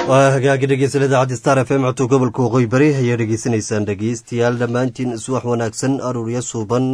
waa hagaagi dhegeysan idaacadda star f m codka gobolka waqooyi bari ayaa dhegeysanaysaan dhegeystayaal dhammaantiin iswax wanaagsan aruurya suuban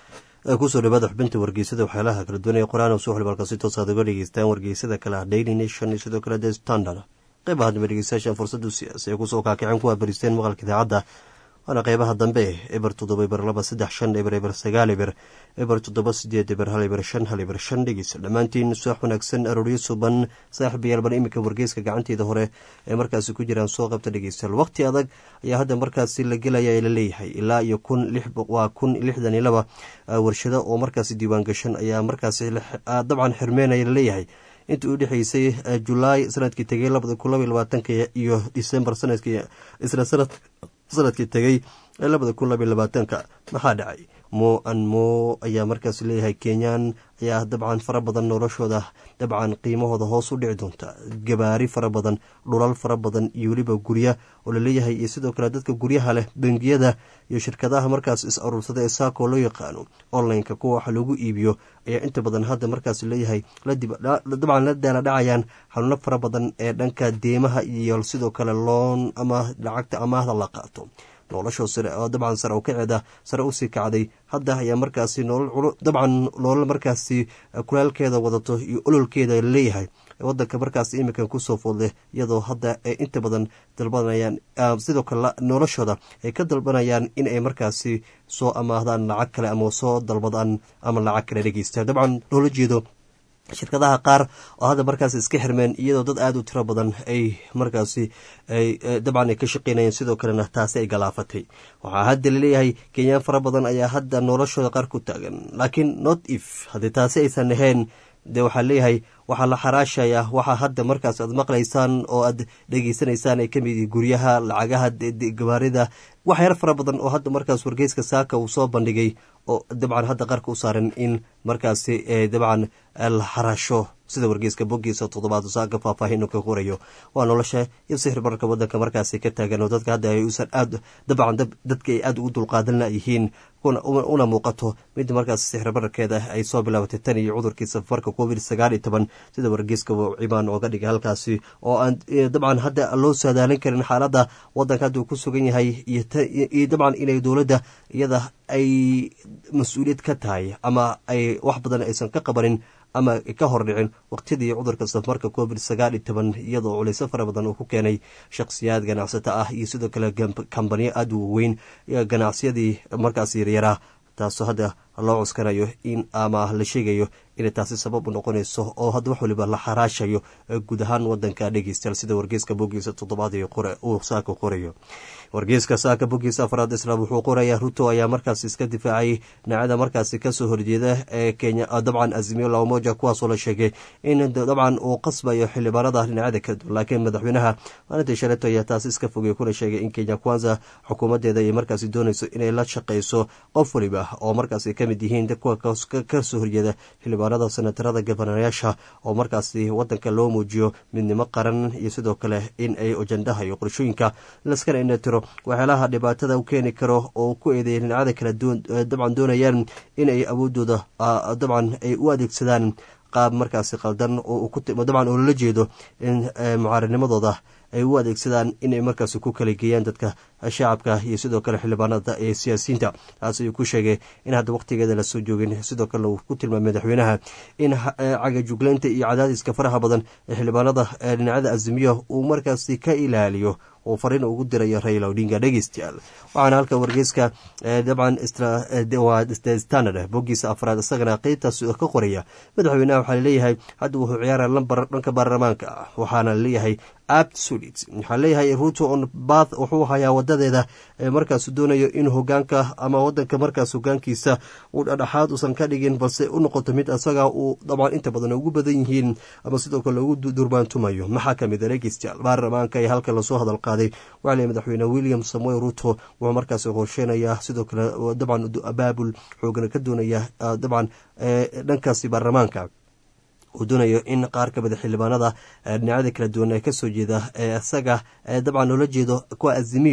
kusoo dhawaada xubinta wargeysada waxyaalaha kala duwan ee qoraan soo xilbalka si toos aad uga dhegeystaan wargeysada kale ah daily nation iyo sidoo kale the standard qeybaha dambe dhegeystayaasha fursadu siyaasi ay kusoo kaakiceen kuwa baristeen maqalka idaacadda waana qeybaha dambe eber toddoba eber laba saddex shan eber eber sagaal eber eber toddoba sideed eber hal eber shan hal eber shan dhegeysa dhammaantiin suax wanaagsan arooryo suban saaxiibayaal bar iminka wargeyska gacanteeda hore ee markaasi ku jiraan soo qabta dhegeystayaal waqti adag ayaa hadda markaasi la gelaya ee laleeyahay ilaa iyo kun waa kun lixdan iyo laba warshado oo markaasi diiwaan gashan ayaa markaasi dabcan xirmeynaya laleeyahay intii u dhexeysay julaay sanadkii tegay labada kun laba iyo labaatanka iyo december sanadkii isla sanad sanadkii tegay ee labada kun labaiy labaatanka maxaa dhacay mo an mo ayaa markaas leeyahay kenyaan ayaa dabcan fara badan noloshooda dabcan qiimahooda hoos u dhici doonta gabaari fara badan dhulal fara badan iyo weliba gurya oo laleeyahay iyo sidoo kale dadka guryaha leh bangiyada iyo shirkadaha markaas is aruursada ee saako loo yaqaano online-ka kuwa wax lagu iibiyo ayaa inta badan hadda markaas leeyahay dabcan la daala dhacayaan xanuuno fara badan ee dhanka deemaha iyo sidoo kale loon ama lacagta amaahda la qaato noloshoo sare oo dabcan sare u kaceeda sare usii kacday hadda ayaa markaasi dabcan nolol markaasi kulaalkeeda wadato iyo ololkeeda laleeyahay wadanka markaas iminkan kusoo foodleh iyadoo hadda ay inta badan dalbanayaan sidoo kale noloshooda ay ka dalbanayaan in ay markaasi soo amaahdaan lacag kale ama soo dalbadaan ama lacag kale dhegeystaan dabcan loola jeedo shirkadaha qaar oo hadda markaas iska xirmeen iyadoo dad aada u tiro badan ay markaasi dabcan ay ka shaqeynayeen sidoo kalena taasi ay galaafatay waxaa hadda laleeyahay kenyaan fara badan ayaa hadda noloshooda qaar ku taagan laakiin not if haddii taasi aysan ahayn dee waxaa leeyahay waxaa la xaraashaya waxaa hadda markaas aad maqlaysaan oo aad dhegeysanaysaan ay kamid yihiin guryaha lacagaha gabaarida waxyaar fara badan oo hadda markaas wargeyska saaka uu soo bandhigay oo dabcan hadda qarka u saaran in markaasi dabcan la xaraasho sida wargeyska boggiisa toddobaad saaka faahfaahin ka qorayo waa nolosha iyo sixir bararka wadanka markaasi ka taagan oo dadka hadda ay usan aad dabcan dadka ay aada ugu dulqaadan yihiin una muuqato mid markaas sixir bararkeeda ay soo bilaabatay tan iyo cudurkii safarka covid sagaal iyo toban sida wargeyska cibaan ooga dhigay halkaasi oo aan dabcan hadda loo saadaalin karin xaaladda wadanka hadda uu ku sugan yahay iyo dabcan inay dowladda iyada ay mas-uuliyad ka tahay ama ay wax badan aysan ka qabanin ama ka hor dhicin waqtidii cudurka safarka covid sagaal iyo toban iyadoo culayso fara badan uu ku keenay shakhsiyaad ganacsato ah iyo sidoo kale kambaniyo aada u waweyn ganacsiyadii markaas yaryaraa taasoo hadda loo cuskanayo in ama la sheegayo inay taasi sabab u noqonayso oo hadda wax waliba la xaraashayo guud ahaan wadanka dhegeystayaal sida wargeyska bogiisa toddobaad uu saaka qorayo wargeyska saaka bogiisa afraad islaam wuxuu qorayaa ruto ayaa markaas iska difaacay dhinacada markaasi kasoo horjeeda ee kenya dabcan azimiyo labamoja kuwaasoo la sheegay in dabcan uu qasbayo xildhibaanada dhinacada kala duwan laakiin madaxweynaha maalintii shaleeto ayaa taasi iska fogey kuna sheegay in kenya kwanza xukuumadeeda ay markaasi doonayso inay la shaqeyso qof waliba oo markaasi kamid yihiin kuwa kasoo horjeeda xildhibaanada senatarada gabanayaasha oo markaasi wadanka loo muujiyo midnimo qaran iyo sidoo kale in ay ajandaha iyo qorshooyinka laskana inatiro waxyaalaha dhibaatada u keeni karo oo ku eedeeya dhinacada kala dabcan doonayaan in ay awoodooda dabcan ay u adeegsadaan qaab markaasi qaldan dabcan oo lala jeedo in mucaaradnimadooda ay u adeegsadaan inay markaasi ku kala geeyaan dadka shacabka iyo sidoo kale xildhibaanada ee siyaasiyiinta taas ayuu ku sheegay in hadda waqtigeeda lasoo joogin sidoo kale uu ku tilmaamay madaxweynaha in cagajuglaynta iyo cadaadiska faraha badan ee xildhibaanada dhinacada azimiya uu markaasi ka ilaaliyo uu fariin ugu dirayo raila odinga dhegeystayaal waxaana halka wargeyska dabcan standard bogiisa afraad isagana qeybtaas ka qoraya madaxweynaha waxaa laleeyahay hadda wuxuu ciyaara lambar dhanka baarlamaanka ah waxaana laleeyahay absolute waxaa leeyahay ruto on bath wuxuu hayaa wadadeeda markaas doonayo in hogaanka ama wadanka markaas hogaankiisa uu dhadhaxaad usan ka dhigin balse u noqoto mid asaga uu dabcan inta badan ugu badan yihiin ama sidoo kale ugu durbaantumayo maxaa kamid a dhegeystayaal baarlamaanka ee halka lasoo hadal qaaday waxaa leeyahy madaxweyne william samuel ruto wuxuu markaas qorsheynayaa sidoo kale dabcan abaabul xoogana ka doonaya dabcan dhankaasi baarlamaanka uu doonayo in qaar ka mida xildhibaanada dhinacada kala duwan ee kasoo jeeda ee isaga dabcan loola jeedo kuwa azimiyo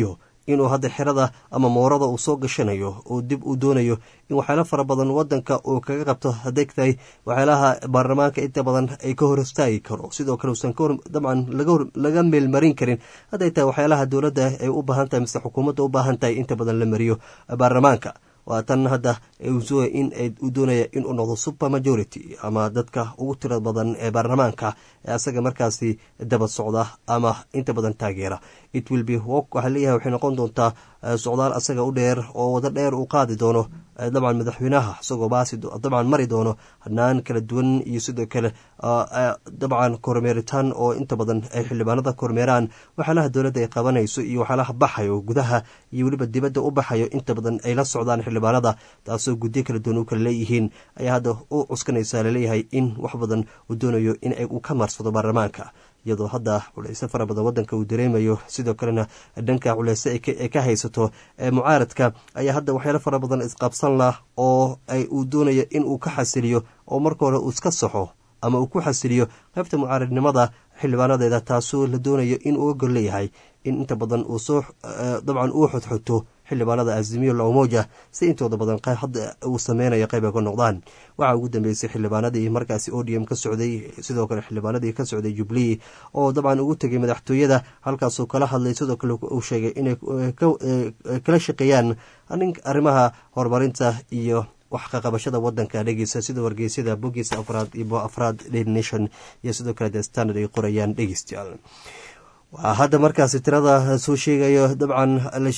inuu hadda xerada ama moorada uu soo gashanayo uu dib uu doonayo in waxyaalo fara badan wadanka uu kaga qabto hadday tahay waxyaalaha baarlamaanka inta badan ay ka hor istaagi karo sidoo kale uusan dabcan laga meelmarin karin hadday tahay waxyaalaha dowladda ay u baahan tahay mise xukuumadda u baahan tahay inta badan la mariyo baarlamaanka waa tan hadda in uu doonaya inuu noqdo super majority ama dadka ugu tira badan ee baarlamaanka ee asaga markaasi daba socda ama inta badan taageera it will be work waxaa leeyahay waxay noqon doontaa socdaal asaga u dheer oo wado dheer uu qaadi doono dabcan madaxweynaha isagoo baasi dabcan mari doono hanaan kala duwan iyo sidoo kale dabcan kormeeritaan oo inta badan ay xildhibaanada kormeeraan waxyaalaha dowladda ay qabanayso iyo waxyaalaha baxayo gudaha iyo weliba dibadda u baxayo inta badan ay la socdaan xildhibaanada taasoo gudyo kala duwan u kala leeyihiin ayaa hadda u cuskanaysaa laleeyahay in wax badan uu doonayo in uu ka maarsado baarlamaanka iyadoo hadda culeyse fara badan wadanka uu dareemayo sidoo kalena dhanka culeyse ay ka haysato mucaaradka ayaa hadda waxyaalo fara badan isqabsan lah oo uu doonayo in uu ka xasiliyo oo marka hore uu iska saxo ama uu ku xasiliyo qaybta mucaaradnimada xildhibaanadeeda taasoo la doonayo in uu ogol leeyahay in inta badan uu soo dabcan uu xodxoto xildhibaanada azimiyo lamoja si intooda badan hadda uu sameynayo qayb ay ka noqdaan waxaa ugu dambeysay xildhibaanadii markaasi odium ka socday sidoo kale xildhibaanadii ka socday jubilee oo dabcan ugu tegay madaxtooyada halkaasuu kala hadlay sidoo kale uu sheegay inay kala shaqeeyaan arrimaha horumarinta iyo wax kaqabashada wadanka dhegeysa sida wargeysyada bogiisa afraad iyo afraad daily nation iyo sidoo kale the standard ay qorayaan dhegeystayaal hadda markaasi tirada soo sheegayo dabcan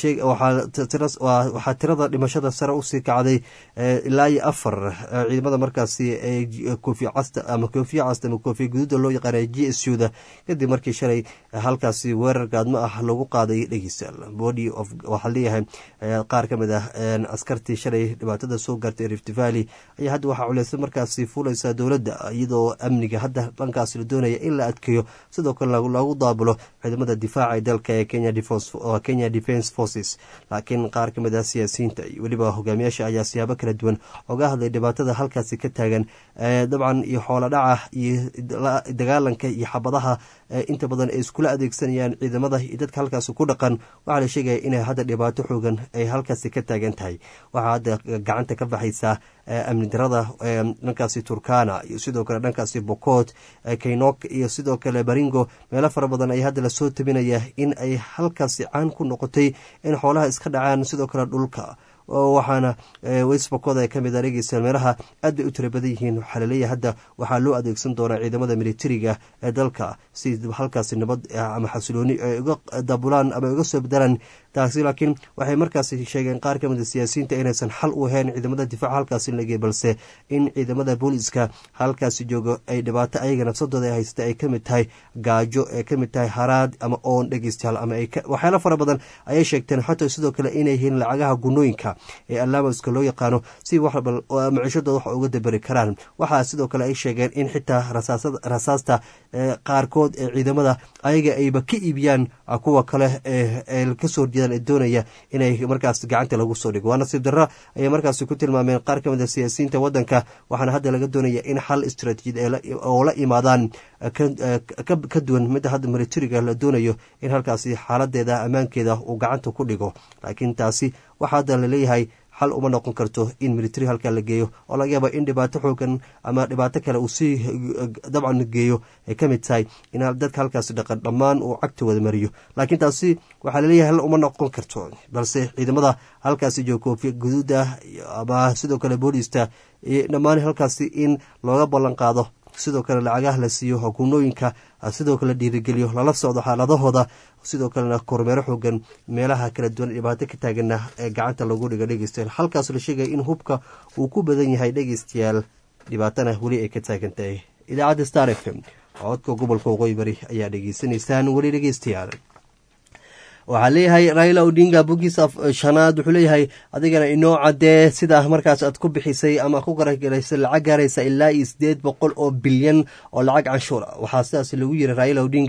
waxaa tirada dhimashada sare usii kacday ilaa iyo afar ciidamada markaasi koofiya casta ama koofiya casta ama koofiya guduuda loo yaqaana g s u da kadib markii shalay halkaasi weerar gaadmo ah lagu qaaday dhegeystayaal body of waxaa leeyahay qaar ka mid ah askartii shalay dhibaatada soo gaartay rift valley ayaa hadda waxaa culeysa markaasi fuulaysa dowladda iyadoo amniga hadda dhankaasi la doonaya in la adkeeyo sidoo kale lagu daabulo ciidamada difaaca ee dalka ee kenya defence forces laakiin qaar ka mid ah siyaasiyiinta iyo weliba hogaamiyaasha ayaa siyaabo kala duwan oga hadlay dhibaatada halkaasi ka taagan dabcan iyo xoolo dhaca iyo dagaalanka iyo xabadaha inta badan ay iskula adeegsanayaan ciidamada iyo dadka halkaasi ku dhaqan waxaa la sheegaya inay hadda dhibaato xoogan ay halkaasi ka taagan tahay waxaa hadda gacanta ka baxaysaa amni darada dhankaasi turkana iyo sidoo kale dhankaasi bokoot kaynok iyo sidoo kale baringo meelo fara badan ayaa hadda lasoo tabinaya in ay halkaasi caan ku noqotay in xoolaha iska dhacaan sidoo kale dhulka waxaana westbokooda ka mid a dhegeysa meelaha aad bay u tira badan yihiin waxaa laleeyahay hadda waxaa loo adeegsan doonaa ciidamada militariga ee dalka si halkaasi nabad ama xasilooni ay uga dabulaan ama uga soo bedelaan taasi laakiin waxay markaasi sheegeen qaar ka mid a siyaasiyiinta inaysan xal u ahayn ciidamada difaaca halkaasi lagey balse in ciidamada booliska halkaasi joogo ay dhibaato ayaga nafsadooda ay haysata ay kamid tahay gaajo ay kamid tahay haraad ama oon dhegeystayaal ama waxyaalo fara badan ayay sheegteen xataa sidoo kale inay yihiin lacagaha gunooyinka ee allamaska loo yaqaano si maciishadooda wax uga daberi karaan waxaa sidoo kale ay sheegeen in xitaa rasaasta qaarkood ee ciidamada ayaga ayba ka iibiyaan kuwa kale ee kasoo horjeedaan ee doonaya inay markaas gacanta lagu soo dhigo waa nasiib darro ayay markaasi ku tilmaameen qaar ka mid a siyaasiyiinta wadanka waxaana hadda laga doonaya in xal istraatiijiyad oo la imaadaan ka duwan midda hadda militariga la doonayo in halkaasi xaaladeeda ammaankeeda uu gacanta ku dhigo laakiin taasi waxaa hadda laleeyahay xal uma noqon karto in military halkaa la geeyo oo laga yaaba in dhibaato xoogan ama dhibaato kale uu sii dabcan geeyo ay ka mid tahay in dadka halkaasi dhaqan dhammaan uu cagta wada mariyo laakiin taasi waxaa laleeyahay hal uma noqon karto balse ciidamada halkaasi jooga koofiya guduuda ama sidoo kale boolista dhammaan halkaasi in looga ballan qaado sidoo kale lacagaha la siiyo hukuumooyinka sidoo kale dhiirigeliyo lala socdo xaaladahooda sidoo kalena kormeero xoogan meelaha kala duwan dhibaato ka taagana ee gacanta lagu dhiga dhegeystayaal halkaas la sheegaya in hubka uu ku badan yahay dhegeystayaal dhibaatana weli ay ka taagan tahay idaacadda star f m codka gobolka waqooyi bari ayaa dhegeysanaysaan weli dhegeystayaal waxaa leeyahay raila odinga bogiisa shanaad wuxuu leeyahay adigana inoo cadee sidaa markaas aad ku bixisay ama ku garagaraysay lacag gaaraysa ilaa iyo sideed boqol oo bilyan oo lacag canshuur ah waxaa sidaas lagu yiri raila odinga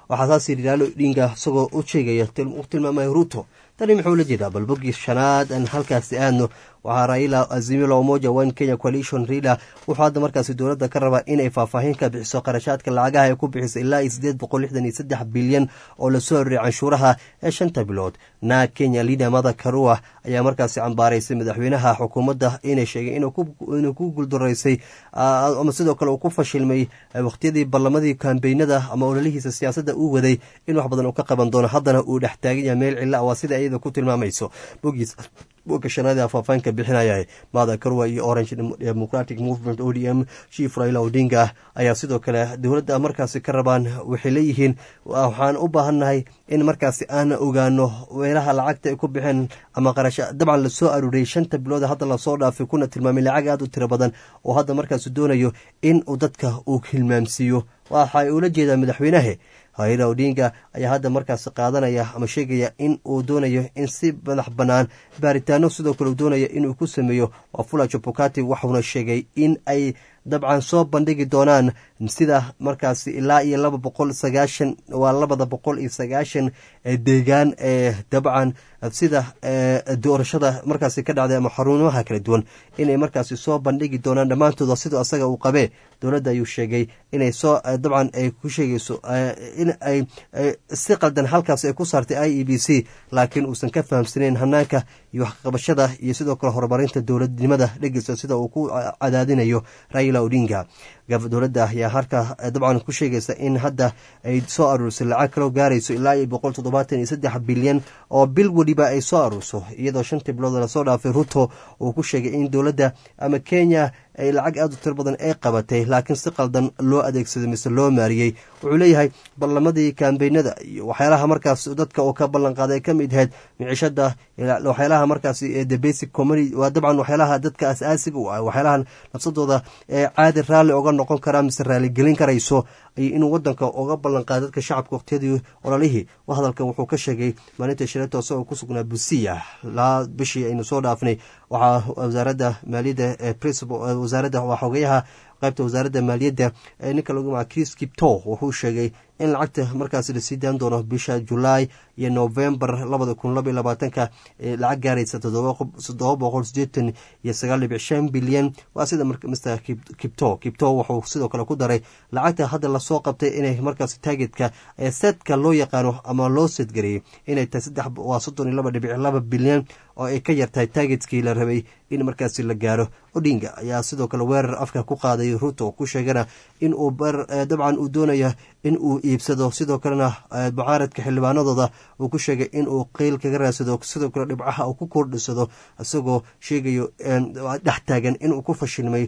waxaa saas yidhi raalo odinga isagoo u sheegaya u tilmaamaya ruto tani muxuu la jeedaa bal boggii shanaad aan halkaasi aadno waxaa raila azimilo umoja one kenya coalition rila wuxuu hadda markaasi dowladda ka rabaa inay faahfaahin ka bixiso qarashaadka lacagaha ay ku bixiso ilaa iyo sideed boqol lixdan iyo saddex bilyan oo lasoo horreeyay canshuuraha ee shanta bilood na kenya lida mada karua ayaa markaasi cambaaraysay madaxweynaha xukuumadda inay sheegay inuu ku guuldaraysay ama sidoo kale uu ku fashilmay wakhtiyadii ballamadii kambeynada ama ololihiisa siyaasadda uu waday in wax badan uu ka qaban doono haddana uu dhex taagan yahay meel cilla waa sida iyada ku tilmaamayso bogiis bogga shanaadii afaafaanka bixinaya mada karwa iyo orange democratic movement o d m chief raila odinga ayaa sidoo kale dowladda markaasi ka rabaan waxay leeyihiin waxaan u baahannahay in markaasi aan ogaano weelaha lacagta ay ku bixeen ama qarasha dabcan lasoo aruuriyey shanta bilood hadda lasoo dhaafay kuna tilmaamay lacag aad u tiro badan oo hadda markaasi doonayo in uu dadka uu hilmaamsiiyo waxa ula jeedaa madaxweynahe raila odinga ayaa hadda markaasi qaadanaya ama sheegaya in uu doonayo in si madax bannaan baaritaano sidoo kale uu doonaya inuu ku sameeyo wafula jabukati waxuuna sheegay in ay dabcan soo bandhigi doonaan sida markaasi ilaa iyo laba boqol sagaashan waa labada boqol iyo sagaashan deegaan ee dabcan sida doorashada markaasi ka dhacday ama xaruumaha kala duwan inay markaasi soo bandhigi doonaan dhammaantooda sidoo asaga uu qabee dowladda ayuu sheegay inay soo dabcan ay ku sheegayso in ay si qaldan halkaas ay ku saartay i e b c laakiin uusan ka fahamsanayn hanaanka iyo waxqabashada iyo sidoo kale horumarinta dowladnimada dhegeysa sida uu ku cadaadinayo raila odinga dowladda ayaa harka dabcan ku sheegaysa in hadda ay soo aruurisay lacag kaloo gaarayso ilaa iyo boqol toddobaatan iyo saddex bilyan oo bil weliba ay soo aruurso iyadoo shantii bilood lasoo dhaafay ruto uu ku sheegay in dowladda ama kenya ay lacag aad u tiro badan ay qabatay laakiin si qaldan loo adeegsaday mise loo maariyey wuxuu leeyahay ballamadii kambeynada iyo waxyaalaha markaas dadka uu ka ballan qaaday ay ka mid ahayd micishada waxyaalaha markaas the basic community waa dabcan waxyaalaha dadka as-aasiga u ah waxyaalahan nafsadooda ee caadi raalli oga noqon karaa mise raaligelin karayso iyo inuu wadanka uga ballan qaada dadka shacabka waqtiyadii ololihii hadalkan wuxuu ka sheegay maalinta shirata isagoo ku sugnaa busiya laa bishii aynu soo dhaafnay waxaa wasaaradda maaliyadda ee principal wasaaradda waa xogeyaha qaybta wasaaradda maaliyadda ee ninka lagu magaca chris kipto wuxuu sheegay in lacagta markaasi lasii daan doono bisha julaay iyo novembar labada kun laba iyo labaatanka lacag gaaraysa toddoba boqol sideetan iyo sagaal dhibic shan bilyan waa sida mr kipto kipto wuxuu sidoo kale ku daray lacagta hadda lasoo qabtay inay markaasi taagetka ee setka loo yaqaano ama loo seedgareeyey inay tahay saddex waa soddon iyo laba dhibic laba bilyan oo ay ka yartahay taagetkii la rabay in markaasi la gaaro odinga ayaa sidoo kale weerar afka ku qaaday ruto ku sheegana in uu dabcan uu doonaya in uu iibsado sidoo kalena mucaaradka xildhibaanadooda uu ku sheegay in uu qeyl kaga raadsado sidoo kale dhibcaha uu ku kordhisado isagoo sheegayo dhex taagan inuu ku fashilmay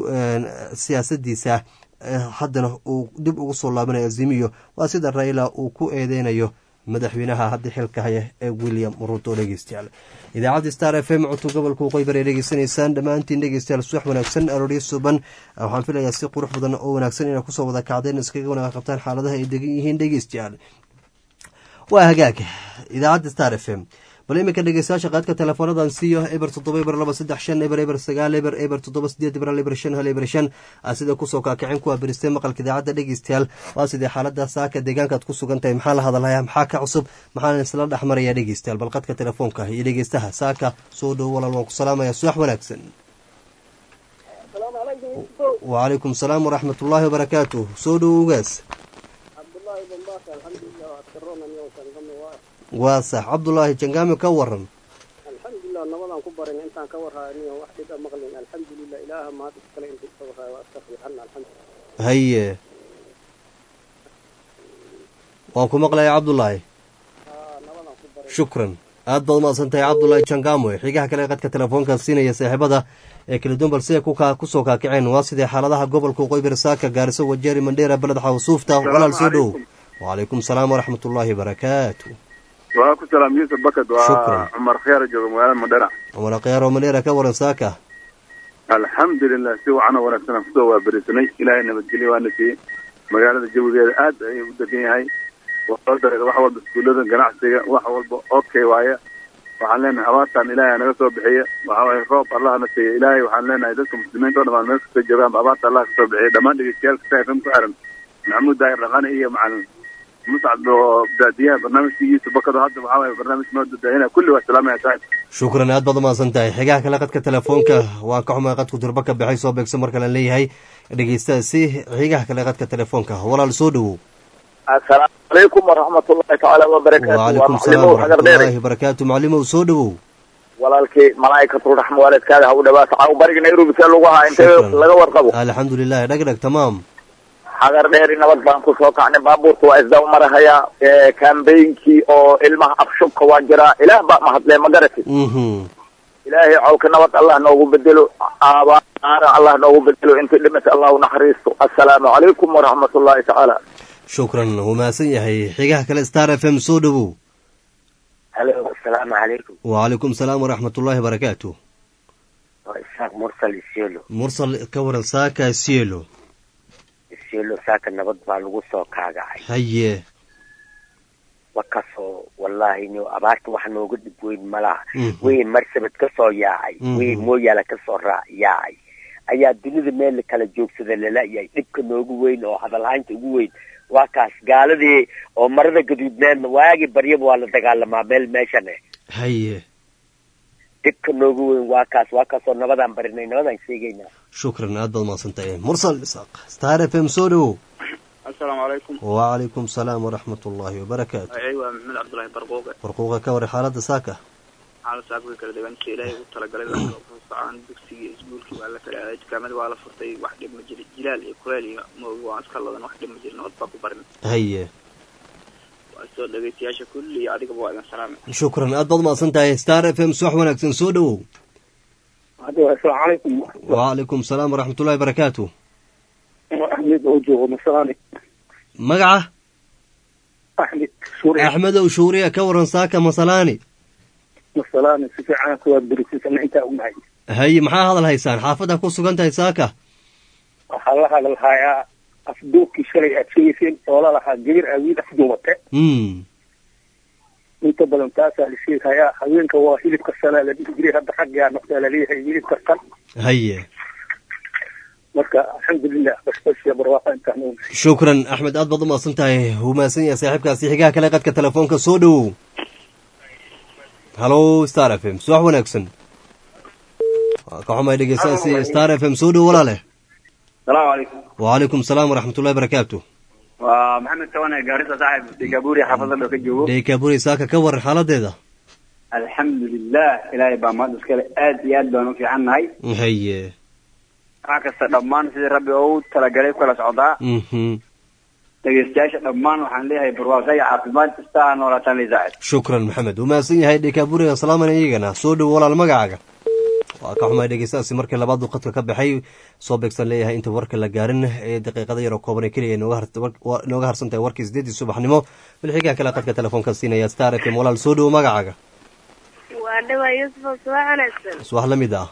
siyaasadiisa haddana uu dib ugu soo laabanayo azimiyo waa sida raila uu ku eedeynayo madaxweynaha hadda xilka haya ee william ruto dhegeystayaal idaacadda star f m codka gobolka waqooyi ay dhegeysanaysaan dhammaantiin dhegeystayaal subax wanaagsan arooryo suban waxaan filayaa si qurux badan oo wanaagsan inay kusoo wada kacdeen iskaga wanaag qabtaan xaaladaha ay degan yihiin dhegeystayaal waa hagaag idaacadda star f m bal iminka dhegeystayaasha qaadka teleefoonadan siiyo eber toddoba eber laba saddex shan eber eber sagaal eber eber toddoba sideed eber eber shan hal eber shan sida kusoo kaakicin kuwa beristee maqalka idaacadda dhegeystayaal waa sidee xaalada saaka deegaankaad ku sugan tahay maxaa la hadalhayaa maxaa ka cusub maxaana isla dhex maraya dhegeystayaal bal qadka telefoonka iyo dhegeystaha saaka soo dhowo walaal waan ku salaamaya subax wanaagsan wacalaykum salaam waraxmat ullaahi wabarakaatuh soo dhowo ugaas waa sax cabdulaahi jangaami ka waran alxamdulilah nabadaan ku barin intaan ka warhaaniyo wax dhib a maqlin alxamdulilah ilaaha mahad iskale inta iska warhaayo waa iska fiican alxamdulilah haye waan ku maqlaya cabdulaahi nabadaan ku barin shukran aad baad umaqsan tahay cabdulaahi jangamoy xigaha kale qadka telefoonka siinaya saaxiibada ee kala duwan balse kusoo kaakiceen waa sidee xaaladaha gobolka qoybir saaka gaariso wajeeri mandheera beled xawsuufta walaal soo dhow wacalaykum salaam waraxmat ullaahi barakaatu waa ku salaam yuusuf bakad Shukran. waa cumar khiyaar jooga magaalada madhera cumar khiyaaro mandheera ka waran saaka alxamdulilah si wacan oo wanaagsan aan kusoo waaberisanay ilaahay nabadgelyo waana siiyey magaalada jawigeeda aad ayuu u degan yahay waxoo dareeda wax walba iskuullada ganacsiga wax walba okay waaye waxaan leenahay abaartan ilaahay naga soo bixiya waxa waaye roob allah na siiya ilaahay waxaan leenahay dadka muslimiinta o dhamaan meel kasta joogaan abaarta allah kasoo bixiya dhammaan dhegeystayaal kasta fm ku xiran maxamuud daahir dhaqane iyo macalin muscab oo daadiyaha barnaamijkiisa bakado hadda waxaa waaye barnaamij noo dadaahina kulli waa salaamaya saaxib shukran aad baad umahadsan tahay xigaha kale qadka telefoonka waan ka xumaa qadku durba ka baxay soo beegsan mar kalean leeyahay dhegeystaasi xigaha kale qadka telefoonka walaal soo dhowow assalaamu calaykum waraxmatullahi tacaala wabarakaatu waa wacalaykum salaam maclimow hagar dheere waraxmatullaahi barakaatu maclimow soo dhowow walaalkii malaa'ikatul raxma waalidkaada ha u dhawaata caaw bariga nairobi see lagu ahaa intee Shukran. laga warqabo alxamdu lilahi dhagdhag tamaam hagar dheeri nabad baan ku soo kacnay baabuurta waa isdaba marahaya kambeynkii oo ilmaha afshubka waa jiraa ilaah baa mahadlee ma garatid mhm ilaahay cawlka nabad allah noogu bedelo aabaara allah noogu bedelo intii dhimata allah u naxariisto assalaamu calaykum waraxmatullahi tacaala shukran wuu mahadsan yahay xigaha kale star f m soo dhowow halo asalaamu calaykum wacalaykum salaam waraxmatullaahi barakaatu waa isaaq mursal isiolo mursal ka waran saaka sielo isiolo saaka nabad baa lagu soo kaagacay haye wakasoo wallaahi no abaarta wax nooga dhib weyn malaha Mhm. wey marsabad ka soo yaacay Mhm. wey mooyaala ka soo raa yaacay ayaa dunida meel la kala joogsada lala-yahay dhibka noogu weyn oo hadalhaynta ugu weyn waa kaas gaaladii oo marada gaduudneedna waagi baryaba waa la dagaalamaa meel meeshane haye dhibka noogu weyn waa kaas waa kaasoo nabadaan barinay nabadaan sheegaynaa shukran aad baad umahadsan tahay mursal isaaq star f m soo dhowow assalaamu calaykum wacalaykum salaam waraxmatullaahi wabarakaatu magacay waa maxamed cabdullaahi barquuqe warquuqa ka war xaalada saaka xaalad saaka kala deegaanka ilaahay u talagalay dadka socon dugsiga iskuulkii waa la kala aaday dukaamada waa la furtay wax dhib ma jiri jilaal iyo kuleel iyo moogi waan iska ladan wax dhib ma jiri nabad baa ku barin haye waa soo dhegeystayaasha kulli iyo adigaba waa idin salaamay shukran aad baad umahadsan tahay star f m subax wanaagsan soo dhowow assalaamu calaykum wacalaykum salaam waraxmatullaahi barakaatu axmed oo joogo masalaani magaca axmed suuriya axmedow shuuriya ka waran saaka masalaani masalaani si fiican kuwaa berisisana intaa ognahay haye maxaa hadal haysaan xaafadda ku sugan tahay saaka waxaa la hadalhayaa afduubkii shalay aad sheegeyseen oo la lahaa gabar awiil afduubate mm inta badan taasaa la sheegayaa haweenka waa hilibka sanaa la dhihi jiray hadda xaggaa noqdaa laleeyahay hilibka qan haye marka alxamdulilah basbasiya barwaaqa intaan ognahay shukran axmed aad baad umahadsan tahay wuu mahadsan yahay saaxiibkaasi xigaha kale qadka telefoonka soo dhowow halo star f m subax wanaagsan waa ka xumay dhegeystayaasi star f m soo dhow walaale salaamu calaykum wacalaykum salaam waraxmatullahi barakaatu waa maxamed tawane gaarisa saaxib degabuuri xaafadda dhow ka joogo deykaburi saaka ka waran xaaladeeda alxamdulilah ilaahay baa mahad iskale aad iyo aad baan u fiican nahay haye wax kasta dhammaan sidii rabbi oo u talagalay kala socdaa mhm dhegeystayaasha dhammaan waxaan leeyahay barwaaqo iyo caafimaad kasta ha noolaataan li saacid shukran maxamed wuu mahadsan yahay deykaburiga salaaman iyagana soo dhow walaal magacaaga waa ka xumay dhegeystayaasi markii labaad uu qadka ka baxay soo beegsan leeyahay inta warka la gaarin ee daqiiqada yaroo kooban ee keliya inooga har- war- wa- inooga harsan tahay warkii sideedii subaxnimo bilxigaa kale qadka telefoonka siinaya star f m walaal soo dhow magacaaga waa dhawaa yuusuf oo subax wanaagsan subax la mid ah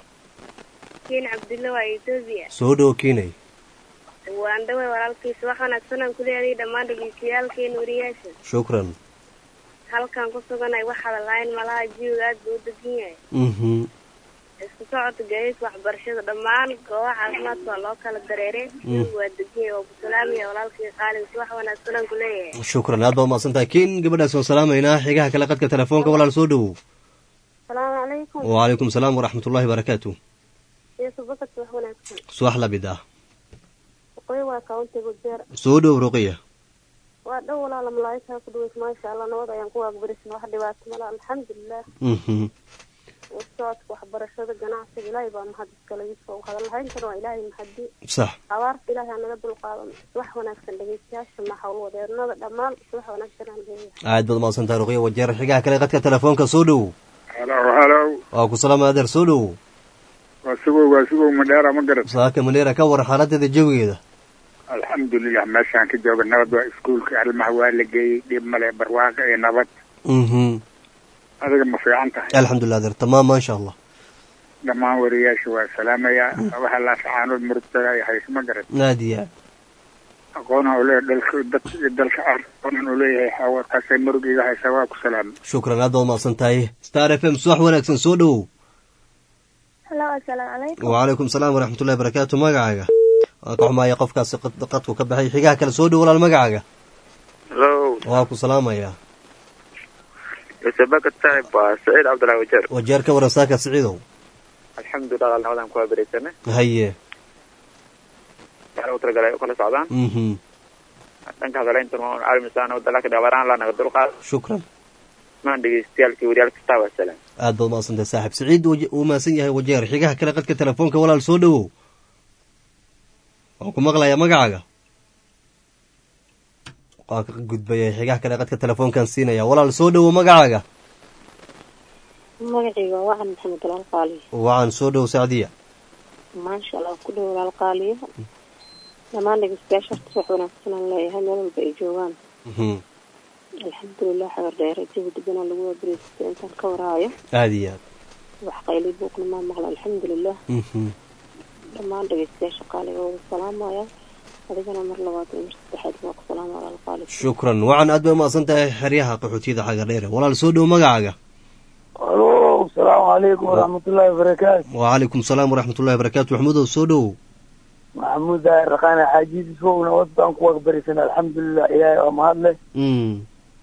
kiin cabdulle waa etoobiya soo dhow kiinay waan dhaway walaalkii subax wanaagsan aan kuleeyahay dhammaan dhegeystayaaalkeena wariyaasha shukran halkan ku suganay wax hadalhayn malaha jiwiga aad buu u degan yahay mhm isku socodka gaadiidka waxbarashada dhammaan goobaha caafimaadka waa loo kala dareere jiwiga waa degan yahay waa ku salaamaya walaalkii qaaliga subax wanaagsan aan kuleeyahay shukran aad baa umahadsan tahay kiin gabadhaas waan salaamaynaa xigaha kale qadka telefoonka walaal soo dhowow asalaamu calaykum wacalaykum salaam waraxmatullahi barakaatu yeesu bakad subax wanaagsan subax la mid ah waqooyi waa kauntiga jeer soo dhow ruqiya waa dhow walaala malaa'igtaa ku dhaweys maasha allah nabad ayaan ku waagbarisna wax dhibaato mala alxamdulilah mhm socodka waxbarashada ganacsiga ilaahay baa mahad iskale yusuf hadalhayntana waa ilaahay mahadi sax abaarta ilaahay anaga dulqaadan wax wanaagsan dhegeystayaasha maxawl wadeernada dhammaan wax wanaagsan aan leeyahay aad baad umahadsan tahay ruqiya wajeer xigaha kale qadka telefoonka soo dhowow halo halo waa ku salaama adeer soo dhowow waa sugow waa sugow madheera ma garat saaka maneera ka waran xaaladeeda jawigeeda alxamdulilah meeshaan ka jooga nabad waa iskuulka ilmaha waa la geeyey dhib male barwaaqo iyo nabad mhm adiga ma fiican tahay alxamdulilah adeer tamaam maasha allah dhammaan wariyaasha waa salaamayaa waxa laasacaanood murugtada ay hayso ma garat aad iyo aad aqoonha uu leeyahay dalka dadka iyo dalka ar aqoonan uu leeyahay xawarkaasay murug iga haysaa waa ku salaamay shukran aad baad umahadsan tahay star f m subax wanaagsan soo dhowow halo assalaamu calaykum wacalaykum salaam waraxmatullahi barakaatu magacaaga waa ka xumaaya qofkaasi qad- qadku ka baxay xigaha kale soo dhow walaal magacaaga hello waa ku salaamayaa isabaka tahay waa saciid cabdullahi wajeer wajeer ka waran saaka siciidow alxamdulilah alnabadan ku waabaraysane haye waxaa u talagalay u kala socdaan mhm dhanka hadalaynta caalamisan wadalaka dhabaraan lanaga dulqaad shukran maan dhegeystayaalkii waryaal kastaa waa salaam aad baad umaadsantay saaxib siciid waje- uu mahadsan yahay wajeer xigaha kale qadka telefoonka walaal soo dhowow waan ku maqlayaa magacaaga waan ka gudbayay xigaha kale qadka telefoonkan siinaya walaal soo dhowow magacaaga magacayga waa wacan maxamed walaal qaaliyo wacan soo dhowow sacdiya maasha allah ku dhow walaal qaaliyo dhammaan dhegeystayaasha horta wax wanaagsan aan leeyahay meel walba ay joogaan Mhm. alxamdulilah xagar dheere jawi dibana lagu waabariystay intaan ka waraayo aada iyo aad wax qayli buuqna maa maqla alxamdulilah Mhm. dhammaan dhegeystayaasha qaaliga wada salaamaya adigana mar labaad iyo mar saddexaad waa ku salaama walaal qaali shukran wacan aad bay umahadsan tahay xeryaha qaxootiyada xaga dheere walaal soo dhowow magacaaga alo asalaamu calaykum waraxmatullaahi wabarakaatu wacalaykum salaam waraxmatullahi wabarakaatu maxmuudow soo dhowow maxamuud daahir raqaane xaajidiis wowna wad baan ku waqbarisan alxamdulilah ilaahay waa mahad leh Mm.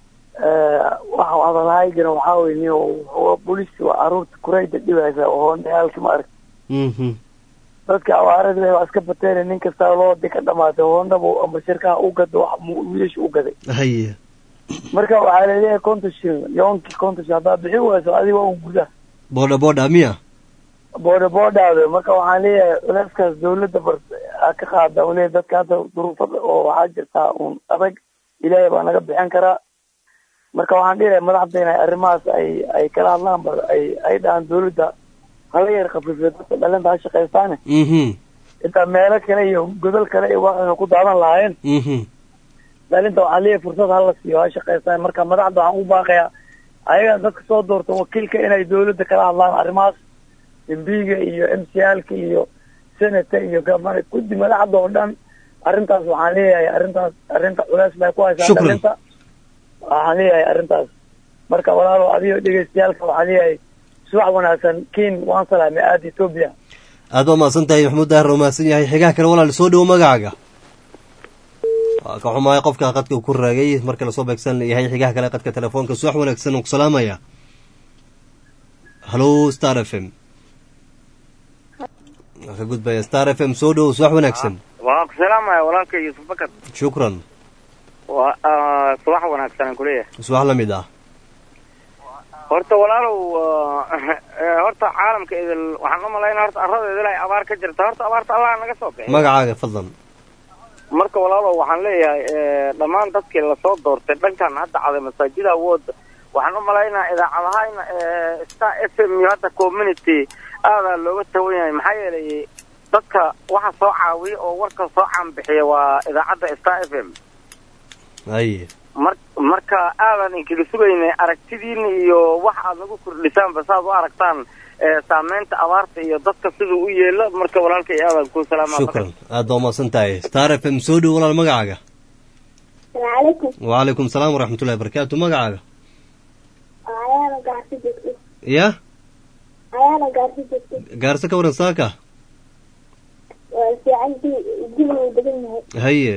waxa hadalhaygana waxaa wey ni booliska waa caruurta kurayda dhibaysa oo hoondayaalka ma arag Mhm. dadka awaarada leh waa iska bateena nin kastaa loo di ka dhamaatay hoondaba amba shirkaha u gado wax mu- wiilasha u gaday haye marka waxaa laleeyahay konton shilin yoonkii konton shilin haddaa bixi wayso adiga waa un guda boodha boodha miya booda boodhaada marka waxaan leeyahay culeyskaas dawladda bar ha ka qaada u leeyahay dadka hadda duruufada oo waxaa jirtaa un adag ilaahay baa naga bixin karaa marka waxaan dhihi lahay madaxda inay arrimahaas ay ay kala hadlaan bar ay ay dhahaan dawladda hala yar khafiifiyo dadka dhalinta ha shaqaystaane Mhm. intaa meelo kale iyo godol kale iyo waxayna ku daadan lahaayeen Mhm. dhalinta waxaan leeyahay fursad hala siiyo ha shaqaystaan marka madaxda waxaan u baaqayaa ayaga dadka soo doorta wakiilka inay dawladda kala hadlaan arrimahaas mbiga iyo m c alka iyo senata iyo gabana guddi madaxda oo dhan arrintaas waxaan leeyahay arrintaas arrinta culeys bay ku haysaa Shukran. dhalinta waxaan leeyahay arrintaas marka walaalo adigo dhegeystayaalka waxaan leeyahay subax wanaagsan kiin waan salaamay aada ethoobia aad baa umahadsan tahay maxmuud daahir oo mahadsan yahay xigaha kale walaal soo dhowow magacaaga waa ka xumahay qofka qadka uu ku raagay marka lasoo beegsan yahay xigaha kale qadka telefoonka subax wanaagsan oo ku salaamaya hallo star f m waa ka gudbaya star f m soo dhowow subax wanaagsan waa ku salaamaya walaalka yuusuf bakar shukran waa ah, subax wanaagsan aan kuleeyahay subax la mid ah horta walaalow ah, eh, horta caalamka idil waxaan u malaynaa horta arrada idil ay abaar ka jirta horta abaarta allah naga soo bixi magacaaga fadlan marka walaalow waxaan leeyahay eh, dhammaan dadkii lasoo doortay dhankan hadda caday masaajida awood waxaan u malaynaa idaacadahayna star f m iyo hadda community aadaa looga tawan yahay maxaa yeelay dadka waxa soo caawiya oo warka soo caanbixiya waa idaacadda star f m haye mar marka aadan inkaga sugaynay aragtidiina iyo wax aad nagu kordhisaanba saaad u aragtaan eh, saameynta abaarta iyo dadka siduu u yeelo marka walaalkay aadan ku salaama shukran aad baa umahadsan tahay star f m soo dhowow walaal magacaaga salaamaaleykum wacalaykum salaam waraxmatullahi wabarakaatu magacaaga ayaana gaarsi joogto ya ayaana gaarsi joogto gaarse ka waran saaka waa fiican jibin uu degan yahay haye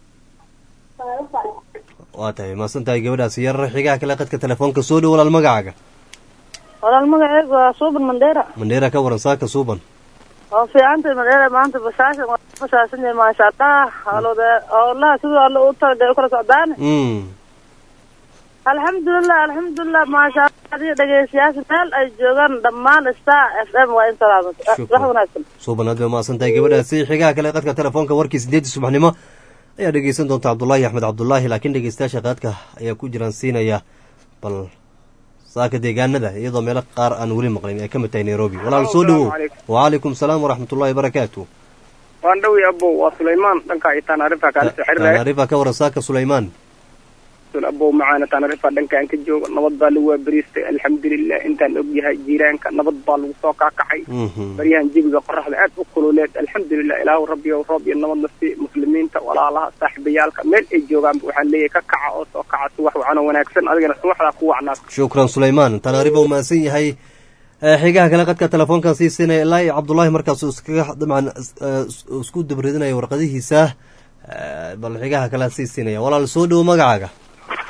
waa la socda waa tahay mahadsan tahay gabadhaasi yar xigaha kale qadka telefoonka soo dhow walaal magacaaga walaal magaceegu waa suuban mandheera mandheera ka waran saaka suuban oo fiicantay mandheera maanta basaashan waa basaasan yahay maasha allah hawlada howlaha siduu alla u talagalay u kala socdaan mm alxamdulilah alxamdulilah maasha allah adiga dhegeystayaasha meel ay joogaan dhammaan star f m waa in salaamad wax wanaagsan suuban aad bay umahadsan tahay gabadhaasi xigaha kale qadka telefoonka warkii sideedii subaxnimo ayaa dhegeysan doonta cabdullaahi axmed cabdullaahi laakiin dhegeystayaasha qaadka ayaa ku jiraan siinaya bal saaka deegaanada iyadoo meelo qaar aan weli maqlin ay ka mid tahay nairobi walaal soo dhowow wacalaykum salaam waraxmatullahi wabarakaatu waan dhowi abow waa sulaymaan dhanka iyo taanaarifa kaala soo xiriiraya taanaarifa ka waran saaka sulaymaan abow macaana taanaarifa dhanka aan ka joogo nabad baa lagu waabariistay alxamdulilah intaan ogyahay jiiraanka nabad baa lagu soo kaakacay baryahan jebiga qoraxda aad u kululeed alxamdulilah ilaahu rabbiyo roob iyo nabadna si muslimiinta walaalaha saaxiibayaalka meel ay joogaanba waxaan leeyahay ka kaca oo soo kaca suwax wacano wanaagsan adigana suwaxdaa ku wacnaa shukran sulaymaan taanaarifa uu mahadsan yahay xigaha kale qadka telefoonkan sii siinaya ilaa iyo cabdullaahi markaasuu iskaga dabcan isku dabridinaya warqadihiisa bal xigaha kale sii siinaya walaal soo dhowo magacaaga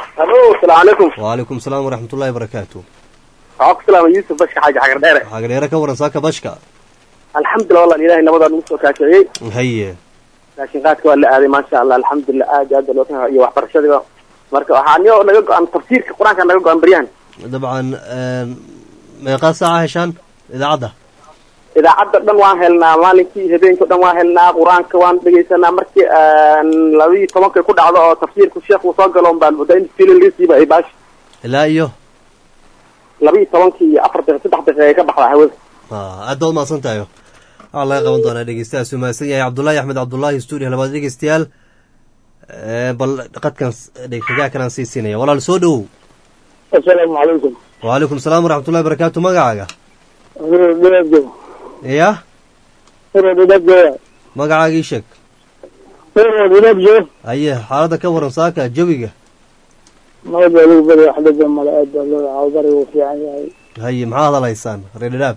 asalaamu calaykum wacalaykum salaam waraxmatullahi barakaatu waxaa ku salaama yuusuf bashka xaaji xagar dheere xagdheere ka waran saaka bashka alxamdulilah wallan ilaahay nabadaa nagu soo kaasheeyey haye laakiin qaadka waa la aaday maasha allah alxamdulilah aad iyo aad baa loo ka iyo waxbarashadiba marka waxaa niyo naga go-an tafsiirka qur-aanka naga go-an baryahan dabcan meeqaa saaca heshaan idaacadda idaacadda dhan waan helnaa maalinkii habeenkii o dhan waan helnaa qur-aanka waan dhegeysanaa markii labaiyo tobankay ku dhacdo oo tafsiirku sheekh uu soo galo baan moodaa in fililisiiba ay baash ilaa iyo labaiyo tobankii iyo afar daqiiq saddex daqiiq ay ka baxdaa hawada aad baad mahadsan tahay waxaa laga qaban doonaa dhegeystahaas uu mahadsan yahay cabdullaahi axmed cabdullaahi stuudio labaad dhegeystayaal bal qadkan xigaa kanaan sii siinaya walaal soo dhowow asalaamu calaykum wacalaykum salaam waraxmatullahi barakaatu magacaaga ya magacaagii sheeg haye xaaladda ka waran saaka jawiga nabad baa lagu bari wax dhibba male aad baa loo cawdari uu fiican yahay haye maxaa hadalaysaan reerdhaab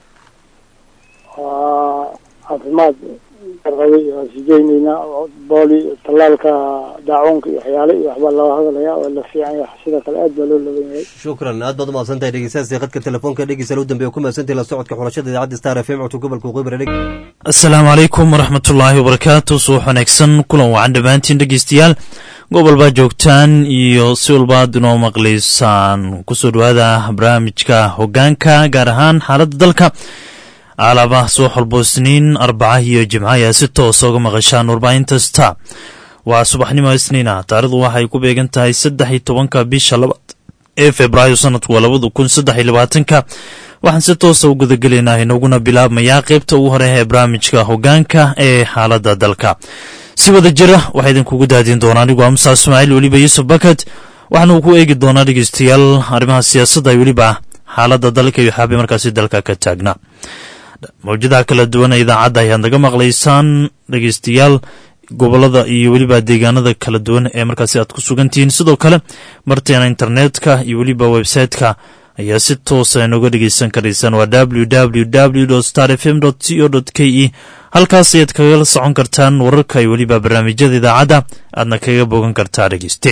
waa caafimaad darqaday waa sijaynaynaa booli tallaalka daacuunka iyo waxyaale iyo waxbaa loo hadalaya oo la fiican yahay sidoo kale aad baa loo laban yahay shukran aad baad umahadsan tahay dhegeystayaasii khadka telefoonka dhegeysa u dambeeya ku mahadsantahay la socodka xulashada idaacadda star f m codka gobolka waqooyi bari asalaamu calaykum waraxmatullaahi wabarakaatu subax wanaagsan kulan wacan dhammaantiin dhegeystayaal gobol baa joogtaan iyo si walbaad inoo maqlaysaan kusoo dhawaada barnaamijka hogaanka gaar ahaan xaaladda dalka alaaba subax walbo isniin arbaca iyo jimco ayaa si toosa uga maqashaan warbaahinta sta waa subaxnimo isniina taarikhdu waxay ku beegan tahay saddex iyo tobanka bisha labaad ee februaayo sanadku waa labada kun saddex iyo labaatanka waxaan si toosa u gudagelaynaa inaguna bilaabmayaa qaybta ugu hore ee barnaamijka hogaanka ee xaaladda dalka si wada jira waxaa idinkugu daadin doonaa anigu amusa ismaaciil weliba yuusuf bakad waxaanu ku eegi doonaa dhegeystayaal arrimaha siyaasadda weliba xaaladda dalka iyo xaabi markaasi dalka ka taagna mawjadaha kala duwan ee idaacadda ayaad naga maqlaysaan dhegeystayaal gobolada iyo weliba deegaanada kala duwan ee markaasi aad ku sugantihiin sidoo kale marteena internetka iyo weliba website-ka ayaa si toosa inooga dhegeysan karaysaan waa www star f m c o k e halkaas ayaad kagala socon kartaan wararka iyo weliba barnaamijyada idaacadda aadna kaga bogan kartaa dhegeyste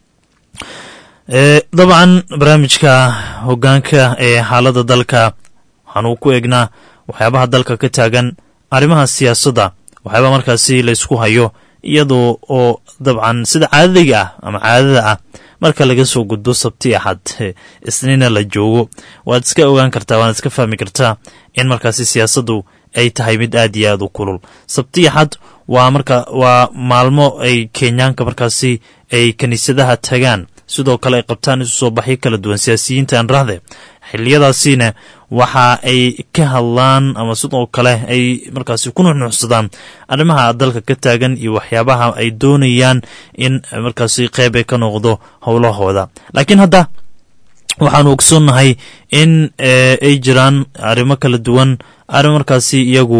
dabcan barnaamijka hogaanka ee xaaladda dalka waxaanu ku eegnaa waxyaabaha dalka ka taagan arrimaha siyaasadda waxyaabaa markaasi laysku hayo iyadoo oo dabcan sida caadadiga ah ama caadada ah marka laga soo gudbo sabti axad isniina la joogo waad iska ogaan kartaa waad iska fahmi kartaa in markaasi siyaasaddu ay tahay mid aad iyo aad u kulul sabti axad waa marka waa maalmo ay kenyaanka markaasi ay kiniisadaha tagaan sidoo kale ay qabtaan isu soo baxyo kala duwan siyaasiyiinta aan rahde xiliyadaasiina waxa ay ka hadlaan ama sidoo kale ay markaasi ku nuxnuuxsadaan arrimaha dalka ka taagan iyo waxyaabaha ay doonayaan in markaasi qeyb ay ka noqdo howlahooda laakiin hadda waxaanu ogsoonnahay in ay jiraan arrimo kala duwan arrimo markaasi iyagu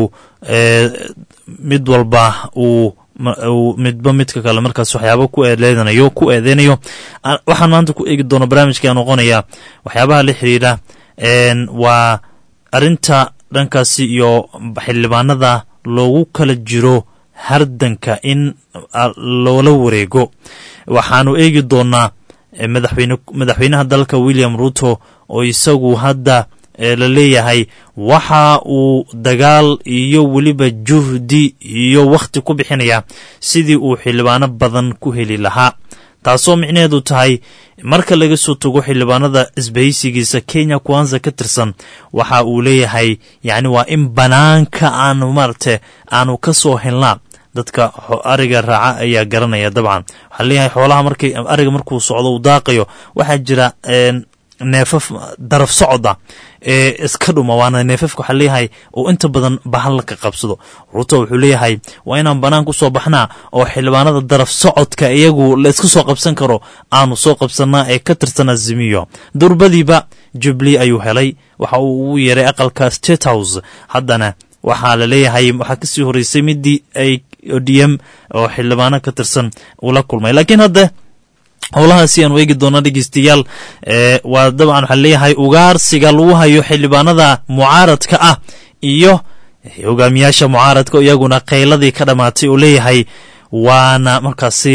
mid walba uu midba midka kale markaas waxyaaba ku eedeedanayo ku eedeynayo waxaan maanta ku eegi doona barnaamijka noqonaya waxyaabaha la xiriira waa arinta dhankaasi iyo xildhibaanada loogu kala jiro hardanka in loola wareego waxaanu eegi doonaa madaxweyne madaxweynaha dalka william ruto oo isagu hadda la leeyahay waxa uu dagaal iyo weliba juhdi iyo wakhti ku bixinaya sidii uu xildhibaano badan ku heli lahaa taasoo micnaheedu tahay marka laga soo tago xildhibaanada isbahaysigiisa kenya kwanza ka tirsan waxa uu leeyahay yacni waa in banaanka aanu maaragte aanu ka soo helnaa dadka ariga raaca ayaa garanaya dabcan waxaa leeyahay xoolaha markay ariga markuu socdo uu daaqayo waxaa jira neefaf daraf socoda ee iska dhuma waana neefafka waxaa leeyahay oo inta badan bahal ka qabsado ruto wuxuu leeyahay waa inaan banaan ku soo baxnaa oo xildhibaanada daraf socodka iyagu la iska soo qabsan karo aanu soo qabsanaa ee ka tirsan azimiyo durbadiiba jubli ayuu helay waxa uu ugu yeeray aqalka state house haddana waxaa la leeyahay waxaa kasii horeysay midii ay odm oo xildhibaano ka tirsan ula kulmay laakiin hadda howlahaasi aanu eegi doona dhegeystayaal waa dabcan waxaa leeyahay ugaarsiga lagu hayo xildhibaanada mucaaradka ah iyo hogaamiyaasha mucaaradka iyaguna qayladii ka dhammaatay oo leeyahay waana markaasi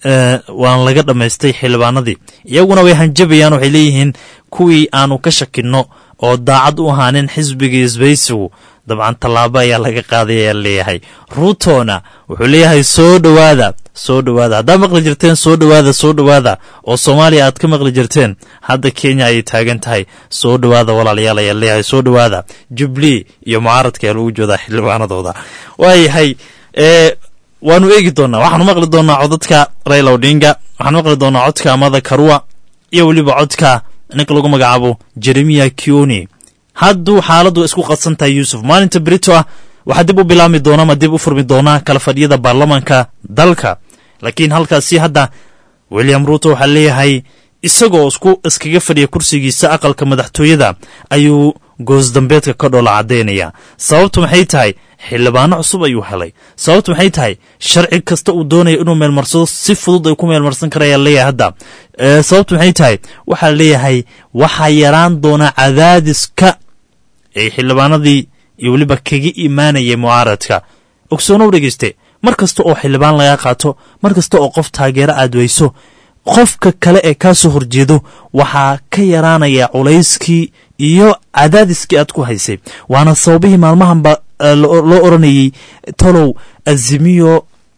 waan laga dhammaystay xildhibaanadii iyaguna way hanjabayaan waxay leeyihiin kuwii aanu ka shakinno oo daacad u ahaanin xisbiga isbaysigu dabcan tallaabo ayaa laga qaaday ayaa leeyahay ruutona wuxuu leeyahay soo dhowaada soo dhowaada haddaad maqli jirteen soo dhowaada soo dhowaada oo soomaaliya aad ka maqli jirteen hadda kenya ayay taagan tahay soo dhowaada walaalayaal ayaa leeyahay soo dhowaada jubilee iyo mucaaradka ayaa lagu joodaa xildhibaanadooda waayahay waanu eegi doonaa waxaanu maqli doonaa codadka raila odinga waxaanu maqli doonaa codka amada karua iyo weliba codka ninka lagu magacaabo jeremiya kioni hadduu xaaladdu isku qadsan tahay yuusuf maalinta brito ah waxaa dib u bilaabmi doona ama dib u furmi doonaa kala fadhiyada baarlamanka dalka laakiin halkaasi hadda william ruuto waxaa leeyahay isagoo isku iskaga fadhiya kursigiisa aqalka madaxtooyada ayuu goosdambeedka ka dhoola caddaynaya sababtu maxay tahay xildhibaano cusub ayuu helay sababtu maxay tahay sharci kasta uu doonaya inuu meelmarsado si fudud ay ku meelmarsan karayaan leeyahay hadda sababtu maxay tahay waxaa leeyahay waxaa yaraan doona cadaadiska ay xildhibaanadii iyo weliba kaga imaanaya mucaaradka ogsoonow dhegeyste mar kasta oo xildhibaan laga qaato mar kasta oo qof taageero aad weyso qofka kale ee kaa soo horjeedo waxaa ka yaraanaya culayskii iyo cadaadiskii aad ku haysay waana sababihii maalmahanba loo oranayey tolow azimiyo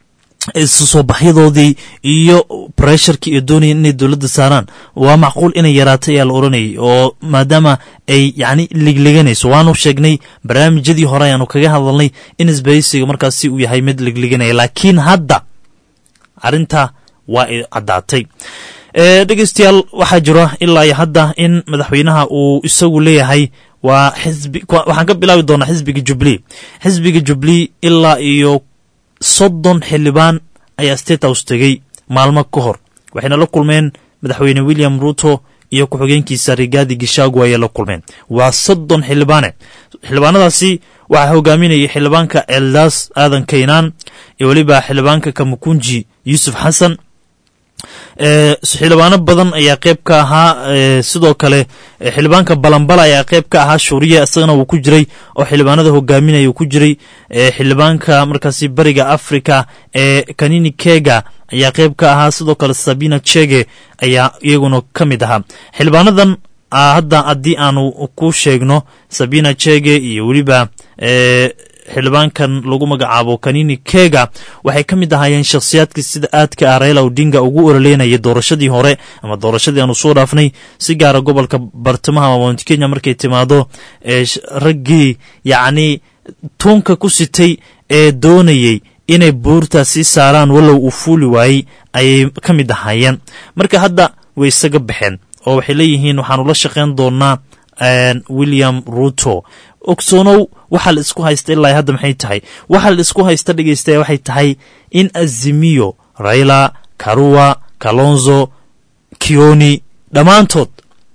isu soo baxyadoodii iyo bresharkii iyo doonaya inay dowladda saaraan waa macquul inay yaraatay ayaa la oranayay oo maadaama ay yacni ligliganayso waanu sheegnay barnaamijyadii hore ayaanu kaga hadalnay in isbaysiga markaasi uu yahay mid ligliganaya laakiin hadda arrinta waa ay caddaatay dhegeystayaal waxaa jira ilaa iyo hadda in madaxweynaha uu isagu leeyahay waa xisbi waxaan ka bilaabi doonaa xisbiga jubilee xisbiga jubilee ilaa iyo soddon xildhibaan ayaa state house tegey maalmo ka hor waxayna la kulmeen madaxweyne william ruuto iyo ku-xigeenkiisa rigaadi gishaagu ayay la kulmeen waa soddon xildhibaane xildhibaanadaasi waxaa hogaaminayay xildhibaanka eldaas aadan kaynaan iyo weliba xildhibaanka kamukunji yuusuf xasan xildhibaano badan ayaa qeyb ka ahaa sidoo kale xildhibaanka balambala ayaa qeyb ka ahaa shuuriya isagana wuu ku jiray oo xildhibaanada hogaaminaya uu ku jiray xildhibaanka markaasi bariga africa ee kanini kega ayaa qeyb ka ahaa sidoo kale sabina chege ayaa iyaguna ka mid ahaa xildhibaanadan hadda haddii aanu ku sheegno sabina chege iyo weliba xildhibaankan lagu magacaabo kanini kega waxay ka mid ahaayeen shakhsiyaadkii sida aadka ah raila odinga ugu ololeynaya doorashadii hore ama doorashadii aanu soo dhaafnay si gaara gobolka bartamaha mount kenya markay timaado raggii yacni tuunka ku sitay ee doonayey inay buurta sii saaraan wallow uu fuuli waayey ayay ka mid ahaayeen marka hadda way isaga baxeen oo waxay leeyihiin waxaanu la shaqayn doonaa william ruto ogsoonow waxaa la isku haysta ilaa hadda maxay tahay waxaa la isku haysta dhegeysta waxay tahay in azimiyo raila karua kalonzo kioni dhammaantood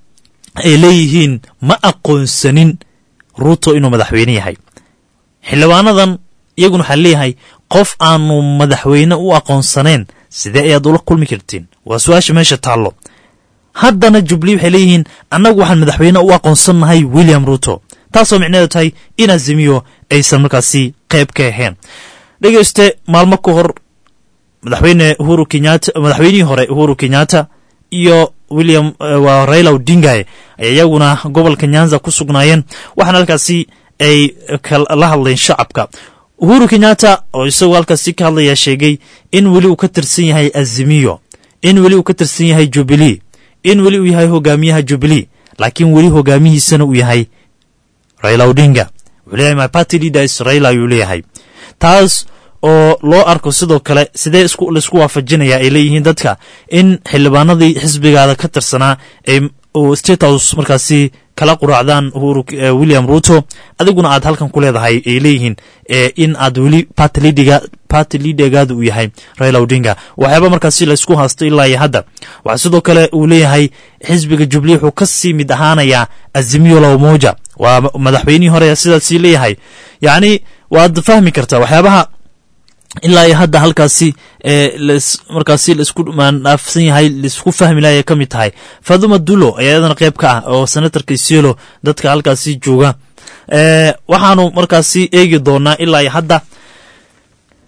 ay leeyihiin ma aqoonsanin ruto inuu madaxweyne yahay xildhibaanadan iyaguna waxaa leeyahay qof aanu madaxweyne u aqoonsanayn sidee ayaad ula kulmi kartiin waa su-aasha meesha taallo haddana jubilee waxay leeyihiin annagu waxaan madaxweyne u aqoonsannahay william ruto taasoo micneedu tahay in azimiyo aysan markaasi qayb ka ahayn dhegeyste maalmo ka hor madaxweyne uhuru kenyatta madaxweynihii hore uhuru kenyatta iyo william waa raila odingae ay iyaguna gobolka nyanza ku sugnaayeen waxaana halkaasi ay la hadleen shacabka uhuru kenyatta oo isagoo halkaasi ka hadlaya sheegay in weli uu ka tirsan yahay azimiyo in weli uu ka tirsan yahay jubilee in weli uu yahay hogaamiyaha jubilee laakiin weli hogaamihiisana uu yahay raila odinga wuxuu leeyahay my party leaders raila ayuu leeyahay taas oo loo arko sidoo kale sidee laisku waafajinaya ay leeyihiin dadka in xildhibaanadii xisbigaada ka tirsanaa ay state house markaasi kala quraacdaan william ruto adiguna aad halkan ku leedahay ay leeyihiin in aad weli party leadergaada uu yahay raila odinga waxyaaba markaasi laysku haasto ilaa iyo hadda waxaa sidoo kale uu leeyahay xisbiga jubilee wuxuu ka sii mid ahaanayaa azimiyo lamoja waa madaxweynihii hore sidaasii leeyahay yacni waad fahmi kartaa waxyaabaha ilaa iyo hadda halkaasi markaasi laisku maandhaafsan yahay laisku fahmi lahay ka mid tahay faduma dulo ayaa iyadana qayb ka ah oo senatorka isielo dadka halkaasi jooga waxaanu markaasi eegi doonaa ilaa iyo hadda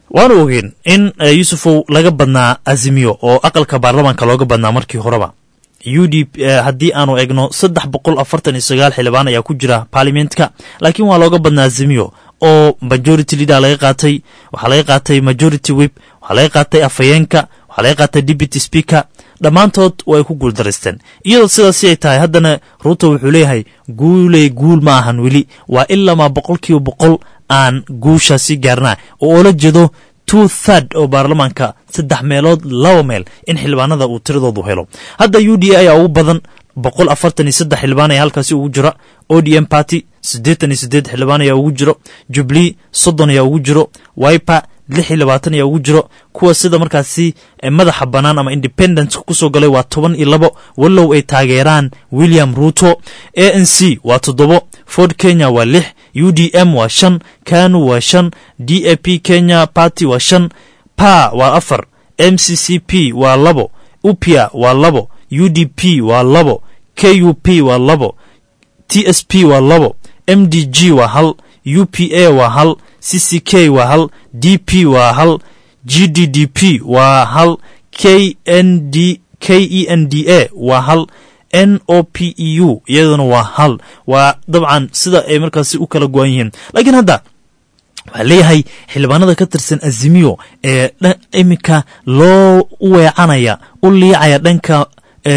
waanu ogeen in yuusufow laga badnaa azimiyo oo aqalka baarlamaanka looga badnaa markii horeba u d haddii aanu egno saddex boqol afartan iyo sagaal xildhibaan ayaa ku jira baarlimentka laakiin waa looga badnaa azimiyo oo majority leader laga qaatay waxaa laga qaatay majority wib waxaa laga qaatay afhayeenka waxaa laga qaatay deputy speaker dhammaantood way ku guuldaraysteen iyadoo sidaasi ay tahay haddana ruuto wuxuu leeyahay guuley guul ma ahan weli waa ilamaa boqol kiiba boqol aan guushaasi gaarnaa oo oola jeedo two third oo baarlamaanka saddex meelood laba meel in xildhibaanada uu tiradoodu helo hadda u d a ayaa ugu badan boqol afartan iyo saddex xildhibaan ayaa halkaasi ugu jira o d m party siddeetan iyo siddeed xildhibaan ayaa ugu jiro jubilee soddon ayaa ugu jiro wiper lix iyo labaatan ayaa ugu jiro kuwa sida markaasi madaxa bannaan ama independence kusoo galay waa toban iyo labo wallow ay taageeraan william ruto a n c waa toddobo ford kenya waa lix u d m waa shan kanu waa shan d a p kenya party waa shan pa waa afar m c c p waa labo upia waa labo u d p waa labo k u p waa labo t s p waa labo m d g waa hal u p a waa hal c c k waa hal d p waa hal g d d p waa hal k n d k e n d a waa hal n o p e u iyaduna waa hal waa dabcan sida ay markaasi u kala go-an yihiin laakiin hadda waxaa leeyahay xildhibaanada ka tirsan azimiyo ee iminka loo u weecanaya u liicaya dhanka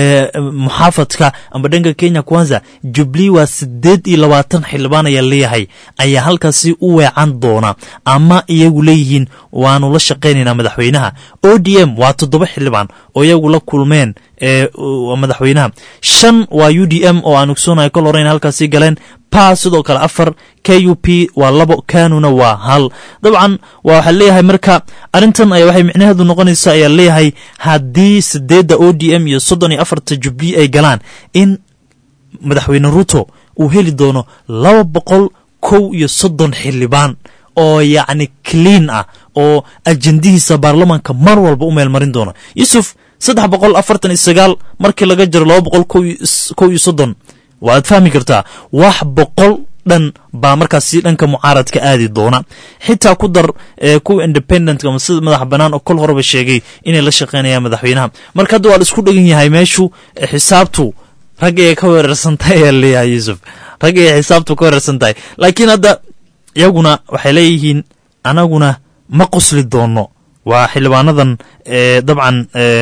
muxaafadka amba dhanka kenya kwanza jubilee waa siddeed iyo labaatan xildhibaan ayaa leeyahay ayaa halkaasi u weecan doona ama iyagu leeyihiin waanu la shaqaynaynaa madaxweynaha o d m waa toddoba xildhibaan oo iyagu la kulmeen madaxweynaha shan waa u d m oo aan ogsoonayo kol horeyn halkaasi galeen pa sidoo kale afar k u p waa labo kanuna waa hal dabcan waxaa leeyahay marka arrintan ayaa waxay micnaheedu noqonaysa ayaa leeyahay haddii sideedda o d m iyo soddon iyo afarta jubilee ay galaan in madaxweyne ruto uu heli doono laba boqol kow iyo soddon xildhibaan oo yacni clean ah oo ajendihiisa baarlamaanka mar walba u meelmarin doono yuusuf saddex boqol afartan iyo sagaal markii laga jiro laba boqol kow iyo soddon waad fahmi kartaa wax boqol dhan baa markaasi dhanka mucaaradka aadi doona xitaa ku dar kuwa independentka ama sida madax bannaan oo kol horeba sheegay inay la shaqaynayaan madaxweynaha marka hadda waa la isku dhegan yahay meeshu xisaabtu rag ayay ka weerarsan tahay ayaa leeyahay yuusuf rag ayay xisaabtu ka weerarsan tahay laakiin hadda iyaguna waxay leeyihiin anaguna ma qosli doono waa xildhibaanadan dabcan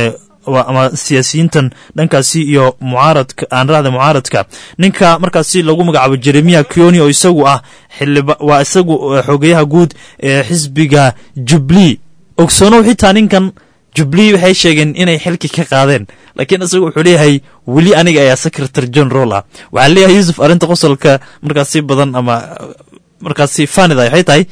ama siyaasiyiintan dhankaasi iyo mucaaradka aan rahda mucaaradka ninka markaasi lagu magacaabo jeremiya kioni oo isagu ah waa isagu xogeyaha guud ee xisbiga jubilee ogsoonow xitaa ninkan jubilee waxay sheegeen inay xilki ka qaadeen laakiin isagu wuxuu leeyahay weli aniga ayaa secretary general ah waxaa leeyahay yuusuf arrinta qosolka markaasi badan ama markaasi fanida waxay tahay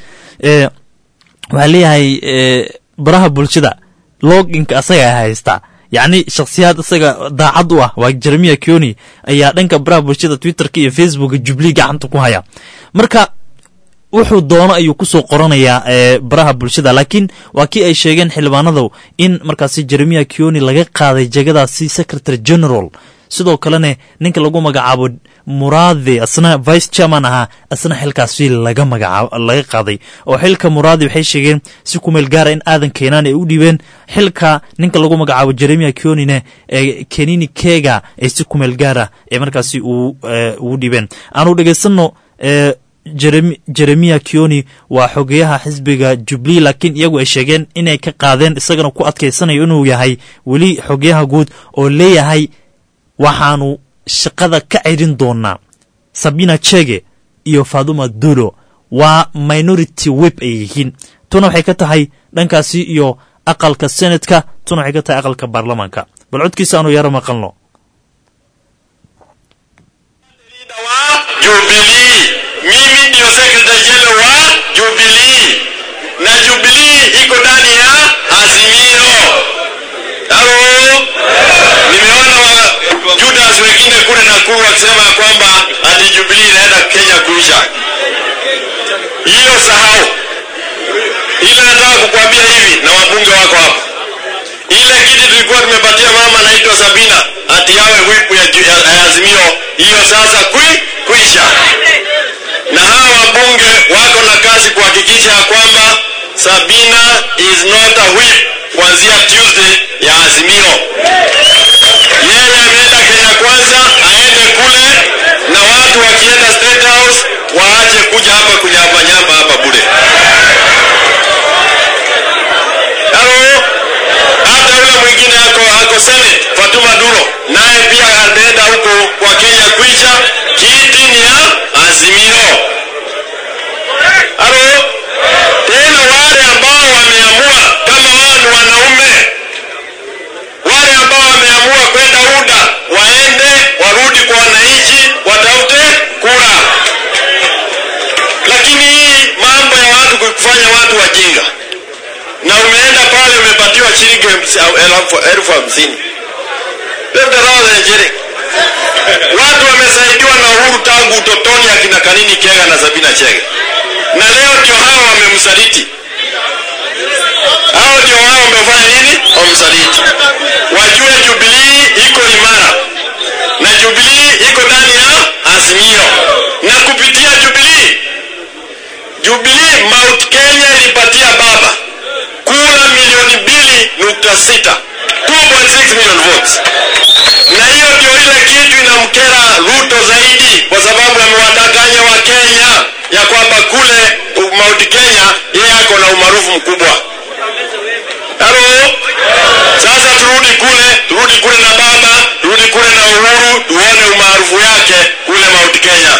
waxaa leeyahay baraha bulshada loginka asaga haystaa yacni shakhsiyaad isaga daacad u ah waa jeremiya kioni ayaa dhanka baraha bulshada twitterka iyo facebooka jubilee gacanta ku haya marka wuxuu doono ayuu kusoo qoranayaa baraha bulshada laakiin waa kii ay sheegeen xildhibaanadu in markaasi jeremiya kioni laga qaaday jegadaasi secretary general sidoo kalena ninka lagu magacaabo muraade asna vice chairman ahaa asna xilkaasi laga magacaab laga qaaday oo xilka muraade waxay sheegeen si kumeel gaara in aadan keenaan ay u dhiibeen xilka ninka lagu magacaabo jeremiya kionine ee kenini kega ay si kumeel gaara ee markaasi ugu dhiibeen aanu dhegaysanno jeremiya kioni waa xogeyaha xisbiga jubilee laakiin iyagu ay sheegeen inay ka qaadeen isagana ku adkaysanayo inuu yahay weli xogeyaha guud oo leeyahay waxaanu shaqada ka cirin doonaa sabina chege iyo faduma dulo waa minority web ay yihiin tuna waxay ka tahay dhankaasi iyo aqalka senatka tuna waxay ka tahay aqalka baarlamaanka bal codkiisa aanu yaro maqalno Jubilee. Mimi ndio secretary general wa Jubilee na Jubilee iko ndani ya Azimio. Halo, nimeona wa Judas wengine kule Nakuru wakisema kwamba ati Jubilee inaenda Kenya kuisha. Hiyo sahau. Ile nataka kukuambia hivi na wabunge wako hapa, ile kiti tulikuwa tumepatia mama anaitwa Sabina ati yawe whip ya, ya, ya Azimio, hiyo sasa kui, kuisha na hawa wabunge wako na kazi kuhakikisha ya kwamba Sabina Obina is not a whip kuanzia Tuesday ya Azimio. Yeye ameenda Kenya Kwanza, aende kule, na watu wakienda State House waache kuja hapa kunyambanyamba hapa bure. Halo, hata yule mwingine ako ako Senate, Fatuma Duro, naye pia ameenda huko kwa Kenya kuisha, kiti ni ya Azimio. Halo, tena wale ambao wameamua kama wao ni wanaume, wale ambao wameamua kwenda UDA waende warudi kwa wananchi, watafute kura. Lakini hii mambo ya watu kufanya watu wajinga, na umeenda pale umepatiwa shilingi elfu- elfu elfu hamsini labda roho za Nigeria. Watu wamesaidiwa na Uhuru tangu utotoni, akina Kanini Kega na Sabina Chege, na leo ndio hao wamemsaliti. Hao ndio hao wamefanya nini? Wamsaliti. Wajue Jubilee iko imara na Jubilee iko ndani ya Azimio, na kupitia Jubilee, Jubilee Mount Kenya ilipatia baba kura milioni mbili nukta sita 2.6 million votes, na hiyo ndio ile kitu inamkera Ruto zaidi, kwa sababu amewadanganya wa Kenya ya kwamba kule Mount Kenya yeye ako na umaarufu mkubwa. Halo, sasa turudi kule, turudi kule na baba, turudi kule na Uhuru, tuone umaarufu yake kule Mount Kenya.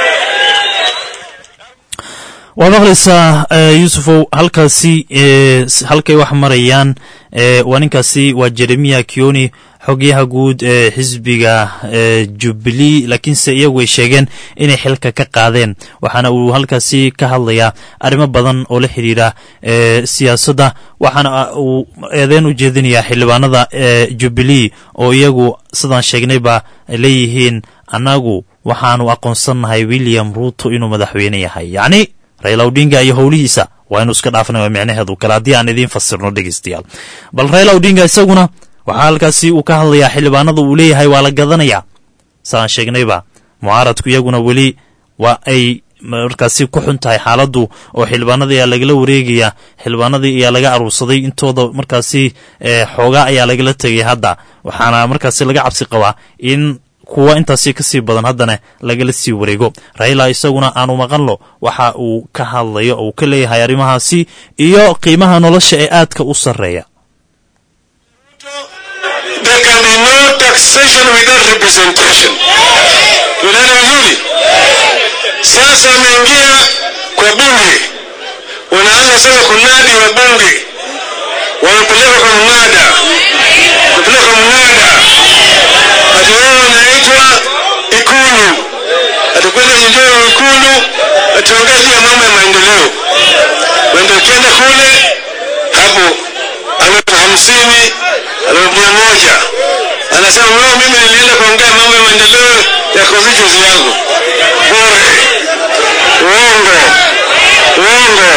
waad maqlaysaa eh, yuusufow halkaasi eh, s- halkay wax marayaan eh, waa ninkaasi waa jeremiya kioni xogyaha guud ee xisbiga eh, jubilee laakiinse iyagu ay sheegeen inay xilka ka qaadeen waxaana uu halkaasi ka hadlayaa arrimo badan oo la xidhiira eh, siyaasadda waxaana ah, uu eedeyn u jeedinayaa xildhibaanada eh, jubilee oo iyagu sidaan sheegnayba ay leeyihiin annagu waxaanu aqoonsannahay william ruuto inuu madaxweyne yahay yacni raila odinga iyo howlihiisa waa inu iska dhaafna waa micnaheedu kale haddii aan idiin fasirno dhegeystayaal bal raila odinga isaguna waxaa halkaasi uu ka hadlayaa xildhibaanada uu leeyahay waa la gadanayaa saan sheegnayba mucaaradku iyaguna weli waa ay markaasi ku xun tahay xaaladdu oo xildhibaanadii ayaa lagala wareegaya xildhibaanadii ayaa laga aruursaday intooda markaasi eh, xoogaa ayaa lagala tegay hadda waxaana markaasi laga cabsi qabaa in kuwa intaasi kasii badan haddana lagala sii wareego raila isaguna aanu maqanlo waxa uu ka hadlayo oo uu ka leeyahay arrimahaasi iyo qiimaha nolosha ee aadka u sarreeya There can be no taxation without representation. Unaona vizuri? Sasa ameingia kwa bunge, wanaanza sasa kunadi wa bunge, wamepeleka kwa mnada, wamepeleka kwa mnada, ati wao wanaitwa Ikulu, atakwenda njoo Ikulu, ataongea juu ya mambo ya maendeleo. Wenda ukienda kule hapo ana hamsini ana mia moja anasema wewe, mimi nilienda kuongea mambo ya maendeleo ya constituency yangu. Bure, uongo, uongo.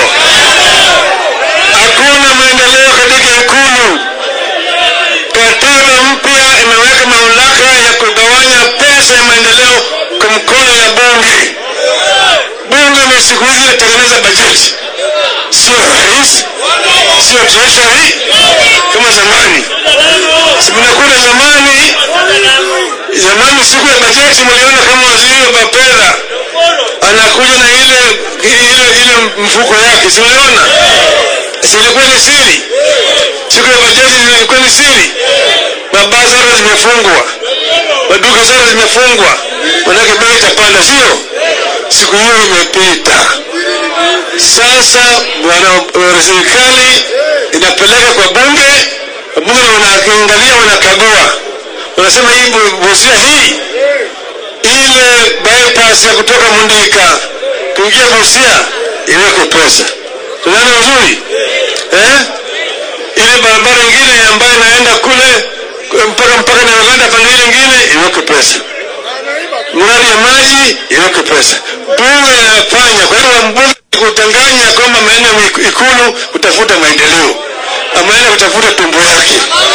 Hakuna maendeleo katika Ikulu. Katiba mpya imeweka mamlaka ya kugawanya pesa ya maendeleo kwa mkono ya bunge. Bunge ni siku hizi inatengeneza bajeti, sio rais, sio treasury kama zamani. Si mnakula zamani, zamani siku ya bajeti mliona kama waziri wa fedha anakuja na ile ile ile mfuko yake, si mliona? Si ilikuwa ni siri? Siku ya bajeti ilikuwa ni siri. Mabaa zote zimefungwa, maduka zote zimefungwa, manake bei itapanda, sio? Siku hiyo imepita. Sasa bwana wa serikali inapeleka kwa bunge, bunge wanaangalia, wanakagua, wanasema hii bu- busia hii ile bypass ya kutoka Mundika kuingia Busia iwekwe pesa. Tunaona vizuri eh? Ile barabara ingine ambayo inaenda kule mpaka mpaka na Uganda pande ile ingine iwekwe pesa. Mradi ya maji iwekwe pesa. Bunge inafanya kwa hiyo mbunge kutanganya kwamba ameenda Ikulu kutafuta maendeleo, ameenda kutafuta tumbo yake.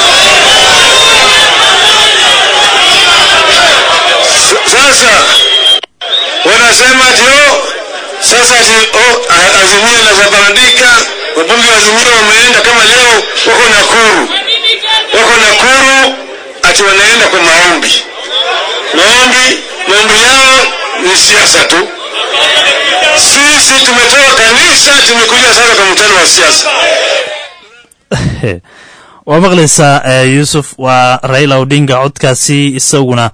S- Sasa wanasema ati oh, sasa ati oh, a- azimio la Zabandika wabunge wa Azimio wameenda kama leo wako Nakuru, wako Nakuru ati wanaenda kwa maombi. Maombi, maombi yao ni siasa tu. Sisi tumetoka kanisa, tumekuja sasa kwa mkutano wa siasa. waa maqlaysaa yuusuf waa raila odinga codkaasi isaguna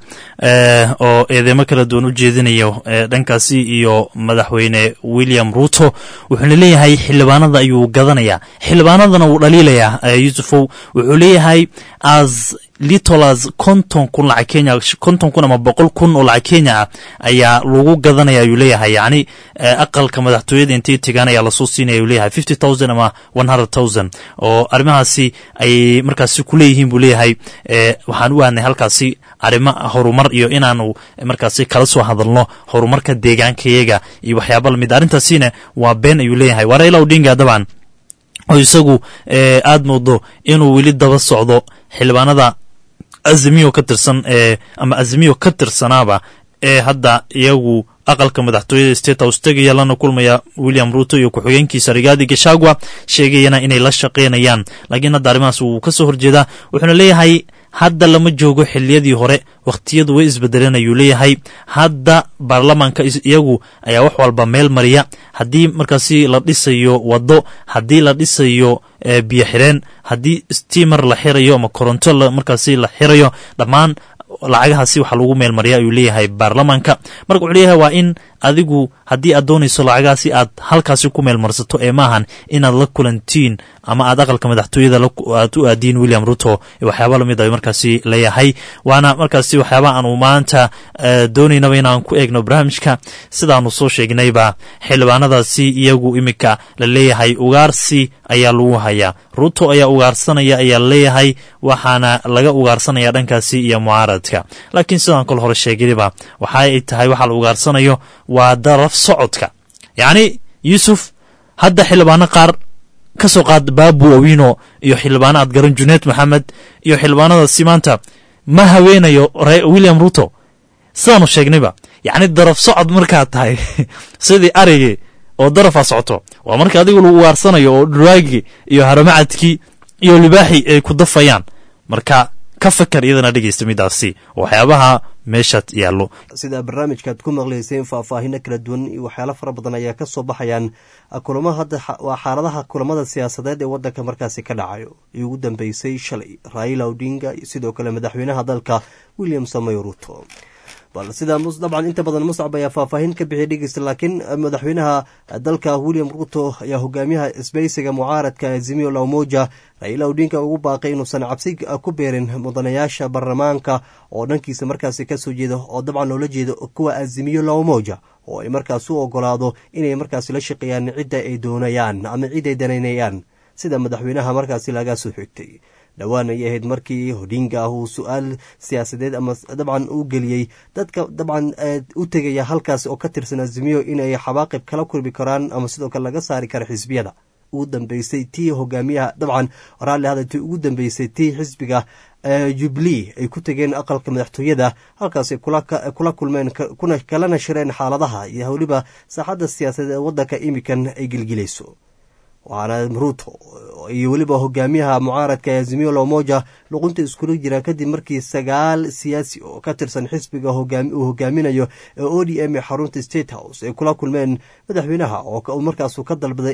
oo eedeymo kala duwan u jeedinayo dhankaasi iyo madaxweyne william ruto wuxuuna leeyahay xildhibaanada ayuu gadanayaa xildhibaanadana wuu dhaliilayaa yuusufow wuxuu leeyahay as little as konton kun lacag kenya konton kun ama boqol kun oo lacag kenya ah ayaa lagu gadanaya ayuu leeyahay yacni aqalka madaxtooyada intay tegaan ayaa lasoo siinaya ayuu leeyahay fifty thousand ama one hundred thousand oo arrimahaasi ay markaasi ku leeyihiin buu leeyahay waxaan u aadnay halkaasi arrimo horumar iyo inaanu markaasi kala soo hadalno horumarka deegaankayaga iyo waxyaaba lamid arrintaasina waa been ayuu leeyahay waa raila odinga dabcan oo isagu aad moodo inuu weli daba socdo xildhibaanada azimiyo ka tirsan ama azimiyo ka tirsanaaba ee hadda iyagu aqalka madaxtooyada state house tegaya lana kulmaya william ruto iyo ku-xigeenkiisa rigaadi gashagwa sheegayana inay la shaqaynayaan laakiin hadda arrimahaas wuu ka soo horjeedaa wuxuuna leeyahay hadda lama joogo xiliyadii hore wakhtiyadu way isbedeleen ayuu leeyahay hadda baarlamaanka iyagu ayaa wax walba meel mariya haddii markaasi la dhisayo waddo haddii la dhisayo biyo xireen haddii stimer la xirayo ama koronto markaasi la xirayo dhammaan lacagahaasi waxaa lagu meel mariya ayuu leeyahay baarlamaanka marka wuxuu leeyahay waa in adigu haddii aad doonayso lacagahaasi aad halkaasi ku meel marsato ee maahan inaad la kulantiin ama aad aqalka madaxtooyada aad u aadiin william ruto waxyaaba lamid a markaasi leeyahay waana markaasi waxyaaba aanu maanta doonaynaba inaan ku eegno barnaamijka sidaanu soo sheegnayba xildhibaanadaasi iyagu iminka la leeyahay ugaarsi ayaa lagu hayaa ruto ayaa ugaarsanaya ayaa laleeyahay waxaana laga ugaarsanaya dhankaasi iyo mucaaradka laakiin sidaan kol hore sheegayba waxa ay tahay waxa la ugaarsanayo waa daraf socodka yacni yuusuf hadda xildhibaano qaar ka soo qaad baabu owino iyo xildhibaano aad garan juneed maxamed iyo xildhibaanadaasi maanta ma haweenayo william ruto sidaanu sheegnayba yacni daraf socod markaad tahay sidii arigii oo darafaa socoto waa marka adigu lagu ugaarsanayo oo dhuraagii iyo haramacadkii iyo libaaxii ay ku dafayaan marka ka fakar iyadana dhegeysta midaasi waxyaabaha meeshaad yaallo sida barnaamijkaad ku maqlayseen faahfaahino kala duwan iyo waxyaalo fara badan ayaa ka soo baxayaan kulamo hadda waa xaaladaha kulamada siyaasadeed ee waddanka markaasi ka dhacayo iyo ugu dambeysay shalay raila odinga iyo sidoo kale madaxweynaha dalka william samoy ruto bal sida dabcan inta badan muscab ayaa faahfaahin ka bixiyay dhegeysta laakiin madaxweynaha dalka william ruto ayaa hogaamiyaha isbeysiga mucaaradka azimio la umoja raila odinga ugu baaqay inuusan cabsi ku beerin mudanayaasha baarlamaanka oo dhankiisa markaasi kasoo jeeda oo dabcan loola jeedo kuwa azimiyo la umoja oo ay markaas u ogolaado inay markaasi la shaqeeyaan cidda ay doonayaan ama cid ay danaynayaan sida madaxweynaha markaasi laga soo xigtay dhowaan ayay ahayd markii hodinga ah uu su-aal siyaasadeed ama dabcan u geliyey dadka dabcan u tegaya halkaas oo ka tirsan azimiyo inay xabaaqib kala kulmi karaan ama sidoo kale laga saari karo xisbiyada ugu dambeysay tii hogaamiyaha dabcan raalli hada tii ugu dambeysay tii xisbiga jubilee ay ku tegeen aqalka madaxtooyada halkaasay kula kulmeen kuna kalana shireen xaaladaha iyo weliba saaxadda siyaasadeed ee waddanka imikan ay gelgelayso waxaana ruto iyo weliba hogaamiyaha mucaaradka ee azimio lomoja luqunta iskula jiraan kadib markii sagaal siyaasi oo ka tirsan xisbiga uu hogaaminayo ee o d m ee xarunta state house ay kula kulmeen madaxweynaha oo markaasu ka dalbaday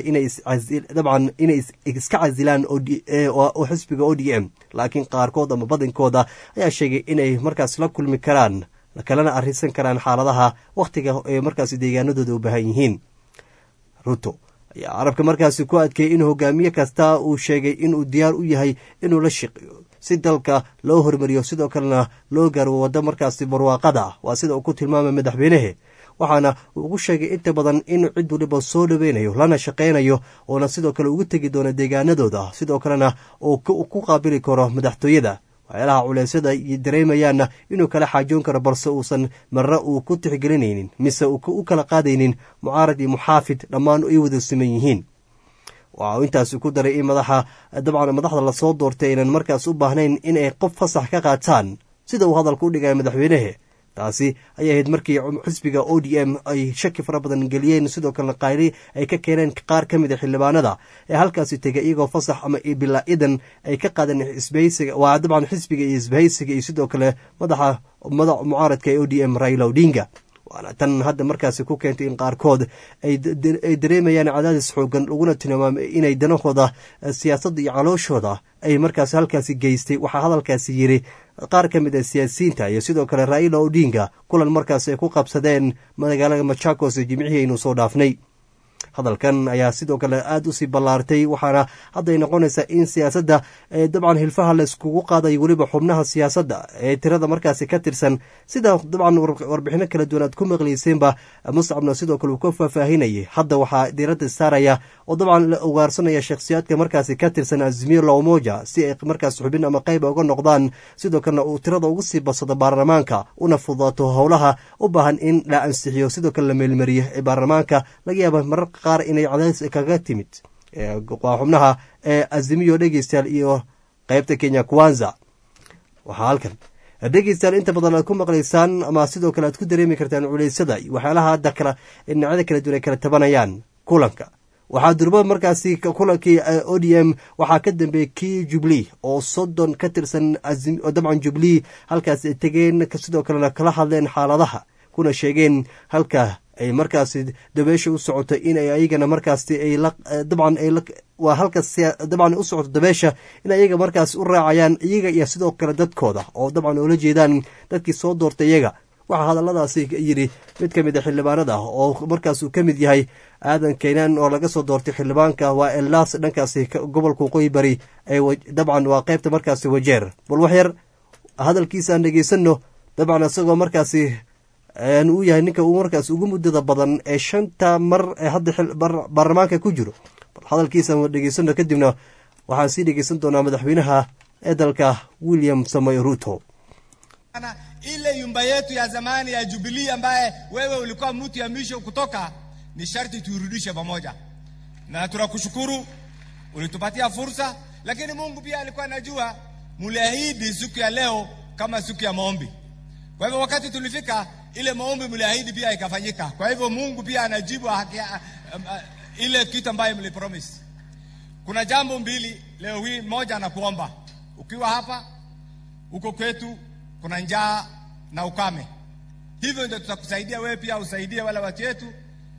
dabcan inay iska casilaan oo xisbiga o d m laakiin qaarkood ama badankooda ayaa sheegay inay markaas la kulmi karaan kalena arisan karaan xaaladaha wakhtiga ee markaas deegaanadooda u baahan yihiin ruto ayaa carabka markaasi ku adkeeyey in hogaamiye kasta uu sheegay inuu diyaar u yahay inuu la shaqeeyo si dalka loo hormariyo sidoo kalena loo gaaro waddo markaasi barwaaqada ah waa sida uu ku tilmaamay madaxweynehe waxaana uu ugu sheegay inta badan inuu cid waliba soo dhoweynayo lana shaqaynayo oona sidoo kale ugu tegi doono deegaanadooda sidoo kalena uu ku qaabili karo madaxtooyada waxyaalaha culeysyada dareemayaanna inuu kala xaajoon karo balse uusan marre uu ku tixgelinaynin mise u kala qaadaynin mucaarad iyo muxaafid dhammaan ay wada siman yihiin waxa uu intaasi ku daray in madaxa dabcan madaxda lasoo doortay aynan markaas u baahnayn inay qof fasax ka qaataan sida uu hadalka u dhigaya madaxweynehe taasi ayay ahayd markii xisbiga o d m ay shaki fara badan geliyeen sidoo kalena qayri ay ka keeneen qaar ka mid a xildhibaanada ee halkaasi tegay iyagoo fasax ama bilaa idan ay ka qaadeen isbahaysiga waa dabcan xisbiga iyo isbahaysiga iyo sidoo kale madaxa madax mucaaradka ee o d m raila odinga waana tan hadda markaasi ku keentay in qaarkood ay dareemayaan cadaadis xoogan laguna tilmaamay inay danahooda siyaasadda iyo calooshooda ay markaasi halkaasi geystay waxaa hadalkaasi yiri qaar ka mid a siyaasiyiinta iyo sidoo kale raila odinga kulan markaasi ay ku qabsadeen magaalada machakos ee jimcihii aynu soo dhaafnay hadalkan ayaa sidoo kale aada usii ballaartay waxaana hadday noqonaysaa in siyaasadda dabcan hilfaha layskugu qaadayo weliba xubnaha siyaasadda ee tirada markaasi ka tirsan sida dabcan warbixino kala duwan aad ku maqlayseenba muscabna sidoo kale uu ka faahfaahinayay hadda waxaa diiradda saaraya oo dabcan la ugaarsanaya shakhsiyaadka markaasi ka tirsan azimio lawmoja si ay markaas xubin ama qayb uga noqdaan sidoo kalena uu tirada ugu sii badsado baarlamaanka una fudaato howlaha u baahan in la ansixiyo sidoo kale la meelmariyo ee baarlamaanka laga yaaba mararka qaar inay cadaadis kaga timid waa xubnaha ee azimiyo dhegeystayaal iyo qeybta kenya kwanza waxaa halkan dhegeystayaal inta badan aad ku maqlaysaan ama sidoo kale aad ku dareemi kartaan culeysyada iyo waxyaalaha hadda kala dhinacyada kala duwan ay kala tabanayaan kulanka waxaa durba markaasi kulankii o d m waxaa ka dambeeyey kii jubli oo soddon ka tirsan dabcan jubli halkaas ay tegeen sidoo kalena kala hadleen xaaladaha kuna sheegeen halka ay markaasi dabeesha u socoto inay ayagana markaasi ay dabcan waa halkas dabcan u socoto dabeesha in ayaga markaas u raacayaan iyaga iyo sidoo kale dadkooda oo dabcan oola jeedaan dadkii soo doortay iyaga waxaa hadalladaasi yidhi mid ka mid a xildhibaanada oo markaas uu ka mid yahay aadan keynan oo laga soo doortay xildhibaanka waa elaas dhankaasi gobolka waqooyi bari dabcan waa qaybta markaasi wajeer bal waxyar hadalkiisaan dhegeysano dabcan isagoo markaasi uu yahay ninka uu markaas ugu muddada badan ee shanta mar ee hadda baarlamaanka ku jiro bal hadalkiisa dhegeysano kadibna waxaan sii dhegeysan doonaa madaxweynaha ee dalka william samoy ruto ile yumba yetu ya zamani ya Jubilee ambaye wewe ulikuwa mtu ya mwisho kutoka, ni sharti tuirudishe pamoja, na tunakushukuru ulitupatia fursa, lakini Mungu pia alikuwa anajua muliahidi siku ya leo kama siku ya maombi. Kwa hivyo wakati tulifika, ile maombi mliahidi pia ikafanyika. Kwa hivyo Mungu pia anajibu haki, um, uh, ile kitu ambayo mlipromise. Kuna jambo mbili leo hii, moja na kuomba, ukiwa hapa huko kwetu kuna njaa na ukame, hivyo ndio tutakusaidia wewe pia usaidie wale watu wetu.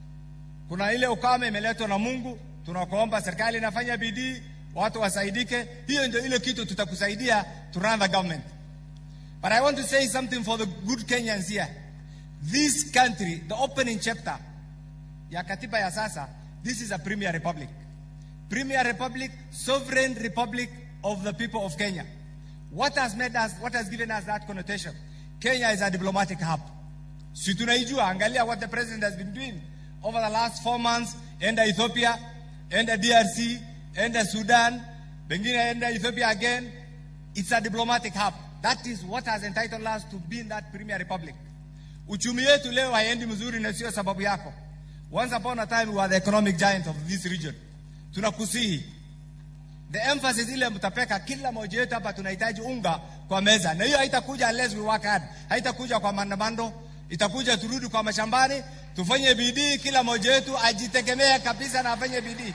Kuna ile ukame imeletwa na Mungu, tunakuomba serikali inafanya bidii, watu wasaidike. Hiyo ndio ile kitu tutakusaidia to run the government. But I want to say something for the good Kenyans here. This country, the opening chapter ya katiba ya sasa, this is a premier republic. Premier republic, sovereign republic of the people of Kenya. What has made us, what has given us that connotation? Kenya is a diplomatic hub. Si tunaijua, angalia what the president has been doing over the last four months, enda Ethiopia, enda DRC, enda Sudan, pengine enda Ethiopia again. It's a diplomatic hub. That is what has entitled us to be in that premier republic. Uchumi yetu leo haiendi mzuri na sio sababu yako. Once upon a time we were the economic giant of this region. Tunakusihi. The emphasis ile mtapeka kila moja wetu hapa tunahitaji unga kwa meza. Na hiyo haitakuja unless we work hard. Haitakuja kwa maandamano, itakuja turudi kwa mashambani, tufanye bidii kila moja wetu ajitegemee kabisa na afanye bidii.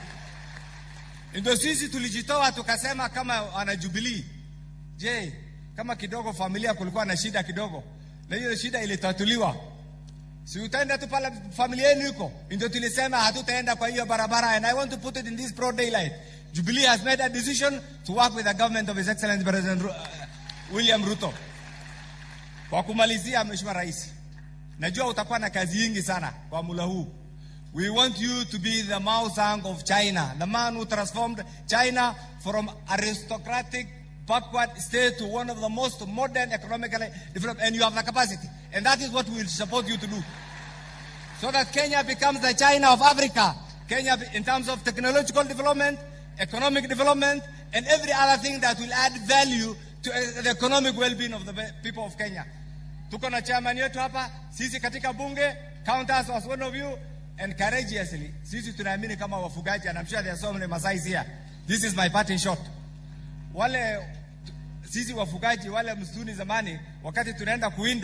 Ndio sisi tulijitoa tukasema kama wana Jubilee. Je, kama kidogo familia kulikuwa na shida kidogo na hiyo shida ilitatuliwa, si utaenda tu pale familia yenu iko? Ndio tulisema hatutaenda kwa hiyo barabara, and I want to put it in this broad daylight. Jubilee has made a decision to work with the government of His Excellency President Ru- uh, William Ruto. Kwa kumalizia, Mheshimiwa Rais, najua utakuwa na kazi nyingi sana kwa mula huu. We want you to be the Mao Zedong of China, the man who transformed China from aristocratic backward state to one of the most modern economically developed, and you have the capacity. And that is what we will support you to do. So that Kenya becomes the China of Africa. Kenya, in terms of technological development, economic development, and every other thing that will add value to uh, the economic well-being of the be- people of Kenya. Tuko na chairman yetu hapa, sisi katika bunge, count us as one of you, and courageously, sisi tunaamini kama wafugaji, and I'm sure there are so many Masais here. This is my parting shot. Wale sisi wafugaji wale msituni zamani, wakati tunaenda kuwinda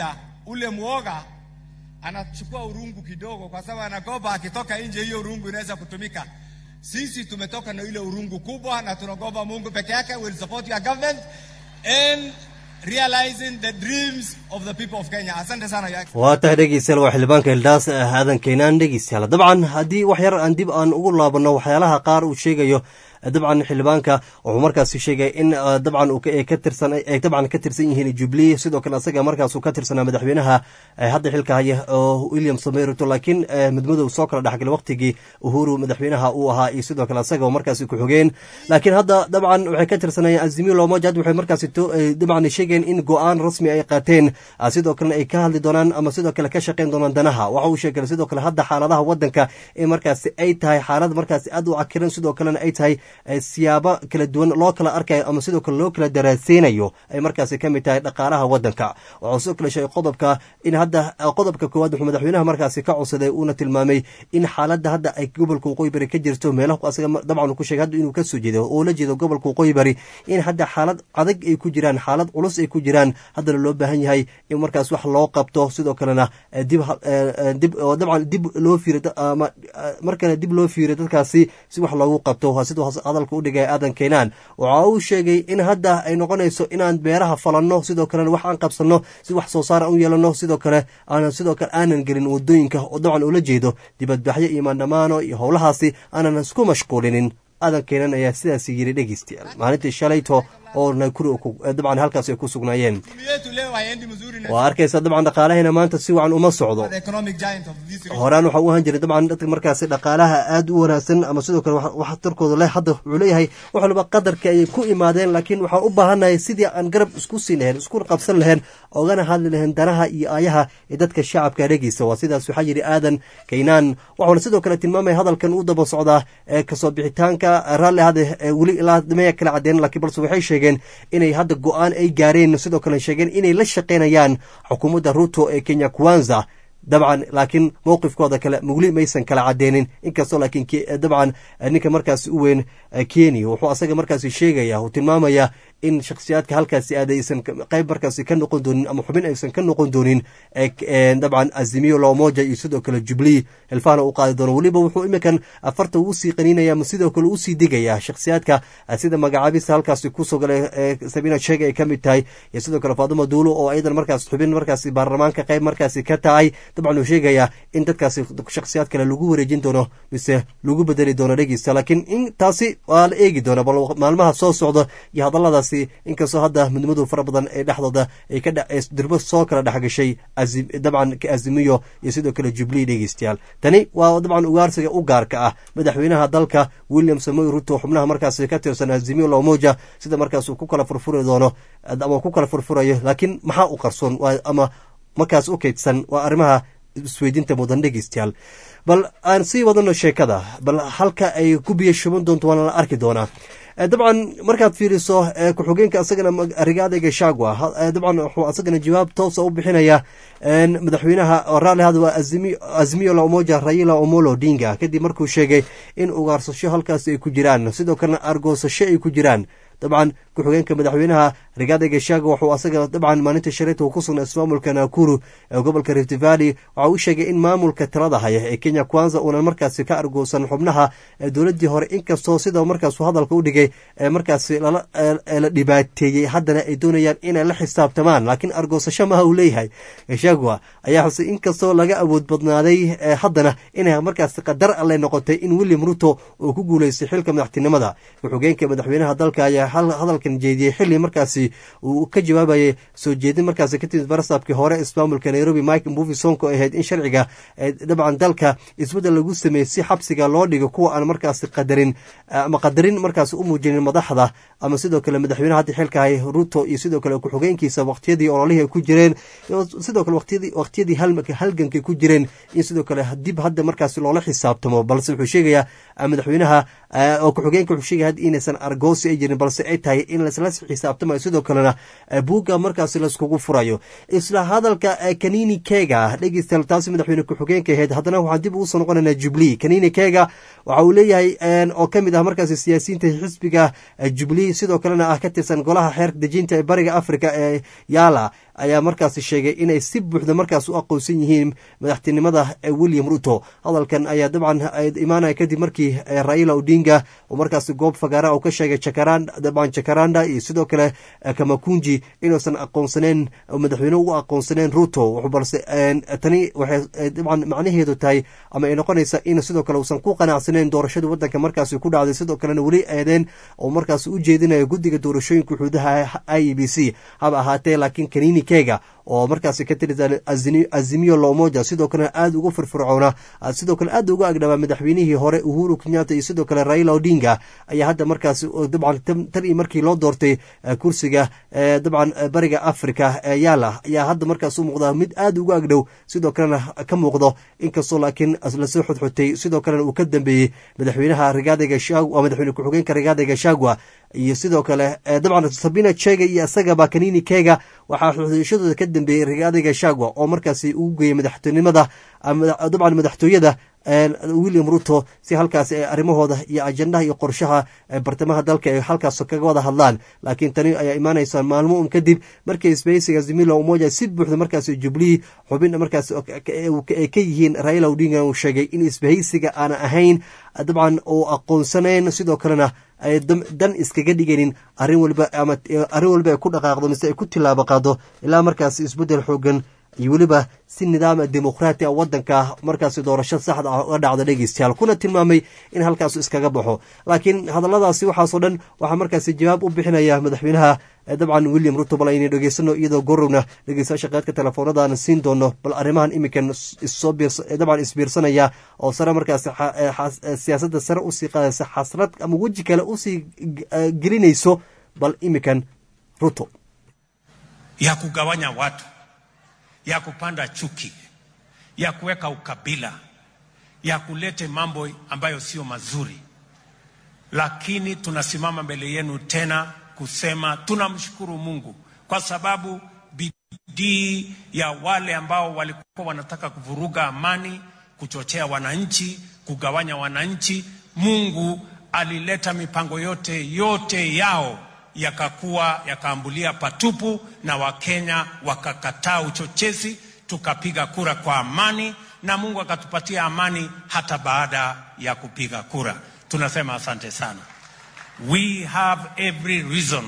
ule mwoga anachukua urungu kidogo, kwa sababu anagopa akitoka nje hiyo urungu inaweza kutumika. Sisi tumetoka na ile urungu kubwa, na tunagopa Mungu peke yake will support your government and realizing the dreams of the people of Kenya. Asante sana ya waa tahay dhegeystayaal waa xildhibaanka hildaas aadan keenaan dhegeystayaal dabcan haddii wax yar aan dib aan ugu laabanno waxyaalaha qaar uu sheegayo dabcan xildhibaanka wuxuu markaasi sheegay in dabcan ay ka tirsan ay dabcan ka tirsan yihiin jubilee sidoo kale asaga markaas uu ka tirsanaa madaxweynaha hadda xilka haya oo william samoy ruto laakiin midmadow soo kala dhexgalay waqtigii uhuru madaxweynaha uu ahaa iyo sidoo kale asaga markaasi ku xogeen laakiin hadda dabcan waxay ka tirsanayeen azimio lomoja hadda waxay markaasi dabcan sheegeen in go-aan rasmi ay qaateen sidoo kalena ay ka hadli doonaan ama sidoo kale ka shaqeyn doonaan danaha waxa uu sheegay sidoo kale hadda xaaladaha wadanka in markaasi ay tahay xaalad markaasi aad u cakiran sidoo kalena ay tahay siyaabo kala duwan loo kala arkayo ama sidoo kale loo kala daraaseynayo ay markaasi ka mid tahay dhaqaalaha wadanka waxuu sidoo kale sheegay qodobka in hadda qodobka koowaad wuxuu madaxweynaha markaasi ka codsaday uuna tilmaamay in xaaladda hadda ay gobolka waqooyi bari ka jirto meelaha asaga dabcan ku sheegay hadda inuu kasoo jeedo oo la jeedo gobolka waqooyi bari in hadda xaalad adag ay ku jiraan xaalad culus ay ku jiraan haddana loo baahan yahay in markaas wax loo qabto sidoo kalena dib dib dabcan dib loo fiiro ama markale dib loo fiiro dadkaasi si wax loogu qabto sidoo hadalka udhigay aadan keenaan waxa uu sheegay in hadda ay noqonayso inaan beeraha falanno sidoo kalena wax aan qabsanno si wax soo saar aan u yeelanno sidoo kale aanan sidoo kale aanan gelin wadooyinka oo dabcan ula jeedo dibadbaxyo iyo maandhamaano iyo howlahaasi aanan isku mashquulinin aadan keenan ayaa sidaas yiri dhegeystayaal maalintii shalayto oo nakuri dabcan halkaas ay ku sugnaayeen waa arkaysa dabcan dhaqaalaheena maanta si wacan uma socdo horaan waxa u ahaan jiray dabcan dadka markaasi dhaqaalaha aad u wanaagsan ama sidoo kale wax tarkooda leh hadda wuxuu leeyahay wax walba qadarka ayay ku imaadeen laakiin waxaan u baahannahay sidii aan garab isku siin lahayn isku qabsan lahayn ogana hadli lahayn danaha iyo aayaha ee dadka shacabka dhegeysa waa sidaas waxaa yidhi aadan kaynaan waxuuna sidoo kale tilmaamaya hadalkan u daba socdaa ee kasoo bixitaanka raalli hade weli ilaa maya kala cadeen laakiin balse waxay sheegeen inay hadda go-aan ay gaareen sidoo kale sheegeen inay la shaqaynayaan xukuumadda ruto ee kenya kwanza dabcan laakiin mowqifkooda kale mugli maysan kala cadeenin inkastoo laakiin dabcan ninka markaasi u weyn kenya wuxuu asaga markaasi sheegaya uu tilmaamaya in shakhsiyaadka halkaasi aad aysan qayb markaasi ka noqon doonin ama xubin aysan ka noqon doonin dabcan azimiyo lomoja iyo sidoo kale jubilee hilfaana u qaadi doono weliba wuxuu iminkan afarta usii qaniinaya ama sidoo kale usii digaya shakhsiyaadka sida magacaabista halkaasi kusoo galay sabina sheega ay ka mid tahay iyo sidoo kale faaduma duulo oo ayadan markaas xubin markaasi baarlamaanka qayb markaasi ka tahay dabcan uu sheegaya in dadkaasi shakhsiyaad kale lagu wareejin doono mise lagu bedeli doono dhegeysta laakiin in taasi waa la eegi doona bal maalmaha soo socda iyo hadalladaas inkastoo hadda midnimadu fara badan ee dhexdooda ay ka dirbo soo kala dhexgashay dabcan azimiyo iyo sidoo kale jubilee dhegeystayaal tani waa dabcan ugaarsiga u gaarka ah madaxweynaha dalka william samoy ruto xubnaha markaasi ka tirsan azimiyo lomoja sida markaas uu ku kala furfuri doono ama ku kala furfurayo laakiin maxaa u qarsoon ama markaas u kaydsan waa arrimaha isweydiinta mudan dhegeystayaal bal aan sii wadano sheekada bal halka ay ku biyo shuban doonto waana la arki doonaa dabcan markaad fiiriso ku-xigeenka asagana rigaada gashagwa dabcan wuxuu asagana jawaab toosa u bixinaya madaxweynaha raalli hada waa azimiyo la umoja raila omolo odinga kadib markuu sheegay in ugaarsasho halkaasi ay ku jiraan sidoo kalena argoosasho ay ku jiraan dabcan ku-xigeenka madaxweynaha rigaada gashago wuxuu asaga dabcan maalinta shalayta uu ku sugnaa ismaamulka nakuru ee gobolka rift valley waxa uu sheegay in maamulka talada haya ee kenya kwanza uunan markaasi ka argoosan xubnaha dowladii hore inkastoo sida markaasuu hadalka u dhigay markaasi la dhibaateeyey haddana ay doonayaan inay la xisaabtamaan laakiin argoosasho maha uu leeyahay gashagwa ayaa xusay inkastoo laga awood badnaaday haddana inay markaasi qadar alle noqotay in william ruto uu ku guuleystay xilka madaxtinimada ku-xigeenka madaxweynaha dalka ayaa hadalkan jeediyey xili markaasi uu ka jawaabayay soo jeedin markaasi ka timid barasaabkii hore ismaamulka nairobi mike mbuvi sonko ahayd in sharciga dabcan dalka isbeddel lagu sameeyey si xabsiga loo dhigo kuwa aan markaasi qadarin ama qadarin markaasi u muujinin madaxda ama sidoo kale madaxweynaha hadda xilkahay ruto iyo sidoo kale ku-xigeenkiisa waqtiyadii ololihii ay ku jireen sidoo kale waqtiyadii halgankay ku jireen in sidoo kale dib hadda markaasi loola xisaabtamo balse wuxuu sheegayaa madaxweynaha oo ku-xigeenka wuxuu sheegaya hadda inaysan argoosi ay jirin balse ay tahay in laisla xisaabtamayo sidoo kalena buugga markaasi laiskugu furayo isla hadalka kanini kega dhegeystayaal taasi madaxweyne ku-xigeenka ahayd haddana waxaan dib ugu soo noqonaynaa jubilee kanini kega waxa uu leeyahay oo ka mid ah markaasi siyaasiyiinta xisbiga jubilee sidoo kalena ah ka tirsan golaha xeerka dejinta ee bariga africa ee yaala ayaa markaasi sheegay inay si buuxda markaas u aqoonsan yihiin madaxtinimada william ruto hadalkan ayaa dabcan imaanaya kadib markii raila odinga oo markaasi goob fagaara uu ka sheegay dabcan jakaranda iyo sidoo kale kamakunji inuusan aqoonsaneen madaxweyne u aqoonsaneen ruto balse tani waxay dabcan macnaheedu tahay ama ay noqonaysa in sidoo kale uusan ku qanacsaneen doorashada wadanka markaasi ku dhacday sidoo kalena weli eedeen oo markaas u jeedinayo guddiga doorashooyinka xuduudaha i e b c haba ahaatee laakiin kanini kega oo markaasi ka tirsan azimiyo lomoja sidoo kalena aada ugu firfircoona sidoo kale aada uga agdhabaa madaxweynihii hore uhuru kenyatta iyo sidoo kale raila odinga ayaa hadda markaasi dabcan tan iyo markii loo doortay kursiga dabcan bariga africa ee yaala ayaa hadda markaas u muuqda mid aada uga agdhow sidoo kalena ka muuqdo inkastoo laakiin lasoo xodxotay sidoo kalena uu ka dambeeyey madaxweynaha rigaada gashagwa madaxweyne ku-xigeenka rigaada gashagwa iyo sidoo kale dabcan sabina chega iyo isagaba kanini kega waxaa xodxoshadooda ka dambeeyey rigaada gashagwa oo markaasi ugu geeyey madaxtinimada dabcan madaxtooyada william ruto si halkaas arrimahooda iyo ajendaha iyo qorshaha bartamaha dalka ay halkaas kaga wada hadlaan laakiin tani ayaa imaanaysa maalmo un kadib markii isbahaysiga zimila umoja si buuxda markaas jubilee xubin markaas ay ka yihiin raila odinga uu sheegay in isbahaysiga aana ahayn dabcan uu aqoonsanayn sidoo kalena ay dan iskaga dhigaynin arrin walba ama arrin walba ay ku dhaqaaqdo mise ay ku tilaabo qaado ilaa markaas isbeddel xoogan iyo weliba si nidaam dimuqraati a wadanka markaasi doorasho saxda ah uga dhacda dhegeystayaal kuna tilmaamay in halkaasu iskaga baxo laakiin hadalladaasi waxaasoo dhan waxaa markaasi jawaab u bixinaya madaxweynaha dabcan william ruto bal aynu dhegeysano iyadoo gorowna dhegeystayaasha qaadka telefoonadaan siin doono bal arrimahan iminkan dabcan isbiirsanaya oo sare markaasi siyaasadda sare usii qaadaysa xasrad ama weji kale usii gelinayso bal iminkan ruto ya kugawanya watu ya kupanda chuki, ya kuweka ukabila, ya kulete mambo ambayo sio mazuri, lakini tunasimama mbele yenu tena kusema tunamshukuru Mungu kwa sababu bidii ya wale ambao walikuwa wanataka kuvuruga amani, kuchochea wananchi, kugawanya wananchi, Mungu alileta mipango yote yote yao yakakuwa yakaambulia patupu na Wakenya wakakataa uchochezi, tukapiga kura kwa amani na Mungu akatupatia amani hata baada ya kupiga kura. Tunasema asante sana. We have every reason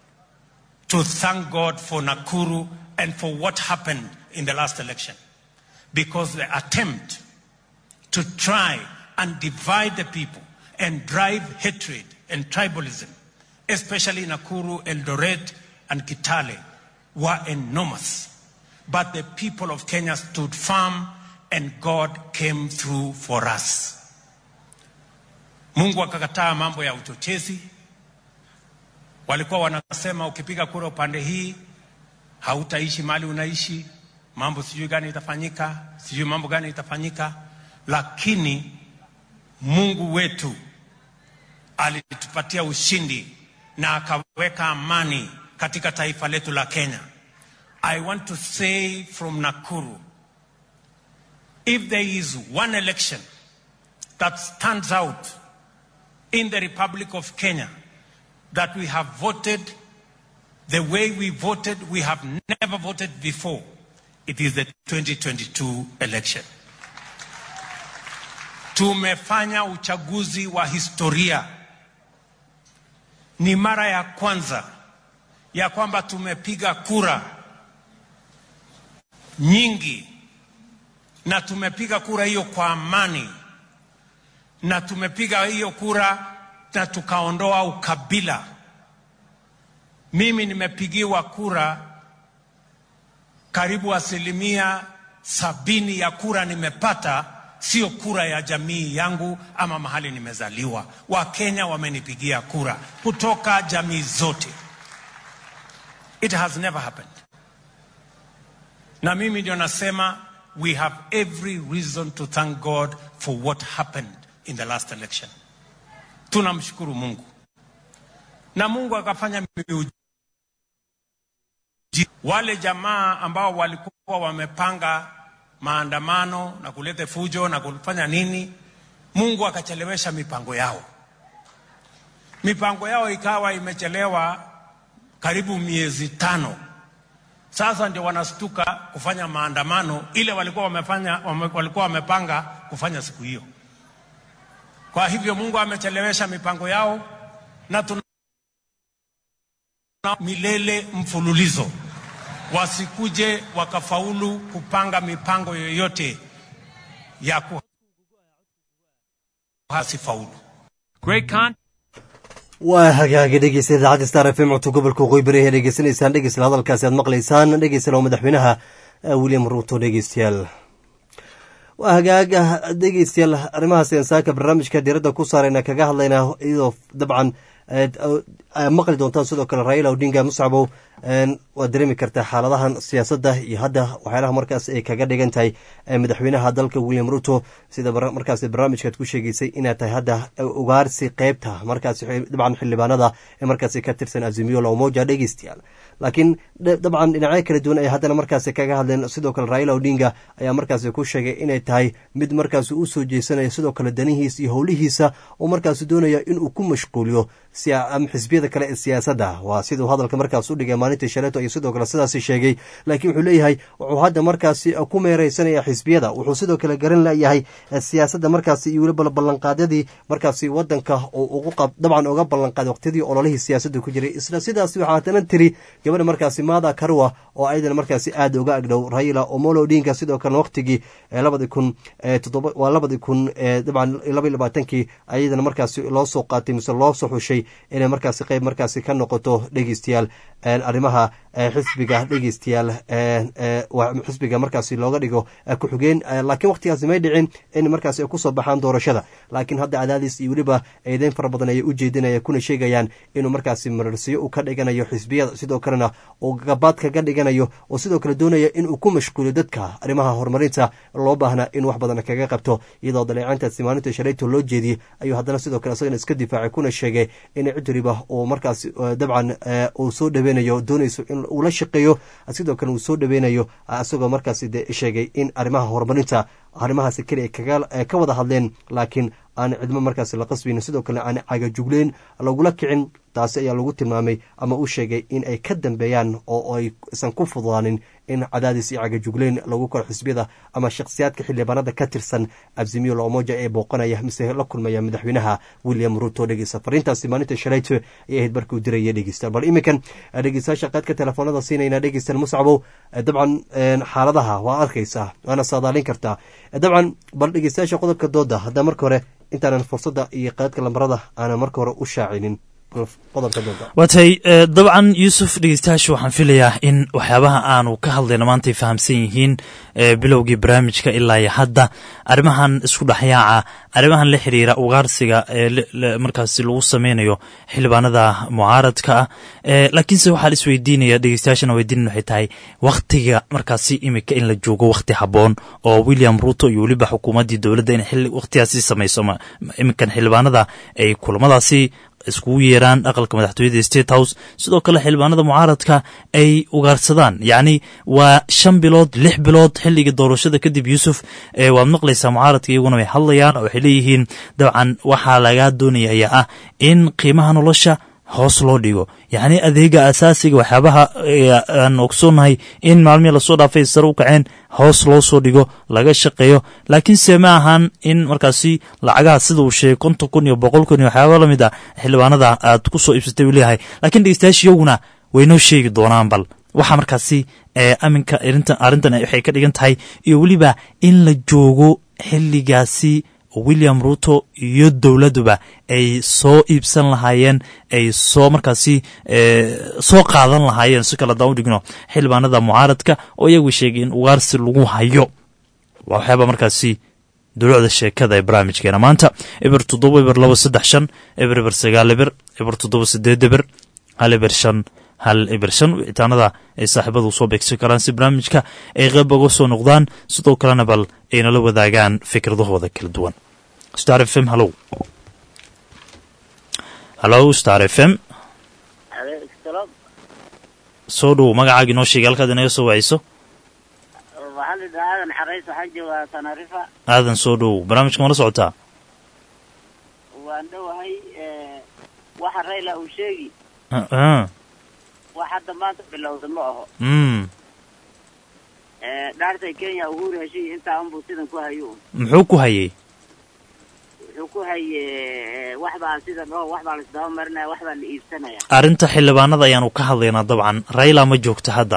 to thank God for Nakuru and for what happened in the last election because the attempt to try and divide the people and drive hatred and tribalism especially Nakuru, Eldoret, and Kitale, were enormous. But the people of Kenya stood firm and God came through for us. Mungu akakataa mambo ya uchochezi. Walikuwa wanasema ukipiga kura upande hii hautaishi mali unaishi, mambo sijui gani itafanyika, sijui mambo gani itafanyika, lakini Mungu wetu alitupatia ushindi na akaweka amani katika taifa letu la Kenya. I want to say from Nakuru, if there is one election that stands out in the Republic of Kenya that we have voted the way we voted, we have never voted before, it is the 2022 election. Tumefanya uchaguzi wa historia ni mara ya kwanza ya kwamba tumepiga kura nyingi na tumepiga kura hiyo kwa amani na tumepiga hiyo kura na tukaondoa ukabila. Mimi nimepigiwa kura karibu asilimia sabini ya kura nimepata sio kura ya jamii yangu ama mahali nimezaliwa. Wakenya wamenipigia kura kutoka jamii zote. It has never happened. Na mimi ndio nasema we have every reason to thank God for what happened in the last election. Tunamshukuru Mungu na Mungu akafanya miujiza. Wale jamaa ambao walikuwa wamepanga maandamano na kuleta fujo na kufanya nini, Mungu akachelewesha mipango yao. Mipango yao ikawa imechelewa karibu miezi tano, Sasa ndio wanastuka kufanya maandamano ile walikuwa wamefanya wame, walikuwa wamepanga kufanya siku hiyo. Kwa hivyo Mungu amechelewesha mipango yao na tuna milele mfululizo, wasikuje wakafaulu kupanga mipango yoyote ya ku hasifaulu. Great con. waa hagaaga dhegeysta idaacadda star f m codka gobolka waqooyi bari ayaa dhegeysanaysaan dhegeysla hadalkaasi aad maqlaysaan dhegeysla oo madaxweynaha william ruuto dhegeystayaal waa hagaaga dhegeystayaal arrimaha seensaaka barnaamijka diiradda ku saarayna kaga hadlayna iyadoo dabcan maqli doontaan sidoo kale raila odinga muscabow waad dareemi kartaa xaaladahan siyaasadda iyo hadda waxyaalaha markaas ay kaga dhigan tahay madaxweynaha dalka william ruto sida markaas barnaamijkaad ku sheegeysay inaad tahay hadda ugaarsi qeybta markaas dabcan xildhibaanada ee markaas ka tirsan azimiyo lomoja dhegeystayaal laakiin dabcan dhinacyo kala duwan ay haddana markaas kaga hadleen sidoo kale raila odinga ayaa markaas ku sheegay inay tahay mid markaas u soo jeesanaya sidoo kale danihiisa iyo howlihiisa oo markaas doonaya inuu ku mashquuliyo xisbiyada kale ee siyaasadda waa siduu hadalka markaas u dhigay maalintii shaleeto iyo sidoo kale sidaas sheegay laakiin wuxuu leeyahay wuxuu hadda markaasi ku meereysanaya xisbiyada wuxuu sidoo kale garan layahay siyaasadda markaasi iyo weliba ballanqaadyadii markaasi wadanka oo dabcan uga ballanqaaday waqtiyadii ololihii siyaasadda ku jiray isla sidaas waxaa haddana tiri gabadha markaasi maada karwa oo ayadana markaasi aada uga agdhow raila omolo odinga sidoo kale waqtigii labadi kun todoba waa labadi kun dabcan laba labaatankii ayadana markaasi loo soo qaatay mise loo soo xushay inay markaasi qeyb markaasi ka noqoto dhegeystayaal arrimaha xisbiga dhegeystayaal xisbiga markaasi looga dhigo ku-xigeen laakiin waqtigaasi may dhicin in markaasi ay kusoo baxaan doorashada laakiin hadda cadaadis iyo weliba eedeyn fara badan ayay u jeedinaya kuna sheegayaan inuu markaasi mararsiyo uu ka dhiganayo xisbiyada sidoo kalena uu gabaad kaga dhiganayo oo sidoo kale doonaya inuu ku mashquuliyo dadka arrimaha horumarinta loo baahnaa in wax badan kaga qabto iyadoo daleecayntaasi maalinta shalayto loo jeediyey ayuu haddana sidoo kale isagana iska difaacay kuna sheegay in cid waliba uu markaas dabcan uu soo dhaweynayo doonayso in uu la shaqeeyo sidoo kale uu soo dhaweynayo isagoo markaasi de sheegay in arrimaha horumarinta arrimahaasi keli ay ka wada hadleen laakiin aan cidmo markaasi la qasbaynin sidoo kale aan cagajugleyn lagula kicin taasi ayaa lagu tilmaamay ama uu sheegay in ay ka dambeeyaan oo aysan ku fududaanin in cadaadis iyo cagajugleyn lagu koro xisbiyada ama shakhsiyaadka xildhibaanada ka tirsan absimiyo loomoja ee booqanaya mise la kulmaya madaxweynaha william ruto dhegeysta fariintaasi maalinta shalayto ayay ahayd markii uu diraya dhegeystayaal bal iminkan dhegeystayaasha qaadka telefoonada siinayna dhegeystayaal muscabow dabcan xaaladaha waa arkaysaa waana saadaalin kartaa dabcan bal dhegeystayaasha qodobka dooda haddaa marka hore intaanan fursadda iyo qaadka lambarada aanan marka hore u shaacinin waatay dabcan yuusuf dhegeystayaasha waxaan filayaa in waxyaabaha aanu ka hadlayno maantay fahamsan yihiin bilowgii barnaamijka ilaa iyo hadda arrimahan isku dhexyaaca arrimahan la xiriira ugaarsiga ee markaasi lagu sameynayo xildhibaanada mucaaradka ah laakiinse waxaa isweydiinaya dhegeystayaashana weydiinin waxay tahay wakhtiga markaasi imika in la joogo wakhti habboon oo william ruto iyo weliba xukuumaddii dowladda in wakhtigaasi samayso iminkan xildhibaanada ay kulamadaasi iskugu yeeraan aqalka madaxtooyada state house sidoo kale xildhibaanada mucaaradka ay ugaarsadaan yacni waa shan bilood lix bilood xilligii doorashada kadib yuusuf waad maqlaysaa mucaaradka iyaguna way hadlayaan oo waxay leeyihiin dabcan waxaa lagaa doonaya ayaa ah in qiimaha nolosha hoos loo dhigo yacni adeega asaasiga waxyaabaha aan ogsoonahay in maalmihii lasoo dhaafay sare u kaceen hoos loo soo dhigo laga shaqeeyo laakiinse ma ahan in markaasi lacagaha sida uu sheegay konton kun iyo boqol kun iyo waxyaaba la mid ah xildhibaanada aad ku soo iibsatay uu leeyahay lakiin dhegeystayaasha iyaguna waynoo sheegi doonaan bal waxaa markaasi aminka arrintan waxay ka dhigan tahay iyo weliba in la joogo xilligaasi william ruto iyo dowladduba ay soo iibsan lahaayeen ay soo markaasi soo qaadan lahaayeen si kale adaan u dhigno xildhibaanada mucaaradka oo iyagu sheegay in ugaarsi lagu hayo waa waxyaaba markaasi dulucda sheekada ee barnaamijkeena maanta eber toddoba eber laba saddex shan eber eber sagaal eber eber toddoba sideed eber hal eber shan hal eber shan wicitaanada ay saaxiibadu soo beegsan karaan si barnaamijka ay qeyb uga soo noqdaan sidoo kalena bal ay nala wadaagaan fikradahooda kala duwan star f m hallow hallow star f m soo dhow magacaaga inoo sheegay halkaad inaga soo wacayso waxaa la yidhaha aadan xarays waxaan joogaa tanarifa aadan soo dhow barnaamijka mala socotaa waan dhowahay waxa rayla uu sheegi wax hadda maanta bilowda ma aho mm Eh, dhaartay kenya uhuru heshiy intaa unbuu sidan ku hayo muxuu ku hayey wuxuu ku haye eh, wax baa sidan oo wax baa laisdaba marinaya wax baa la iibsanaya arrinta xildhibaanada ayaanu ka hadlaynaa dabcan rayla ma joogto hadda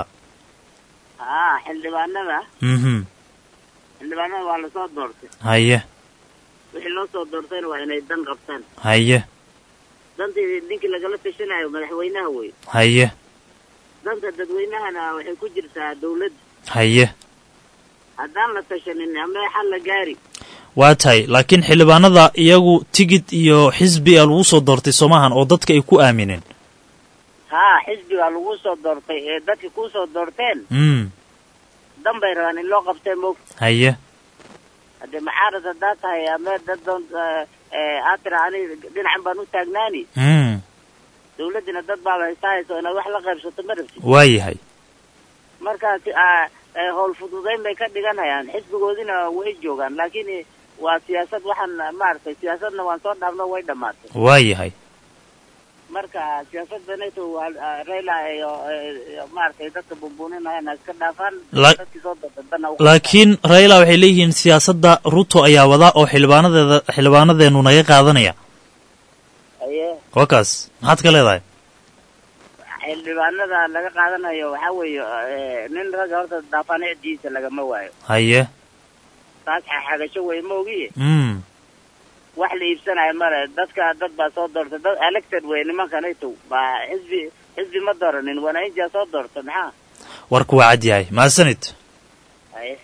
haa xildhibaanada mhm xildhibaanada waa lasoo doortay haye wixii loo soo doortayna waa inay dan qabtaan haye dantii ninkii lagala tashanayo madaxweynaha wey haye danta dadweynahana waxay ku jirtaa dawladda haye haddaan la tashanin amee xal la gaari waa tahay laakiin xildhibaanada iyagu tigid iyo xisbi a lagu soo doortay soomahan oo dadka ay ku aamineen haa xisbigaa lagu soo doortay ee dadka ku soo doorteen mm dan bay rabaan in loo qabtee moog haye haddee maxaarad haddaa tahay amee dad doon aad tira ani dhinacan baan u taagnaani mm dawladdina dad baaba haysta hayso inaad wax la qaybsato ma rabtid waa yahay markaas ah, eh, howl fududayn bay ka dhiganayaan xisbigoodina way joogaan laakiin eh, waa siyaasad waxaan maaragtay siyaasadna waan soo dhaafno way dhammaatay waa yahay marka siyaasadda nato waa ah, raila iyo eh, maaragtay dadka bumbuuninayana iska dhaafaan La- dadkii soo dadadana laakiin rayla waxay leeyihiin siyaasadda ruto ayaa wadaa oo xildhibaanadeeda xildhibaanadeenu naga qaadanaya aye waa kaas maxaad ka leedahay xildhibaanada laga qaadanayo waxaa weeye eh, nin ragga horta daafanicdiisa lagama waayo haye taas xaxagasho wey ma ogiye mm wax la iibsanayo male dadka dad baa soo doortay dad elected wey nimanka nato baa xisbi xisbi ma dooranin wanaainjaa soo doorta maxaa warku waa cad yahay mahadsanid aye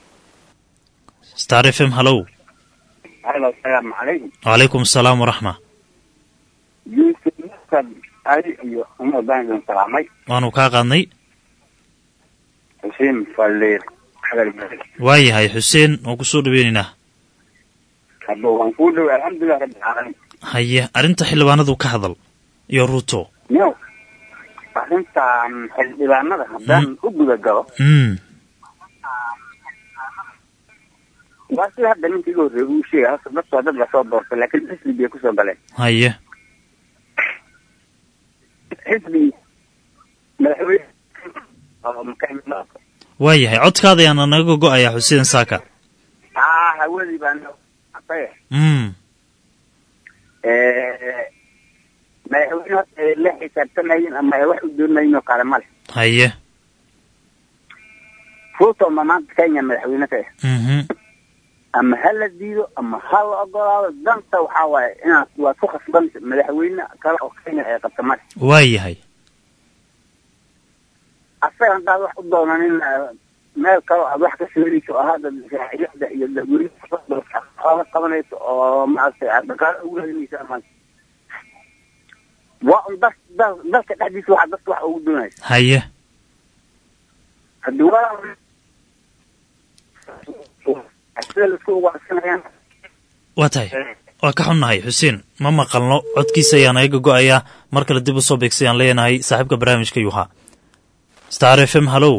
star f m hallow halo asalaamu calaykum wacalaykum asalaam waraxma yuusuf nasad ali iyo umar baan idin salaamay waanu kaa qaadnay xuseen faliir xagal bari waa yahay xuseen waan kusoo dhaweynaynaa hadba waan kuu dhoway alxamdulilah rabbi caalamiin haye arrinta xildhibaanadu ka hadal iyo ruto new arrintan xildhibaanada haddaan u guda galo mm waa sida hadda ninka iga horreeya uu sheegay hasa dadku waa dad lasoo doortay laakiin xisbi bay kusoo galeen haye xisbi madaxweyne oo makaimada waa yahay codkaada ayaana naga go-ayaa xuseen saaka aa hawadii baan aqaya mm madaxweyne horta ay la xisaabtamayin ama ay wax u doonayeen oo kale male haye ruto ma maanta kenya madaxweyne ka ah mhm ama ha la diido ama ha la ogolaado danta waxaa waaye inaad waad ku khasban madaxweyne kale oo kenya ay qabta male waa yahay asaga haddaad wax u doonanin eh, meel kale oo aad wax ka soorinayso oo hadda raaciyada iyo dadweynaha qabanayso oo maaragtay aad dhaqaale ugu raadinayso ama waa un dal dal- dalka dhexdiisa waxa dadka wax ugu doonaysa haye haddii waa sida laisku ugaarsanayaan waa tahay waa ka xunnahay xuseen ma maqalno codkiisa ayaa naga go-ayaa mar kale dib u soo beegsay aan leenahay saaxiibka barnaamijka yuha star f m hallow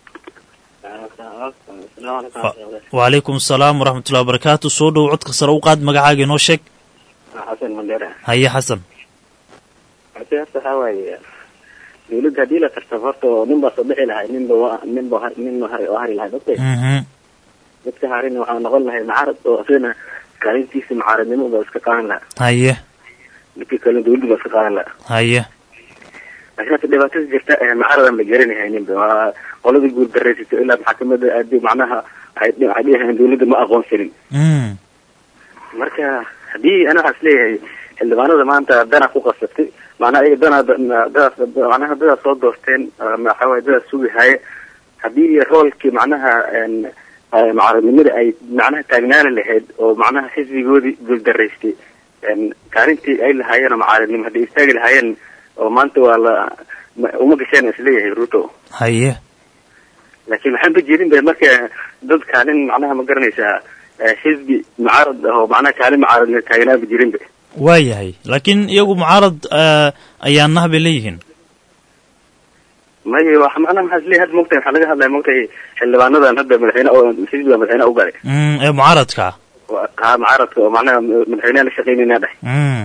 wacalaykum asalaam waraxmatullahi wabarakaatu soo dhow codka sare u qaad magacaaga inoo sheeg xasan mandera haye xasan hase horta waxaa waaye dawladda haddii la tartamo horta nin baa soo bixi lahay ninba wa- ninba har- ninba hari oo hari lahay ogtay mhm midka harina waxaa noqon lahay macaarad oo isagana kaalintiisa macaaradnimo baa iska qaadan lahaa haye midka kale dawladda baa iska qaadan lahaa haye laakiin hata dhibaatada jirta ee macaradan la garanahay ninba waa qoladii guud daraysato ilaa maxkamadda aadi macnaha waxay dhi- waxay dhihayan dawladda ma aqoonsanin mm marka haddii ana waxaa isleeyahay xildhibaanada maanta dana ku qasabtay macnaha iyaga dana dadaas macnaha dadaas soo doorteen ama waxaa waaye dadaas sugi haye haddii roolkii macnaha een, eh, mucaaradnimada ay macnaha taagnaani lahayd oo macnaha xisbigoodii guuldaraystay een, kaalintii ay lahaayeen oo mucaaradnimo hadday istaagi lahaayeen oo maanta waa la ma- uma gasheen isleeyahay ruto haye laakiin waxaan ba jeedin ba marka dad kaalin macnaha ma garanaysaa eh, xisbi mucaarad ah oo macnaha kaalin mucaaradnimo taagnaaba jirinba waa yahay laakiin iyagu mucaarad eh, ayaa nah bay leeyihiin maya wax macnaha maxaa isleeyahay hadda mogtahay waxaa laga hadlaya mogtahay xildhibaanadan hadda madaxweyne oo xisbiga madaxweyne u galay mm ee mucaaradka ah Waa- haa mucaaradka oo macnaha madaxweyneha la shaqeynayna dheh mm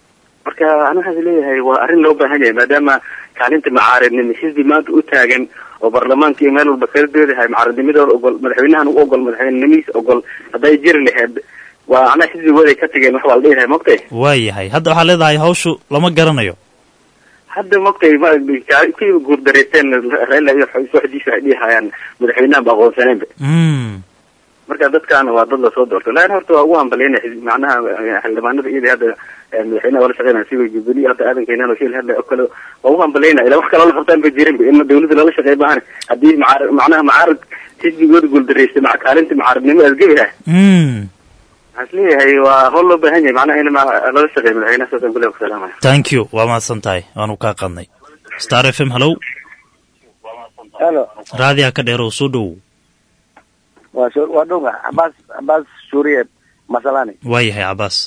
marka ana waxaa isleeyahay waa arrin loo baahan yahay maadaama kaalinta mucaaradnimo xisbi maanta u taagan oo baarlamaanka iyo meel walba kala doodahay mucaaradnimadooda ogol madaxweynahan u ogol madaxweynenimihiisa ogol hadday jiri lahayd waa macnaha xisbigooda ay ka tageen wax baa la dhihi lahay mogtay waayahay hadda waxaa leedahay hawshu lama garanayo hadda mogtay ma kii guurdareysteen reela iyo sooxdiisa waxay dhihi hayaan madaxweynahan ba aqoonsaneenba mm marka dadkaana waa dad lasoo doortay laakiin horta waa ugu hambalyeynaya xisbi- macnaha eh, xildhibaanada iyada hadda eh, madaxweynaha wala shaqeynaya siba jubilee hadda aadan keenaan oo shil hadda oo kale waa ugu hambalyeynaya ilaa wax kale la qabtaan ba jirin in dawladda lala shaqeey maahan haddii macaar- macnaha macaarad xisbigooda guuldareystay maca kaalinta mucaaradnimo asgebi ah mm waxaan isleeyahay waa howl loo baahan yahay macnaha in ma- lala shaqeeyo madaxweynaha saasaan kule ku salaamaya thank you waa mahadsan tahay waanu kaa qadnay star f m hallow helo raadiyaa ka dheer oo soo dhowow waa shu- waa dhunga cabaas cabaas shuuriye masalani waayahay cabaas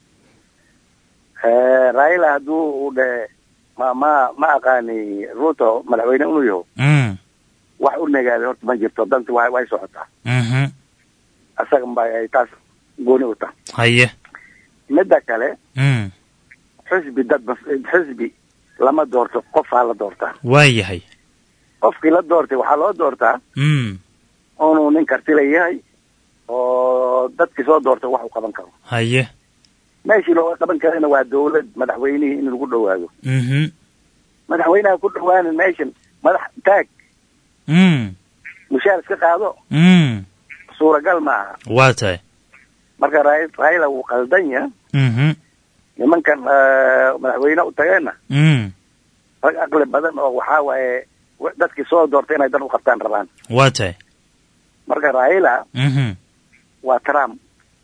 Eh, raila hadduu uu dhe ma ma ma aqaani ruto madaxweyne inuu yaho mm wax u negaaday horta ma jirto danti way way socotaa mhm asaga ba ay taas gooni u tahay haye midda kale mm xisbi dad bas xisbi lama doorto qofaa la doortaa waayahay qofkii la doortay waxaa loo doortaa mm inuu nin karti leeyahay oo dadkii soo doortay wax u qaban karo haye meeshii looga qaban karana waa dawlad madaxweynihii in lagu dhawaado mhm madaxweynaha ku dhawaanin meeshan madax taag mm mushaar iska qaado mm suuragal maaha waa tahay marka Ra- raila wuu qaldan yahay mhm nimankan eh, madaxweyne u tageenna mm rag aqli badan oo waxaa waaye wa- dadkii soo doortay inay dan u qabtaan rabaan waa tahay marka raila mhm waa trump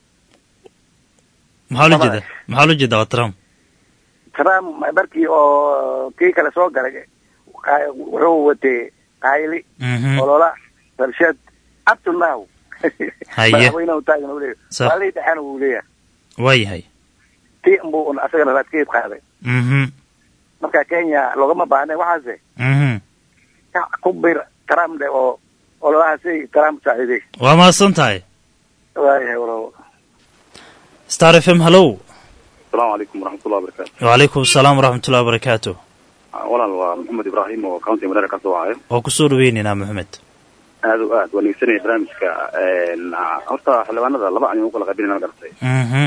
maxaa loo jeedaa maxaa loo jeedaa waa trump trump markii oo kii kale soo galay qa- wuxuu watay qayli mhm olola rabshad up to now Haye. madaxweyne u taagan uu leeyahay Sax. waalii dhexena wuu leeyahay waayahay tii unbuu un asagana raadkeed qaaday mhm marka kenya loogama baahne waxaase mhm ka ku bir trump de oo ololahaasi trump saaciiday waa mahadsan tahay waayahay walaal star f m hallow asalaamu calaykum waraxmatullahi wabarakaatu wacalaykum asalaam waraxmatullahi wabarakaatu walaal waa maxamed ibraahim oo county madera ka soo wacay waa kusoo dhaweynaynaa maxamed aad o aad waa dhegeysanaya barnaamijka een, horta xildhibaanada laba ayaan u kala qaybinayna ma garatay mhm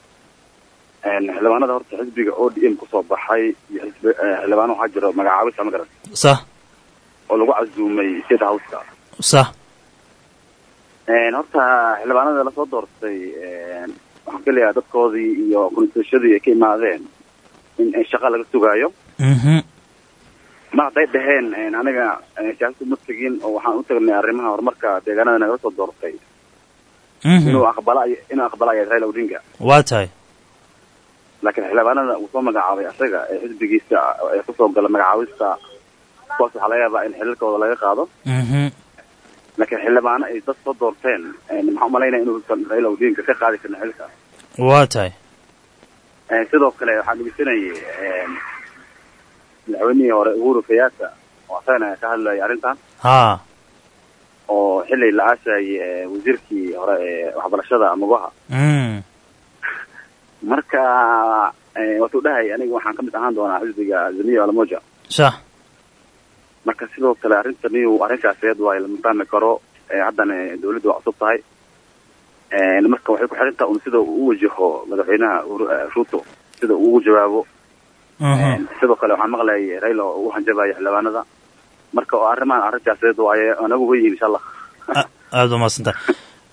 Een, xildhibaanada horta xisbiga o d m kusoo baxay iyo xisbi eh, xildhibaano waxaa jiro magacaabisa ma garatay sah oo lagu casuumay state houseka sah Een, horta xildhibaanada lasoo doortay een, waxaan ka leeyahay dadkoodii iyo konstitushadii ay ka imaadeen in in shaqa laga sugaayo mhm ma hadday dhaheen een, aniga eh, siyaasad uma tegin oo waxaan u tagnay arrimaha horumarka deegaanada nagala soo doortay inuu mhm aqbala inuu aqbalaya raila odinga waa tahay laakiin xildhibaanada uu soo magacaabay asaga ee xisbigiisa ee kusoo gala magacaabista kuwaas waxaa laga yaabaa in xililkooda laga qaado mhm laakiin xildhibaano ay dad soo doorteen een, maxaa umalaynaya inuusan raila odinga ka qaadi karin xilka waa tahay Een, sidoo kale waxaan dhegeysanayay een, madaxweynihii hore uhuru kenyatta oo asagana ka hadlayay arrintan haa oo xili la aasayay ee, wasiirkii hore ee waxbarashada mugaha mm marka ee, watuu dhahay aniga waxaan ka mid ahaan doonaa xisbiga azimio alamoja sah marka sidoo kale arrintan iyu arrinkaas iyad waa lama fahmi karo ee, haddana dawladdu waa cusub tahay Een, marka waxay ku xiran tahay un sida uu u wajaho madaxweynaha Uhuru- eh, ruto sida uu ugu jawaabo mhm sidoo kale waxaan maqlayay raila oo u hanjabaya xildhibaanada marka oo arrimahan arrin siyaasadeed waaye anagu weyihin insha allah aada u mahadsan tahay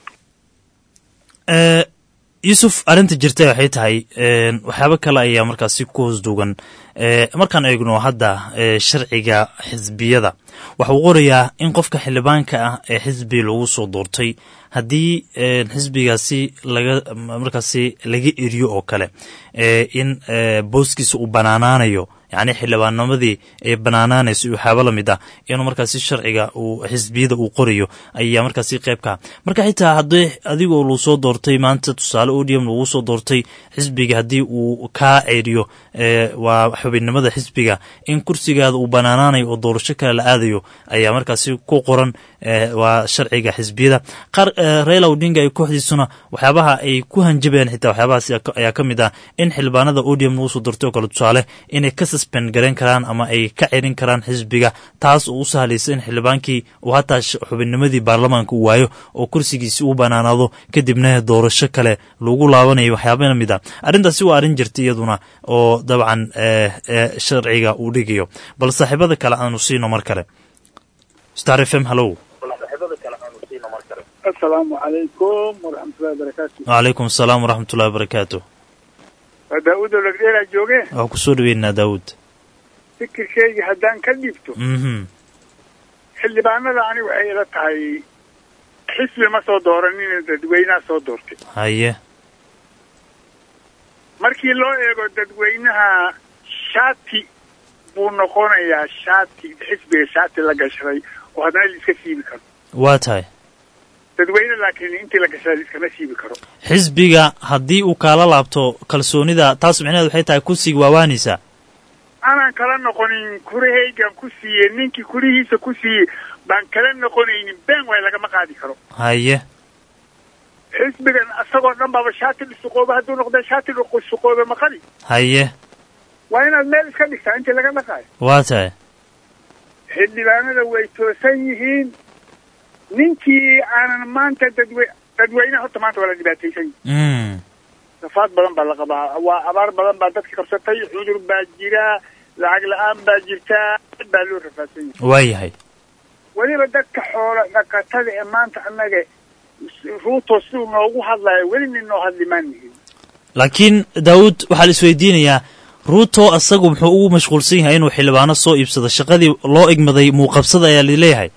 Eh, yuusuf arrinta jirta waxay tahay een, waxyaabo kale ayaa markaasi ku hoos duugan Eh, markaan eegno hadda eh, sharciga xisbiyada waxa uu qorayaa in qofka xildhibaanka ah ee xisbi lagu soo doortay haddii een, xisbigaasi laga markaasi laga eriyo oo kale eh, in eh, booskiisa uu banaanaanayo yacni xildhibaannimadii ay banaanaanayso iyo waxyaabo lamid ah inuu markaasi sharciga uu xisbiyada uu qorayo ayaa markaasi qeybka marka xitaa haddii adigoo lagu soo doortay maanta tusaale odium lagu soo doortay xisbiga haddii uu kaa ceeriyo eh, waa xubinnimada xisbiga in kursigaada uu banaanaanayo oo doorasho kale la aadayo ayaa markaasi ku qoran eh, waa sharciga xisbiyada qaar eh, raila odinga iyo kooxdiisuna waxyaabaha ay ku hanjabayaan xitaa waxyaabahaas ayaa ka- ayaa ka mid ah in xildhibaanada odium lagu soo doortay oo kale tusaale inay ka suspend garan karaan ama ay ka cerin karaan xisbiga taas oo u sahlaysa in xildhibaankii uu hataa xubinnimadii baarlamaanka uu waayo oo kursigiisi u banaanaado kadibna doorasho kale lagu laabanayo waxyaaba lamid a arrintaasi waa arrin jirta iyaduna oo dabcan sharciga uu dhigayo bal saaxiibada kale aanu siino mar kale star f m hallow asalaamu calaykum waraxmatullahi wabarakaatu wacalaykum asalaam waraxmatullahi wabarakaatu waa daa-uud olagdheeraa jooge waxaa kusoo dhaweynaa daawud fikirkeygii haddaan ka dhibto mhm xildhibaanada ani waxay ila tahay xisbi ma soo dooranina dadweynaha soo doortay haye markii loo eego dadweynaha shaati buu noqonayaa shaati xisbiga shaati la gashaday oo haddana la iska siibi karo waa tahay dadweyne laakiin intii la gashaday la iskama siibi karo xisbiga haddii uu kaala laabto kalsoonida taas micnaheed waxay tahay kursiga waawaanaysaa aanan kala noqonin kurahaygan ku siiyey ninkii kurihiisa ku siiyey baan kala noqonaynin been waay lagama qaadi karo haye xisbigan isagoo dhan baaba shaati dhusuqoobe hadduu noqda shaati dhusuqoobe maqali haye waa inaad meel iska dhigtaa intii laga dhaqaayo waa tahay xildhibaanada way toosan yihiin ninkii aanan maanta dadwe dadweyne horta maanta waa la dhibaataysan yihin mm safaad badan baa la qabaa waa abaar badan baa dadka qabsatay cudur baa jira lacag la-aan baa jirtaa aad baa loo rafaadsan yahay waa yahay weliba dadka xoola dhaqatada ee maanta annaga ruuto siduu noogu hadlayo weli nin noo hadlimaan yihin laakiin daawud waxaa la isweydiinayaa ruuto asagu muxuu ugu mashquulsan yahay inuu xildhibaano soo iibsado shaqadii loo igmaday muuqabsada ayaa laleeyahay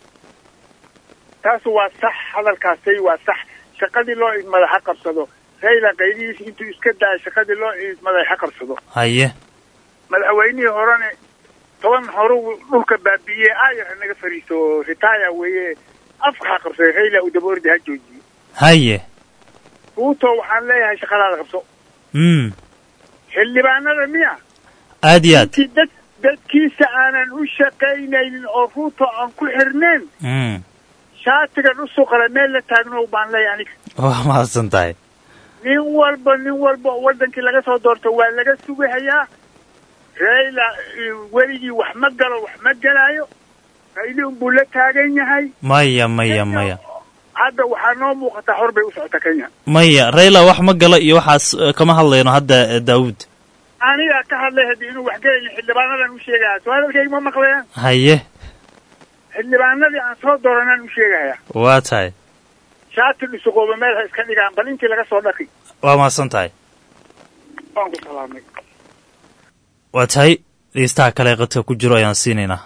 taas waa sax hadalkaasay waa sax shaqadii loo idmada ha qabsado rayla qaydihiisa intuu iska daayo shaqadii loo idmaday ha qabsado haye madaxweynihii horene toban horu dhulka baabi'iyey aayar ha naga fariiso ritaya weeye afka ha qabsaday rayla uu daba ordi ha joojiyo haye ruuto waxaan leeyahay shaqadaada qabso mm xildhibaanada miya aad iyo aad intii dad dadkiisa aanan u shaqaynaynin oo ruuto aan ku xirneen mm shaatiga dhusuqale meel la taagno baan leeyahay aniga waa mahadsan tahay nin walba nin walba oo wadankii laga soo doorto waa laga sugahayaa rayla weligii wax ma galo wax ma gelaayo rayli unbuu la taagan yahay maya maya maya hadda waxaa noo muuqataa hor bay u socota kenya maya rayla wax ma galo iyo waxaas eh, kama hadlayno hadda eh, daawud anigaa ka hadlay haddii inuu wax gelaynin xildhibaanadan u sheegaya soo hadalkayga ma maqlayaan haye xildhibaanadii aan soo dooranaan u sheegaya waa tahay shaati dhusuqooba meel ha iska dhigaan bal intii laga soo dhaqi waa mahadsan tahay waan ku salaamay waa tahay dhegeystaha kale ee qadka ku jiro ayaan siinaynaa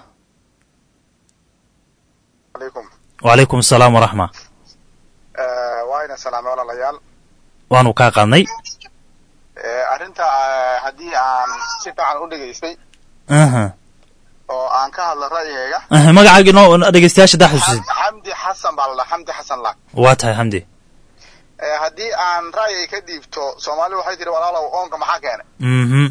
wacalaykum asalaam waraxma waa ina salaamay walaalayaal waanu kaa qaadnay Eh, arrinta eh, haddii aan si fiican u dhegaystay aha oo aan ka hadlo ra'yigayga aha magacaaga inoo dhegeystayaasha daa xusuusin xamdi xasan baa la dhahaa xamdi xasan laag waa tahay xamdi Eh, haddii aan ra'yiga ka dhiibto soomaali waxay tiri walaalow oonka maxaa keenay mhm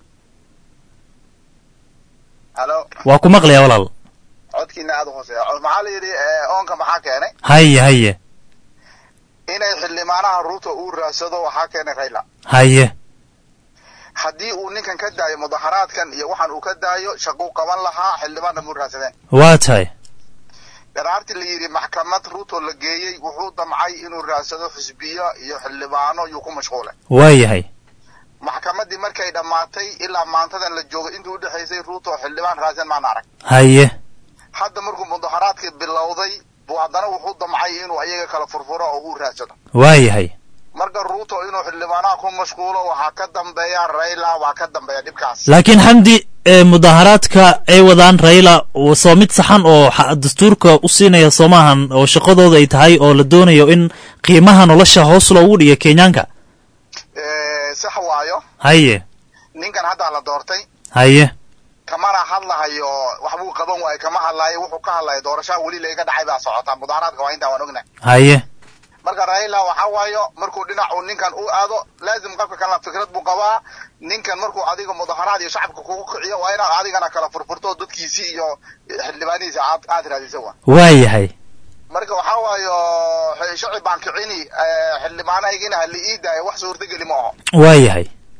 halo waa ku maqlayaa walaal codkiina aada u hooseeya Cod- maxaa la yidhi eh, oonka maxaa keenay haye haye inay xildhibaanaha ruuto uu raadsado waxaa keenay rayla haye haddii uu ninkan ka daayo mudaharaadkan iyo waxaan uu ka daayo shaquu qaban lahaa xildhibaanna muu raadsadeen waa tahay dharaartii la yidhi maxkamad ruuto la geeyey wuxuu damcay inuu raadsado xisbiyo iyo xildhibaano yuu ku mashquulay waa yahay maxkamaddii markay dhammaatay ilaa maantadan la joogay intuu udhexaysay ruuto xildhibaan raadsan maan arag haye hadda markuu mudaharaadkii bilowday buu haddana wuxuu damcay inuu ayaga kala furfuro oo uu raadsado waa yahay marka ruuto inuu xildhibaanaha ku mashquulo waxaa ka dambeeya rayla waa ka dambeeya dhibkaas laakiin xamdi ee mudaharaadka ay wadaan rayla waa soo mid saxan oo xa- dastuurka u siinaya soo maahan oo shaqadooda ay tahay oo la doonayo in qiimaha nolosha hoos loogu dhiga kenyaanka Eh, sax waayo haye ninkan haddaa la doortay haye kamana hadlahayo waxbuu qaban waayo kama hadlayo wuxuu ka hadlayo doorashaha weli layga dhacay baa socotaa mudaharaadka waa intaa waan ognahay haye marka raila waxa waayo markuu dhinac uu ninkan u aado laazim qofka kalena fikrad buu qabaa ninkan markuu adiga mudaharaad iyo shacabka kugu kiciyo waa inaad adigana kala furfurto dadkiisii iyo xildhibaanihiisa aad aad raadisa wa waa yahay marka waxa waayo shacib baan kicini eh, xildhibaanahaygina hala ii daayo wax suurtageli ma aho waa yahay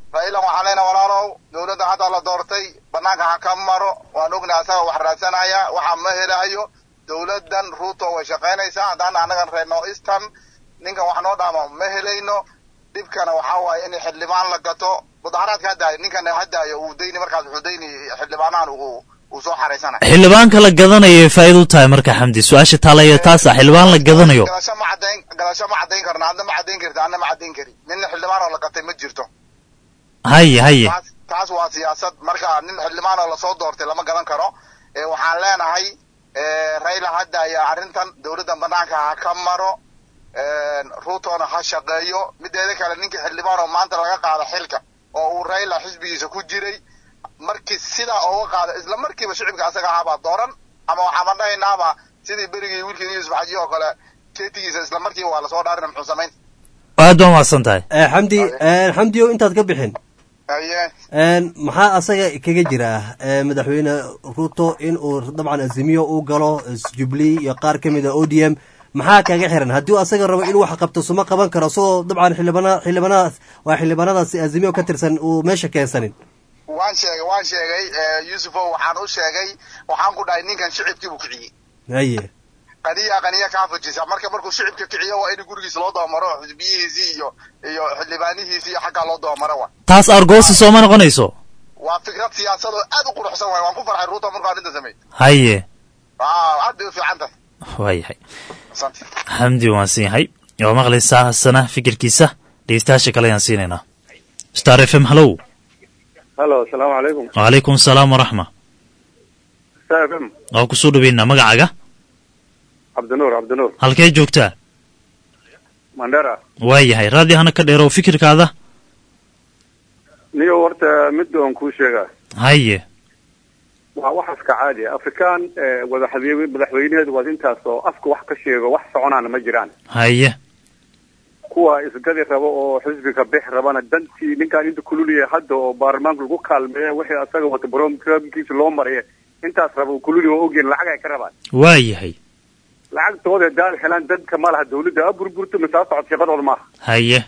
raila waxaan leenahay walaalow dowladda hadda la doortay banaanka ha ka maro waan ognahay asaga wax raadsanaya waxa ma helayo dowladdan ruuto way shaqaynaysaa haddaan annagan reer north eastern ninkan wax noo dhaamo ma helayno dhibkana waxaa waaye in xildhibaan la gato mudaharaadka hadaayo ninkan hadaayo uu dayni markaas wuxuu dayni xildhibaanahan uu uu soo xaraysanaya xildhibaanka la gadanayo ay faa'iido u tahay marka xamdi su-aasha taalaya taasa xildhibaan la gadanayo galasho ma caddayn galasho ma caddayn karna adna ma caddayn karti adna ma caddayn kari nin xildhibaan oo la gatay ma jirto haye haye taas taas waa siyaasad marka nin xildhibaan oo lasoo doortay lama gadan karo ee waxaan leenahay ee raila hadda ayaa arrintan dowladda banaanka ha ka maro ruutona ha shaqeeyo mideeda kale ninkii xildhibaan oo maanta laga qaada xilka oo uu raila xisbigiisa ku jiray markii sidaa ooga qaada isla markiiba shicibka asaga ahaabaa dooran ama waxaama dhahaynaaba sidii berigii wiilkii yuusuf xaji oo kale keetigiisa isla markiiba waa lasoo dhaarina muxuu samayn aad baa mahadsan tahay xamdi xamdiyo intaad ka bixin haye maxaa asaga kaga jira eh, madaxweyne ruto in uu dabcan azimiyo uu galo jubilee iyo qaar ka mid a o d m maxaa kaga xiran haddii uu asaga rabo inuu wax qabto suma qaban karo isagoo dabcan xildhibana xildhibanadaas waa xildhibanadaas azimiyo ka tirsan uu meesha keensanin waan sheegay waan sheegay yuusufow waxaan u sheegay waxaan ku dhahay ninkan shicibkii buu kiciyey haye qaniya qaniya kaa fujisa marka markuu shicibka kiciyo waa in gurigiisa loo dabamaro xisbiyihiisii iyo iyo xildhibaanihiisii iyo xaggaa loo dabamaro wa taas argoosi sooma noqonayso waa fikrad siyaasad oo aad u quruxsan waay waan ku farxay ruuto markuu arrinta sameey haye aad bay u fiican tahay waayahay xamdi waan siin yahay waa maqlaysaa hasana fikirkiisa dhegeystayaasha kale ayaan siinaynaa star f m hallow halo asalaamu calaykum wacalaykum asalaam waraxma star f m waa kusoo dhaweynaa magacaaga cabdinuur cabdinuur halkee joogtaa mandera waayahay raadi hana ka dheerow fikirkaada niyo horta mid oon kuu sheegaa haye waa wax iska caadi ah afrikaan wadaxabe madaxweynaheedu waa intaas oo afka wax ka sheego wax soconaana ma jiraan haye kuwa isgadi rabo oo xisbiga bix rabana dantii ninkaan inta kululiyay hadda oo baarlamaanka lagu kaalmeeya wixii asaga wata baromkiisa loo maraya intaas raba kululi oo ogeen lacag ay ka rabaan waayahay lacagtooda daal helaan dadka ma laha dawladda a burburto masaa socod shaqadooda maaha haye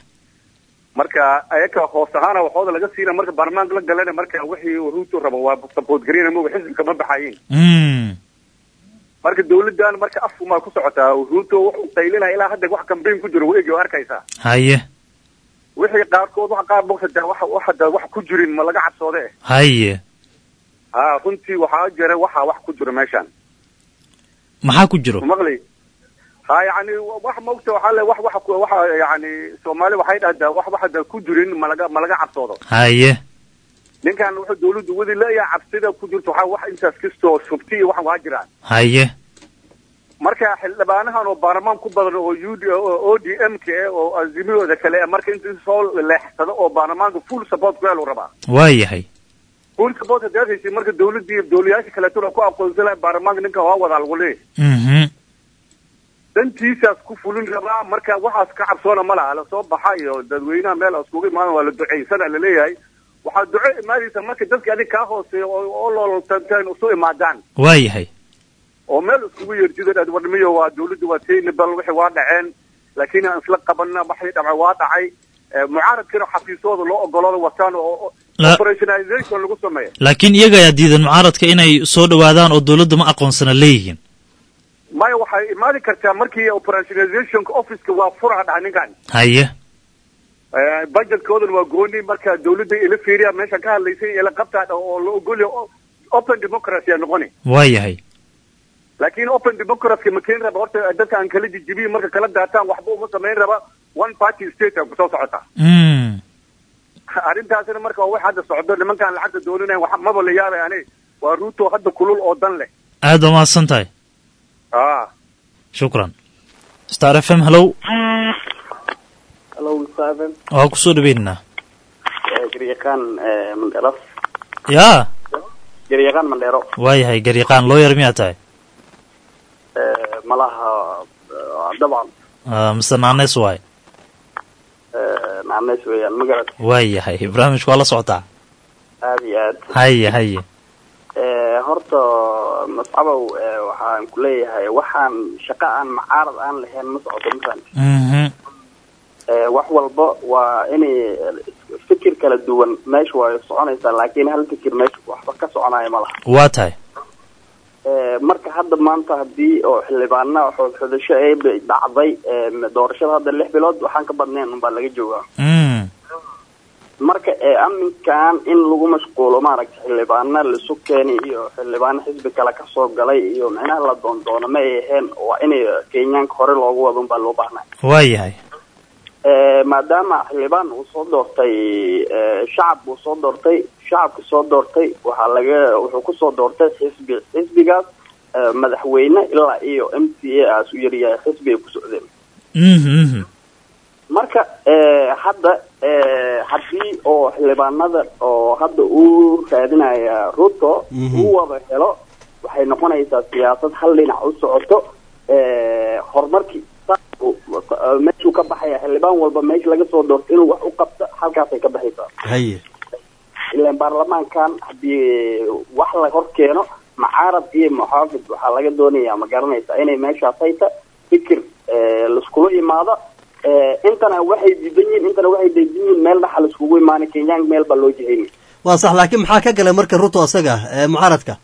marka ayaka hoos ahaana waxooda laga siina marka baarlamaanka la galana marka wixii ruuto rabo waa support garina moga xisbiga ma baxayin mm marka dawladdan marka afkumaa ku socotaa ruuto wuxuu qaylinaya ilaa hadda wax kambayn ku jiro waegi oo arkaysaa haye wixii qaarkood wax qaar bogsadaa wax waxada wax ku jirin ma laga cabsoode haye ha runtii waxaa jira waxaa wax ku jiro meeshan maxaa ku jiro maqli ha yani wax maogta waxaa le wax wax waxa yani soomaali waxay dhahdaa wax waxada ku jirin malaga ma laga cabsoodo haye ninkan wuxuu dawladdu wadi leeyahay cabsida ku jirto waxaa wax intaas kastoo shubti iyo wax waa jiraan haye marka xildhibaanahan oo baarlamaan ku badan oo u d o d m k oo azimiyooda kale marka inta soo leexsado oo baarlamaanka full support ku helu rabaa waayahay full support hadaad heshay marka dawladdii dawlayaasha kaleetona ku aqoonsan lahay baarlamaanka ninka waa wadaa lagu leeyahay mhm dantiisaas ku fulin rabaa marka waxaas ka cabsoona ma laha lasoo baxa iyo dadweynaha meel iskugu imaadan waa la duceysana laleeyahay waxaa duco imaadaysa marka dadka adig kaa hooseeya oo looltanteen isu imaadaan waayahay oo meel iskugu yeerjida wadmiyo waa dawladda waa taynabal wixii waa dhaceen laakiin aan isla qabanna waxii dhaca waa dhacay mucaaradkana xafiisooda loo ogolooda wataan oo La- operationalization lagu sameeya laakiin iyaga ayaa diidan mucaaradka inay soo dhowaadaan oo dawladda ma aqoonsana leeyihiin maya waxay imaadi kartaa markii operationalizationka officeka waa furaha dhaca ninkan haye budgetkoodana waa gooni marka dawladda ila fiiriya meesha ka hadlaysay ila qabtaa oo la ogolya open democracy a noqoni waayahay laakiin open democracy ma keeni raba horta dadka aan kala jijibiyin marka kala daataan waxba uma samayn raba one party state a kusoo socotaa mm arrintaasina marka waa wax hadda socdo nimankaan lacagta dooninayn wax maba la yaabay ani waa ruuto hadda kulul oo dan leh aad baa mahadsan tahay ah shukran star f m hallow Hello, Seven. waa kusoo dhaweynaynaa Garyaqaan Mandero. yaa Garyaqaan Mandero. waayahay garyaqaan looyar miyaa tahay Malaha dabcan Ah, mise naaneys waay naanays weeyaan ma garat waayahay barnaamijku waa la socotaa aad iyo aad haye haye horta mascabow waxaan ku leeyahay waxaan shaqo aan macaarad aan lahayn ma socoto masan mhm wax walba waa inay fikir kala duwan meesha waa soconaysaa laakiin hal fikir meesha waxba ka soconaya ma laha waa tahay Eh, marka hadda maanta haddii oo xildhibaana xodxodasho ay ba- dhacday eh, doorashada hadda lix bilood waxaan ka badnayn unbaa laga joogaa Mm. marka ee aminkan in lagu mashquulo maaragta xildhibaana laisu keenay iyo xildhibaano xisbi kale kasoo galay iyo micnaha la doondoono ma ay aheen waa inay kenyaanka hore loogu wado unbaa loo baahnaa waa yahay Eh, maadaama xildhibaan uu soo doortay eh, shacab uu soo doortay shacabka soo doortay waxaa laga wuxuu kusoo doortay xisbi xisbigaas eh, madaxweyne ilaa iyo m c a aas u yaryahay xisbi ay ku socdeen Mhm, mhm. marka eh, hadda eh, haddii oo xildhibaanada oo hadda uu raadinaya ruto uu wada helo waxay noqonaysaa siyaasad hal dhinac u socoto eh, horumarkii saas uu- eh, meeshuu ka baxaya xildhibaan walba meesha laga soo doorto inuu wax u qabto halkaasay ka baxaysaa haye ilaan baarlamaankan haddii wax la hor keeno macaarad iyo muxaafid waxaa laga doonayaa ma garanaysaa inay meeshaas hayta fikir eh, laiskula imaado Eh, intana waxay diidan yihiin intana waxay diidan yihiin meel dhaxa laiskugu imaanay kenyaan meel baa loo jihayni waa sax laakiin maxaa ka galay marka ruto asaga ee mucaaradka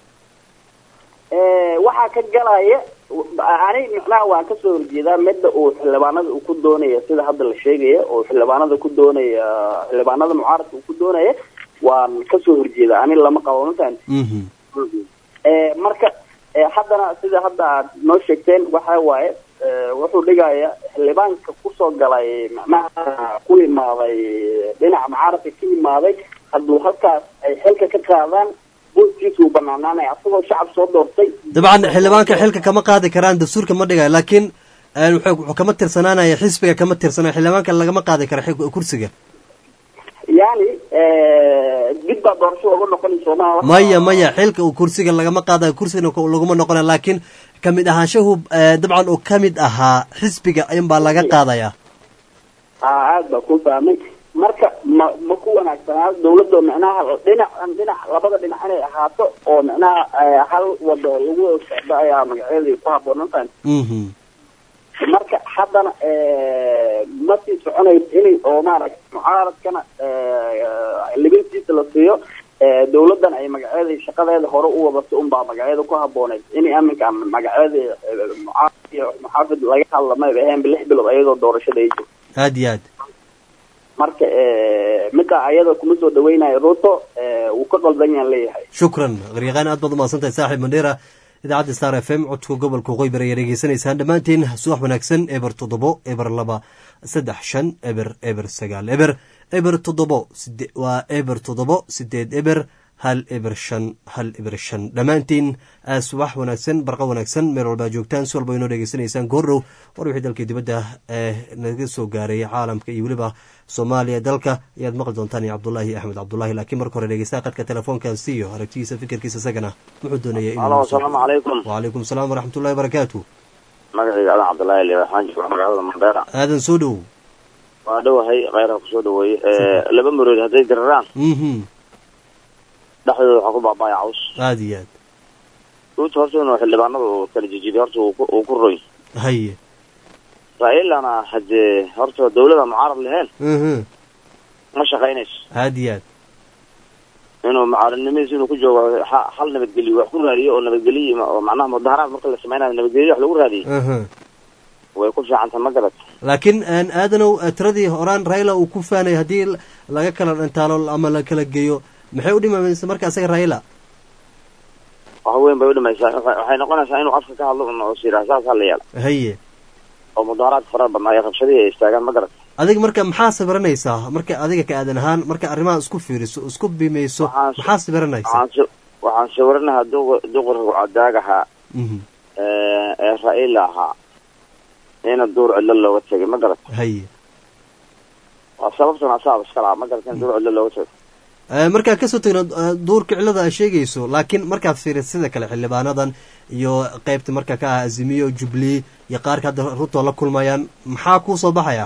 Eh, waxaa ka galaya ani micnaha waan kasoo horjeedaa midda uu xildhibaanada uu ku doonaya sida hadda la sheegaya oo xildhibaanada ku doonaya xildhibaanada mucaaradka uu ku doonaya waan kasoo horjeedaa ani lama qabo mafahant Eh, marka eh, haddana sida hadda aad noo sheegteen waxa waaye eh, wuxuu dhigaya xildhibaanka kusoo galay macnaha ku imaaday dhinaca mucaaradka ka imaaday hadduu halkaas ay xilka ka qaadaan booskiisa uu banaanaanaya asagoo shacab soo doortay dabcan xildhibaanka xilka kama qaadi karaan dastuurka ma dhigayo laakiin eh, wuxuu wuxuu kama tirsanaanaya xisbiga kama tirsanayo xildhibaanka lagama qaadi karo xig- kursiga yani eh, dib baa doorasho uga noqonay soomaha maya maya xilka uu kursiga lagama qaadayo kursigana ko- laguma noqonayo laakiin kamid ahaanshahu eh, dabcan uu kamid ahaa xisbiga ayunbaa laga qaadaya aa aad baa ku fahmay marka ma ma ku wanaagsanaa dawladda micnaha dhinac dhinac labada dhinac inay ahaato oo micnaha eh, hal wado lagu socdo ayaa magaceedii ku habboonaan tahay Mhm. marka haddana eh, ma sii soconayso inay oo maaragta mucaaradkana eh, libintiisa la siiyo eh, dawladdan ay magaceedii shaqadeeda hore u wadato unbaa magaceeda ku habbooneyd inay aminka magaceedii eh, mucaarad iyo muxaafid laga hadla mayba aheenba lix bilood ayadoo doorashada ay jirto aad iyo aad marka eh, midda ayada kuma soo dhaweynayo ruto eh, wuu ka qaldan yaan leeyahay shukran qaryaqaan aad baad umahadsantahay saaxiib mandheera idaacadda star f m codka gobolka qoybar ayaa dhegeysanaysaan dhammaantiin subax wanaagsan eber toddobo eber laba saddex shan eber eber sagaal eber eber toddobo side waa eber toddobo sideed eber hal eber shan hal eber shan dhammaantiin ah, subax wanaagsan barqa wanaagsan meel walbaa joogtaan si walba inoo dhegeysanaysaan goordhow war wixii dalkii dibadda ee naga soo gaaray caalamka iyo weliba soomaaliya dalka ayaad maqli doontaan iyo cabdulaahi axmed cabdulaahi laakiin marka hore dhegeystaha qadka telefoonkan siiyo aragtidiisa fikirkiisa isagana wuxuu doonaya Halo, asalaamu calaykum. wacalaykum salaam waraxmatullahi wabarakaatu magacayga adan cabdullaahi liiba waxaan joogaa magaalada mandheera aadan soo dhow waa dhowahay kheyraha kusoo dhaweeyey laba maroodi hadday diraraan mhm dhexdooda waxaa ku baaba'aya caws aad iyo aad ruuta horta inuu xildhibaanada uu kala jijibiyo horta uu ku- uu ku roy haye raa'ilana haddee horta dawlada mucaarad lahayn mhm ma shaqaynayso aad iyo aad inuu mucaaradnimadiisa inuu ku joogo ha- hal nabadgelyo wax ku raadiyo oo nabadgelyo ima- oo macnaha mudaharaad marka la sameynayo nabadgelyo wax lagu raadiyo mhm way ku fiicantahay ma garat laakiin aan aadanow eh, tiradii horaan raila uu ku faanay haddii l- laga kala dhintaalo ama la kala geeyo maxay u dhimamaysa marka asaga raila wax weyn bay u dhimaysaa waxay waxay noqonaysaa inuu afka ka hadlo un oo siraa saas ha la yeela haye oo mudaharaad fara badnaa iyo rabshadihii ay istaagaan ma garat adiga marka maxaa sabiranaysaa marka adiga ka aadan ahaan marka arrimaha isku fiiriso isku bimayso maxaa sabiranaysaa waxaan si waxaan sawiranahaa duq duqurka cadaagaha mhm ee ee raa'ila ahaa ina duur cidlo looga tegay ma garat haye waa sababtan asaab iska lahaa ma garat in duur cidlo looga tego Eh, markaad kasoo tegno eh, duurka cilada aad sheegayso laakiin markaad fiiriso sida kale xildhibaanadan iyo qeybta marka ka ah azimiyo jubilee iyo qaarka hadda ruto la kulmayaan maxaa kuu soo baxaya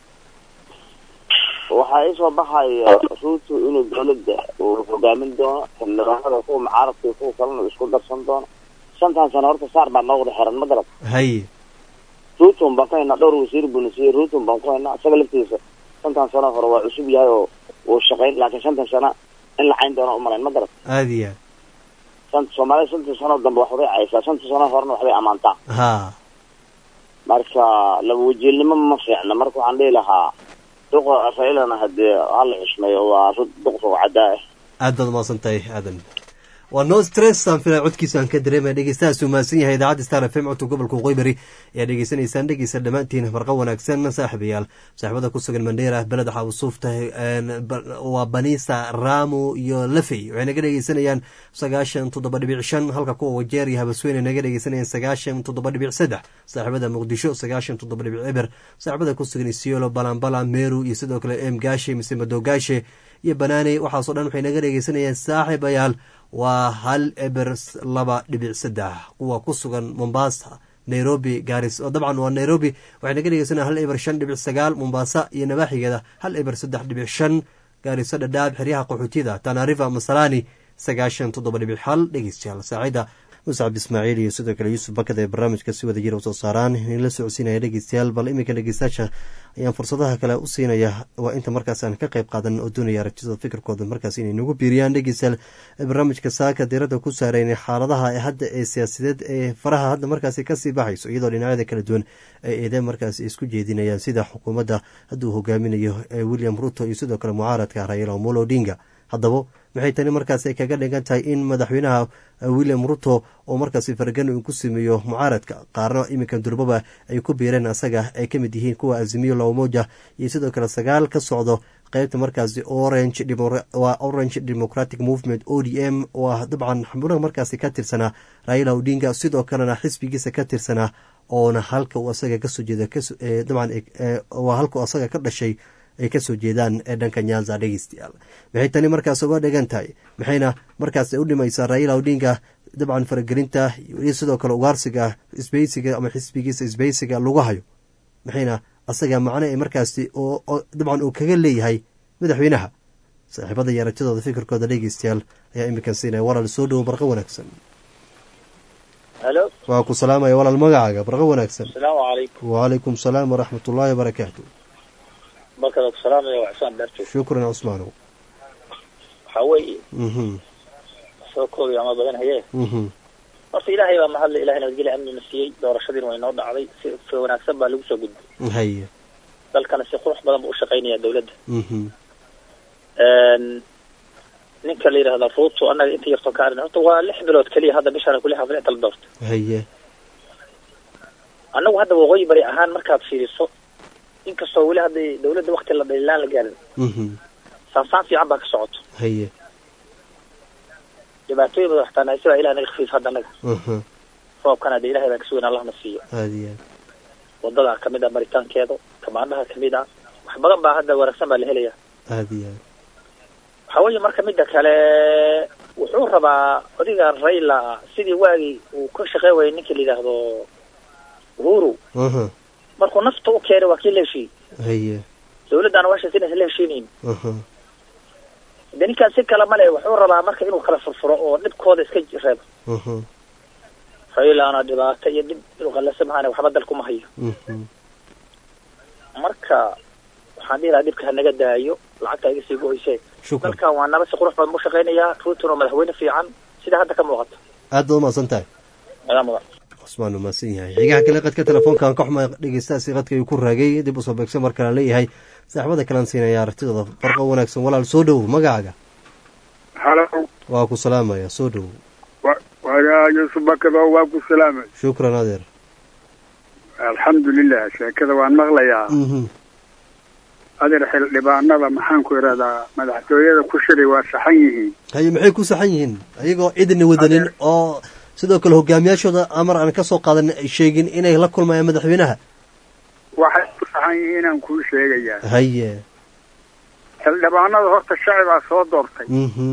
waxaa isoo baxaya ruutu inuu dawladda uu hogaamin doono xildhibaanada kuwa mucaaradka iyo kuwa kalena uu isku darsan doono shantan sano horta saar baa noo wada xiran ma garat haye ruutun baan ku haynaa dhowr wasiir buu na siiyey ruutun baan ku haynaa isaga laftiisa shantan sano hore waa cusub yahay oo wuu shaqayn laakiin shantan sano in la cayn doono umalayn ma garat aada iyo aad shanta soomaalida shantan sano dambe waxbay caysaa shanta sano horena waxbay ammaantaa ha marka laba wajiilnimo ma fiicna marka waxaan dhihi lahaa duqa raylana hadee hala xushmeeyo waa rud duqsa cadaa ah aad baad umahadsan tahay aadan waa no stress aan filaya codkiisa aan ka dareemaya dhegeystahaas uu mahadsan yahay idaacadda star f m codka gobolka waqooyi ayaa dhegeysanaysaan dhegeysa dhammaantiin marqa wanaagsan saaxiibayaal saaxiibada ku sugan mandheera beled xawsuufta waa banisa ramo iyo lafey waxay naga dhegeysanayaan sagaashan toddoba dhibic shan halka kuwa wajeer iyo habasweyne naga dhegeysanayaan sagaashan toddoba dhibic saddex saaxiibada muqdisho sagaashan toddoba dhibic eber saaxiibada ku sugan isiolo balambala meru iyo sidoo kale em gaashe mise madogaashe iyo banaane waxaasoo dhan waxay naga dhegeysanayaan saaxiibayaal waa hal eber laba dhibic saddex kuwa ku sugan mombasa nairobi garis oo dabcan waa nairobi waxay naga dhegeysanaya hal eber shan dhibic sagaal mombasa iyo nabaaxigeeda hal eber saddex dhibic shan gaariso dhadhaab xeryaha qaxootiyada tanariva masalani sagaashan toddoba dhibic hal dhegeystayaal saacida muscab ismaaciil iyo sidoo kale yuusuf bakad ee barnaamijka si wada jira usoo saaraan in la socodsiinaya dhegeystayaal bal iminka dhegeystayaasha ayaan fursadaha kale u siinaya waa inta markaas aan ka qayb qaadan oo doonaya aragtidooda fikirkooda markaas inay nagu biiriyaan dhegeystayaal barnaamijka saaka diiradda ku saareyna xaaladaha hadda ee siyaasadeed ee faraha hadda markaasi kasii baxayso iyadoo dhinacyada kala duwan ay eedeen markaas isku jeedinayaan sida xukuumadda hadduu hogaaminayo william ruto iyo sidoo kale mucaaradka raila omolo odinga haddaba maxay tani markaas ay kaga dhigan tahay in madaxweynaha william ruto oo markaasi faragan uu ku sameeyo mucaaradka qaarna iminka durbaba ay ku biireen asaga ay ka mid yihiin kuwa azimiyo lamoja iyo sidoo kale sagaal ka socdo qeybta markaasi orange waa orange democratic movement o d m oo dabcan xubnaha markaasi ka tirsanaa raila odinga sidoo kalena xisbigiisa ka tirsanaa oona halka uu asaga kasoo jeeda dabcan waa halka uu asaga ka dhashay ay kasoo jeedaan ee dhanka nyanza dhegeystayaal maxay tani markaas uga dhigan tahay maxayna markaas u dhimaysaa raila odinga dabcan faragelinta iyo sidoo kale ugaarsiga isbeysiga ama xisbigiisa isbeysiga lagu hayo maxayna asaga macno ee markaasi dabcan uu kaga leeyahay madaxweynaha saaxiibada iyo aragtidooda fikirkooda dhegeystayaal ayaa iminkan siinaya walaal soo dhowo barqo wanaagsan halo waa ku salaamaya walaal magacaaga barqo wanaagsan asalaamu calaykum wacalaykum salaam waraxmat ullaahi wabarakaatu markada ku salaamaya waa xusaan daarjoog shukran cusmaanow waxaa weeye mhm soo koobi ama badan haye mhm horta ilaahay baa mahadle ilahay nabadgelya amnina siiyey doorashadiina way noo dhacday si si wanaagsan baa lagu soo gudbay haye dalkana si qurux badan buu u shaqaynaya dawladda mhm ninka la yidhahda ruuto annaga inta yartoo ka arin horta waa lix bilood keliya hadda bishaan kuli xafle inta la doorto haye annagu hadda waqooyi bari ahaan markaad fiiriso inkastoo weli hadda dawladda wakti la dhalilaan la gaarin mhm saansaan fiican baa ka socoto haye dhibaatooyin badan waxtaa nahay sidaa ilaah naga khafiif hadda annaga mhm roobkana dee ilahay baan ka sugan allahna siiyo aada iyo aad wadada kamid ah maritaankeeda kamaandhaha kamid ah wax badan baa hadda wanaagsan baa la helaya aada iyo aad waxaa weeye marka midda kale wuxuu rabaa odiga rayla sidii waagii uu ka shaqeyn wayay ninka la yidhaahdo uhuru mhm markuu nafta u keenay waa kii la heshiiyey haye dawladdana washaas inaysan la heshiinayn mhm de ninkaan si kale male wuxuu rabaa marka inuu kala furfuro oo dhibkooda iska reebo mhm raylana dhibaato iyo dib inuu qalasa mahaane waxba dalkuma hayo mhm marka waxaan dhihi lahaa dhibka hanaga daayo lacagta iga sii go-oyse shukran dalkan waa naba si qurux badan buu shaqaynayaa ruutun oo madaxweyne fiican sida hadda ka muuqata aad baad umahadsan tahay adaa mudan cusmaan umahadsan yahay xigaha kale qadka telefoonkan ka xuma dhegeystaasi qadka ayuu ku raagay dib usoo beegsan mar kale leeyahay saaxibada kalaan siinaya aragtidooda farqo wanaagsan walaal soo dhowow magacaaga halo waa ku salaamaya soo dhowow waa yuusuf bakado waa ku salaamay shukran adeer alxamdulilah sheekada waan maqlayaa mhm adeer xildhibaanada maxaan ku idhahdaa madaxtooyada ku shiray waa saxan yihiin haye maxay ku saxan yihiin ayagoo cidina wadanin oo sidoo kale hogaamiyaashooda amar aan kasoo qaadan ay sheegin inay la kulmayaan madaxweynaha waxay ku saxan yihiinaan kuu sheegayaa haye xildhibaanada horta shacibaa soo doortay mhm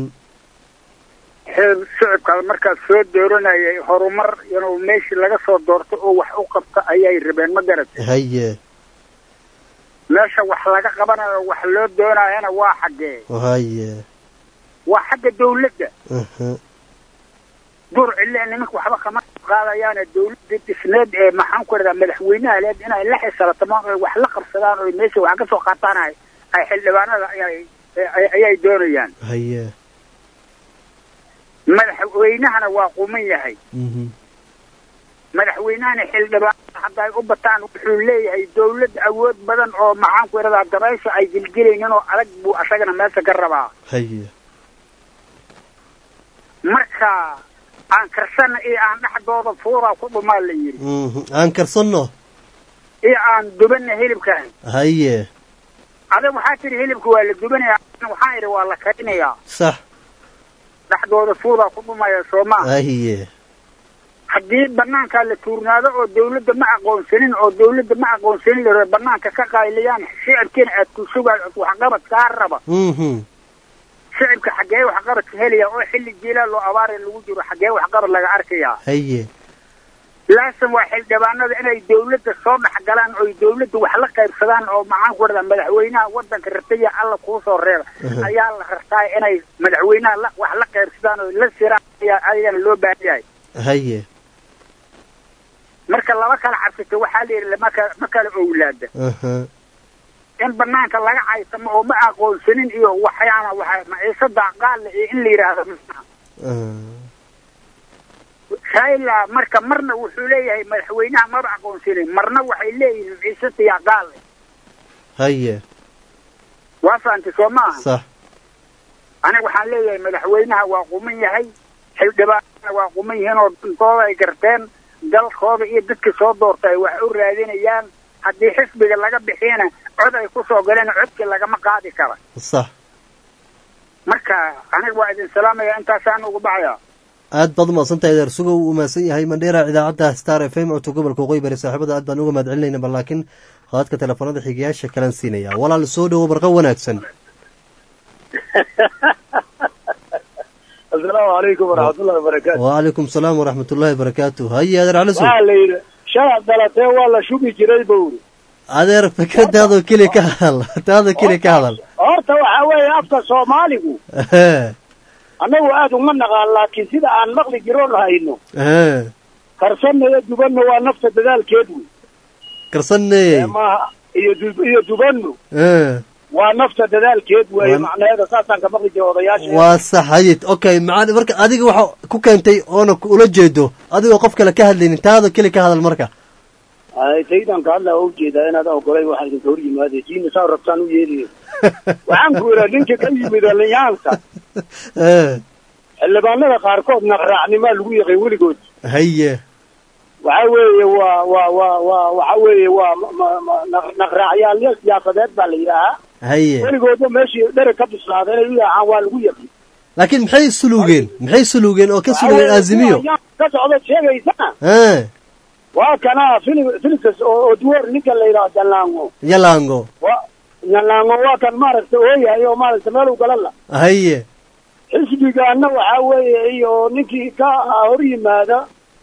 xil shicibkaas markaas soo dooranayay horumar inuu meeshii laga soo doorto oo wax u qabta ayay rabeen ma garatay haye meesha wax laga qabanayo wax loo doonayana waa xaggee haye waa xagga dawladda aha dur cille nimanka waxba kama qaadayaane dawladda dhisneed ee maxaan ku idhahdaa madaxweynaha leed inay la xisaabtamaan oo wax la qabsadaan oo meesha wax ka soo qaataan ay ay xildhibaanada ayay ay- ayay doonayaan haye madaxweynahana waa quman yahay mhm madaxweynahana xildhibaanada hadda ay u bataan wuxuu leeyahay dawlad awood badan oo maxaan ku idhahdaa dabaysha ay gelgelaynin oo adag buu asagana meesha ka rabaa haye marka aan karsana iyo aan dhexdooda fuuraa ku dhumaa la yidhi mhm aan karsanno iyo aan dubana hilibkan haye adag waxaa tidhi hilibka waa la dubanaya waxaan idhi waa la karinayaa sax dhexdooda fuudaa ku dhumaya soo maa haye haddii banaankaa la tuurnaado oo dawladda ma aqoonsanin oo dawladda ma aqoonsanin laro banaanka ka qayliyaan shicibkiina aad ku sugaay waxqabad kaa raba mhm shicibka xaggee waxqabadka helaya oo xilli jiilaa loo abaaraya lagu jiro xaggee waxqabad laga arkayaa haye laasan waa xildhibaanada inay dawladda soo dhex galaan oo dawladda wax la qaybsadaan oo maxaan ku dhahdaa madaxweynaha wadanka rataya alla kuu soo reeba Mhm. ayaa la rabtaa inay madaxweynaha la wax la qaybsadaan oo la siraan ayaa ayagana loo baahan yahay haye marka laba kala cabsata waxaa la yidhi maka ma kala owlaada aha in banaanka laga caysamo oo ma aqoonsanin iyo waxyaana waxa maciisada qaale iyo in la yidhaahdo maaha raila marka marna wuxuu leeyahay madaxweynaha maba aqoonsanin marna waxay leeyihiin maciisada yaa qaale haye waa fahamtay soo maaha sax aniga waxaan leeyahay madaxweynaha waa quman yahay xildhibaanana waa quman yihiin oo dantooda ay garteen dalkooda iyo dadka soo doorta ay wax u raadinayaan haddii xisbiga laga bixiyana cod ay ku soo galeen codkii lagama qaadi kara sax marka aniga waa idin salaamaya intaasaan ugu baxaya aad baad umaqsantahay adeer sugow uu mahadsan yahay mandheera idaacadda star f m codka gobolka waqooyi bari saaxiibada aad baan uga mahad celinayna bal laakiin qaadka telefoonada xigayaasha kalan siinaya walaal soo dhowo barqa wanaagsan asalaamu calaykum waraxmatullahi wabarakaatu wacalaykum salaam waraxmat ullaahi barakaatu haye adeer cali sow waxaa la yidhi shalad dhalatee waa la shugi jiray bowri adeer fikradaadoo keli ka hadal taada keli ka hadal horta waxaa weeye afka soomaaligu annagu aad uma naqaan laakiin sida aan maqli jiroon hayno karsanna iyo dubanna waa nafta dadaalkeed wey karsaney maaha iyo du- iyo dubannu waa nafta dadaalkeed weeye Waa- macnaheeda saasaan ka maqli jira odayaasha waa sax hayid okay maca marka adiga waxa ku keentay oona ku- ula jeedo adigoo qof kale ka hadlaynin taada keli ka hadal marka ay taydan ka hadlaa waa ujeedaa inaad ogolay waxaa idinka hor yimaadeen diina saa rabtaan u yeeliye waxaan ku idhaa ninka ka yimid linyaanka xildhibaanada qaarkood naqraacnimaa lagu yaqin weligood haye waxa weeye waa waa waa waa waxa weeye waa ma- ma- ma- naq- naqraacyaal siyaasadeed baa la yidhaahaa haye weligoodba meeshii dhereg ka bislaada inay u yaacaan waa lagu yaqin laakiin maxay sulugeen maxay sulugeen oo ka sulugeen azimiyo ka socda sheegaysana Eh, waa kana Philip- philips oo oo duwar ninka la yidhaha jalango yalango wa jalango waa kan maaragta ooyahay oo maaragta meel u galan la haye xisbigaana waxaa weeye iyo ninkii ka hor yimaada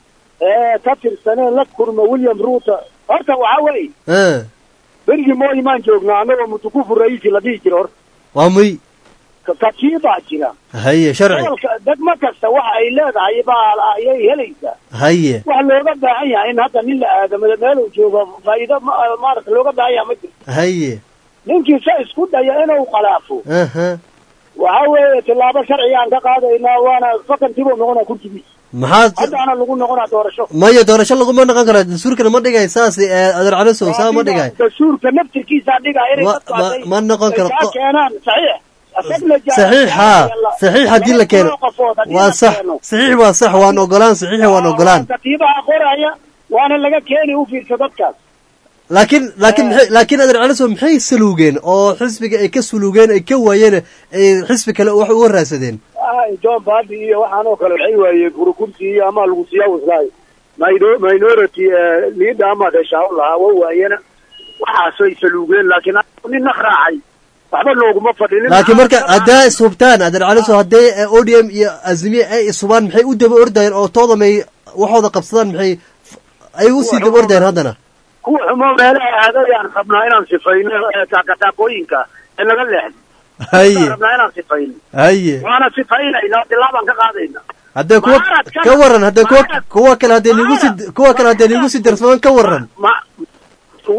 ee ka tirsanee la kurma william ruuto horta waxaa weeye Eh, berigii mooyi maan joognaa annagoo mutukufu ra'iisi la dhihi jira horta waa muy Ka- katiibaa jira haye sharci gobolka degmo kasta waxa ay leedahay baa ayay helaysaa haye wax looga baahan yahay in hadda nin la aadamo meeluu joogo faa'iido ma- maaragta looga baahan yahay ma jirto haye ninkii se isku daya inuu khalaafo aha waxa weeye tillaabo sharcigaan ka qaadaynaa waana fakantiibuu noqonaa kursigiisa maxaad haddaana lagu noqonaa doorasho maya doorasho laguma noqon karo dastuurkana ma dhigay saas eh, adeer cali sow saa ma dhigay dastuurka naftirkiisaa dhigaa inay Ma- dadku ma- hadday- ma noqon karo. ay kaa keenaan saxiix asagna jaa- saxiix haa saxiix haddii la keeno laba qofood haddii waa la sax keeno. saxiix waa sax waan ogolaan saxiix waan ogolaan katiibaha qoraya waana laga keeni u fiirsa dadkaas laakiin laakiin maxay laakiin adeer cali sow maxay sulugeen oo xisbiga ay ka sulugeen ay ka waayeen ay xisbi kale wax uga raadsadeen ay john badi iyo waxaan oo kale waxay waayeen furu kursi iyo ama lagu siiyaa waslaay Mino- minority eh, leader ama dheshaa u lahaa waa waayena waxaasay saluugeen laakiin anigu nin naqraacay waxba looguma fadhinin laakiin marka haddaa ishubtaan adeer cali sow hadday eh, odm iyo azimiye ay ishubaan maxay u daba ordayeen oo tooda may waxooda qabsadaan maxay ay u sii daba ordayeen haddana kuwa xumo meelaha aadayaan rabnaa inaan sifayno eh, taakataakooyinka ee laga leexdo haye rabnaa inaan sifayno haye waana sifaynayna tilaabaan ka qaadayna haddee kuwa Mucaaradkana- ka waran haddee kuwa mucaarad- kuwa kale haddee liigu sii kuwa kale haddee liigu sii darsamaan ka waran ma waxa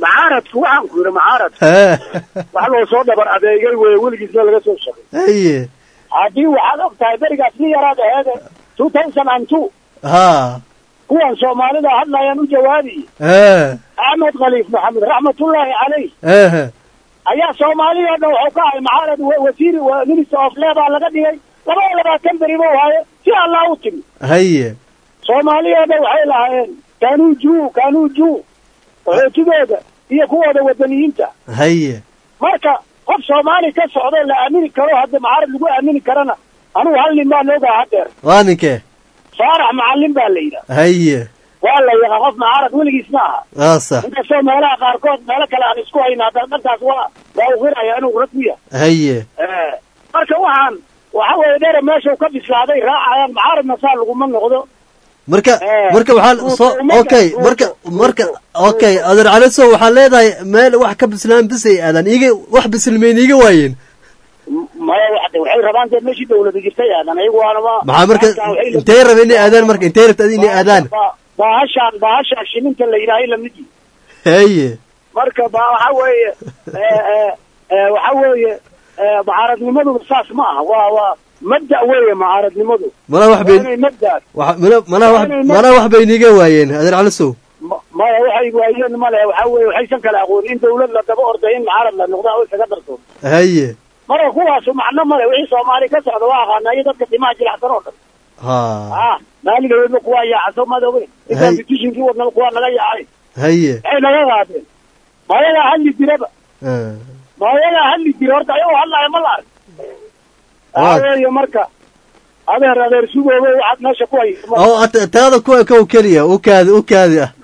macaaradku waxaan ku yidhi macaarad hee wax loo soo dhabar adeegay weye weligiisna laga soo shaqay haye haddii waxaad og tahay berigaas ni yaraad aheede two thousand and two ha kuwan soomaalida hadlayaan u jawaabiye hee axmed khaliif maxamed raxmatullaahi caleyh ehe ayaa soomaaliya dhan wuxuu ka ahay macaarad wa- wasiir wa- minister of labor laga dhigay laba iyo labaatan beri buu haye si allah u timi haye soomaaliya dhan waxay lahaayeen kanuu juu kanuu juu qaxootidooda iyo kuwooda wadaniyiinta haye marka qof soomaali ka socdo la aamini karo hadda macaarad lagu aamini karana anugu hal nin baan ogaa haddeer waa ninkee faarax macallin baa la yidhaha haye waa la yaqaa qof macaarad weligiis ma aha waa sax inkastoo meelaha qaarkood meelo kale aan isku hayna haddana dhankaas waa waa uqiraya inuu rag ku yahay haye Eh, marka waxaan waxa weeye dheere meeshuu ka bislaaday raacayaan macaaradna saa laguma noqdo marka Eh, marka waxaa soo ruuto- okay marka marka okay adeer caliso waxaa leedahay meel wax ka bislaan bisay aadaan iiga wax bisilmeyn iiga waayeen maya waxde waxay rabaan dee meeshii dawlada jirtay aadan ayagu waanaba maxaa marka intay rabeen inay aadaan marka intay rabta adi inay aadaan Ba- baahashaan baahashaan shininta la yidhaahay lamid yihi haye marka ba waxa weeye eh, eh, eh, waxa weeye eh, mucaaradnimaduna saas ma aha waa waa mabda weeye mucaaradnimadu malaa wax bay Waa inay mabda wax- mana- malaa wax malaa wax bay niiga waayeen adeer calisow Ma- maya waxay waayeen male waxa weeye waxaysan kala aqoon in dawlad la daba orday in mucaarad la noqda oo isaga darto haye marka kuwaasu macno male wixii soomaali ka socda waa aqaana iyo dadka timaha jilicsan oo dhan ha ah maaligaweedna kuwaa yaacaso madoobe intaan Hay. petitionkii wadnaba kuwaa naga yaacay haye waxay naga qaadeen mayagaa hadli jiraba Ah. mayagaa hadli jira horta ayagoo hadlaya ma la arag Waa- waxaa weeye marka adeer adeer sugoobe waxaad meesha ku hayso ma- oo at- taada kuwa kow keliya u kaadi u kaadi ah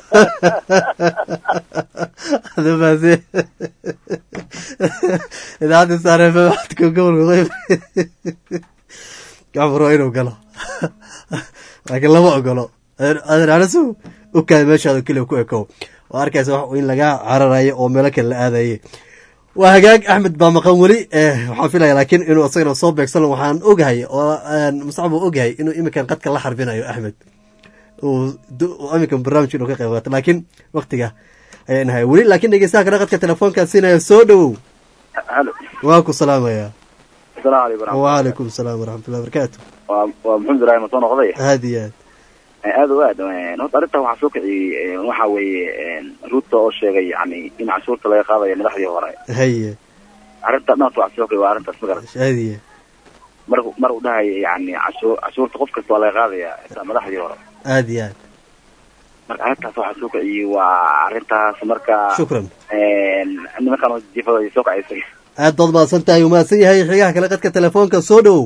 adamaase idaacadda saareefe waxadka gobolka qeyb gacmar waa inuu galo laakiin lama ogolo adeer adeer calisow u kaadi meeshaada keliya ku ekow waa arkaysa wax in laga cararayo oo meelo kale la aadaye waa hagaag axmed baa maqan weli eh, waxaan filaya laakiin inuu isagana soo beegsan waxaan ogahay oo muscab uu ogahay inuu iminkan qadka la xarbinayo axmed uu du- uu iminkan barnaamijka inuu ka qayb qaato laakiin waktiga ayaan nahay weli laakiin dhegeystaha kale qadka telefoonkaa siinaya soo dhowow halo waa ku salaamaya asalaamu calaykum waraxmatullahi waalaikum salaam waraxmatullahi wabarakaatu waa waa maxamed ibraahim soo noqday aad iyo aad aad o aad horta arrintan waxaa soo kiciyey waxa weeye ruuta oo sheegay yani in cashuurta laga qaadayo madaxdii hore haye arrinta dhanka waxaa soo kiciyay waa arrintaas magarat aad iyo mar mar uu dhahayo yani cashuur cashuurta qof kasta waa laga qaadaya xitaa madaxdii hore aad iyo aad marka arrintaas waxaa soo kiciyey waa arrintaas marka shukran nimankan oo jifada ay soo kacaysay aad baad mahadsan tahay uu mahadsan yahay xigaha kale qadka telefoonka soo dhowow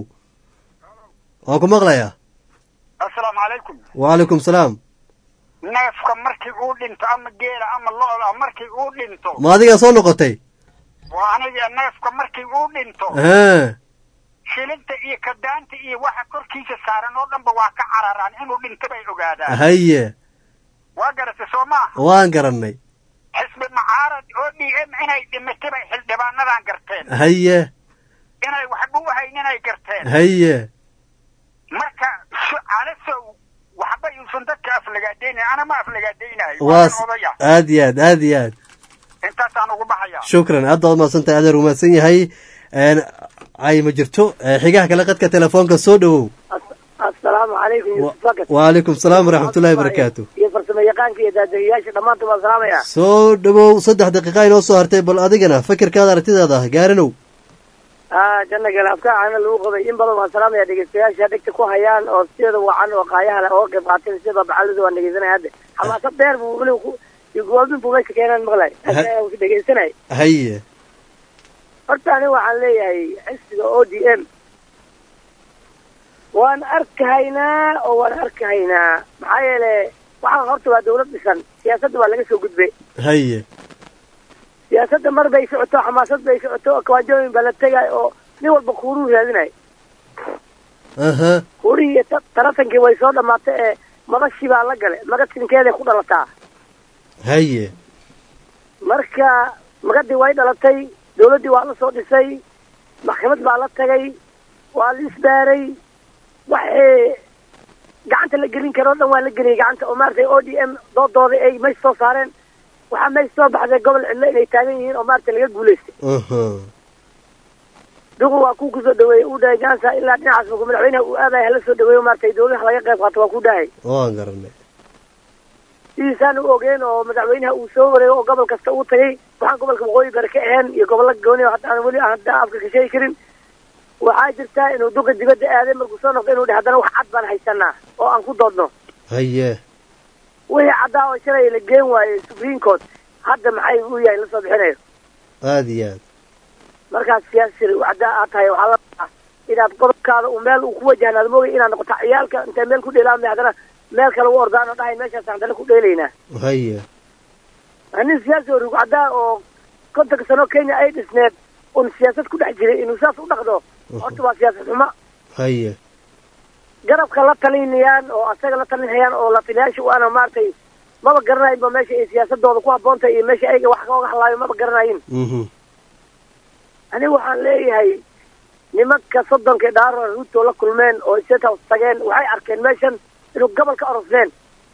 waan ku maqlayaa asalaamu calaykum waalaikum salaam neefka markii uu dhinto ama geela ama lo-da markii uu dhinto ma adigaa soo noqotay waa aniga neefka markii uu dhinto haa shilinta iyo kadaanta iyo waxa korkiisa saaran oo dhanba waa ka cararaan inuu dhinto bay ogaadaan haye waa garatay soo maaha waan garannay xisbi macaarad oo d m inay dhimatay bay xildhibaanadan garteen haye inay waxba u hayninay garteen haye marka su- calasow waxba yuusan dadka aflagaadaynayn ana ma aflagaadaynayo waa waan odaya aad iyo aad aad iyo aad intaasaan ugu baxaya shukran aad baad mahadsan tahay adeer umahadsan yahay Een, ay ma jirto Eh, xigaha kale qadka telefoonka soo dhowow asalaamu calaykum yusuf fakat waalaikum salaam waraxmatullahi wabarakaatu iyo farsamo yaqaanka iyo daadahiyaasha dhammaantood waan salaamaya soo dhowow saddex daqiiqa inoo soo hartay bal adigana fikirkaada aragtidaada gaaranow ah janna gale afkaacana lagu qabay in badan waan salaamaya dhegeystayaasha dhegta ku hayaan oo sideeda wacan oo qaayaha leh oo qayb qaateen sida bacalida waan dhegeysanaya hadda xamaasad dheer buu weli ku iyo gowaabin buu meesha keenaan maqlay dhegeysanay haye horta ani waxaan leeyahay xisbiga o d m waan arkahaynaa oo waan arkahaynaa maxaa yeele waxaan horta waa dawlad dhisan siyaasadda waa laga soo gudbay haye siyaasadda mar bay socoto xamaasad bay socoto kawaajooyin baa la tegay oo nin walba kuuruu raadinay aha kuurihii iyo ta- taratankii way soo dhamaatay ee madashii baa la gale magatinkeeday ku dhalataa haye marka magadii way dhalatay dawladdii waa la soo dhisay maxkamad baa la tagay waa la isbaaray waxay gacanta la gelin karo o dhan waa la geliyay gacanta oo maaragtay o d m doodooda ay meesha soo saareen waxaa meesha soo baxday gobol cidlo inay taagan yihiin oo maaragtay laga guulaystay duqu waa kuu kusoo dhaweeyey uu dhahay jansa ilaa dhinacaas markuu madaxweynaha uu aadaya hala soo dhaweeyo maaragtay dowladaha laga qayb qaato waa ku dhahay waan garanay sidiisaan u ogeen oo madaxweynaha uu soo wareego oo gobol kasta uu tagay waxaan gobolka waqooyi bari ka ahayn iyo gobollo gooni oo hadda aan weli hadda afka ka sheegi karin waxaa jirtaa inuu duqa dibadda aaday markuu soo noqdo inuu dheh haddana wax cad baan haysanaa oo aan ku doodno haye wixii caddaa oo shalay la geen waayey supreme court hadda maxay u yahay la soo bixinayo aada iyo aad markaas siyaasi caddaa aad tahay waxaa la rabaa inaad qodobkaada uu meel uu ku wajahnaad moogay inaad noqoto ciyaalka intay meel ku dheelaamay haddana meel kale u ordaan oo dhahay meeshaas haddana ku dheelaynaa haye nin siyaasi oo ruug caddaa oo kontonka sano kenya ay dhisneed un siyaasad ku dhex jiray inuu saas u dhaqdo horta waa siyaasad xumo haye garabka la talinayaan oo asaga la talinayaan oo la taliyaasha u ana maaragtay maba garanaynba meesha ay siyaasadooda ku habboontahay iyo meesha ayaga wax kooga hadlaayo maba garanayin aniga waxaan leeyahay nimanka soddonka dhaaro ruuto la kulmeen oo state house tageen waxay arkeen meeshan inuu gobol ka orosneen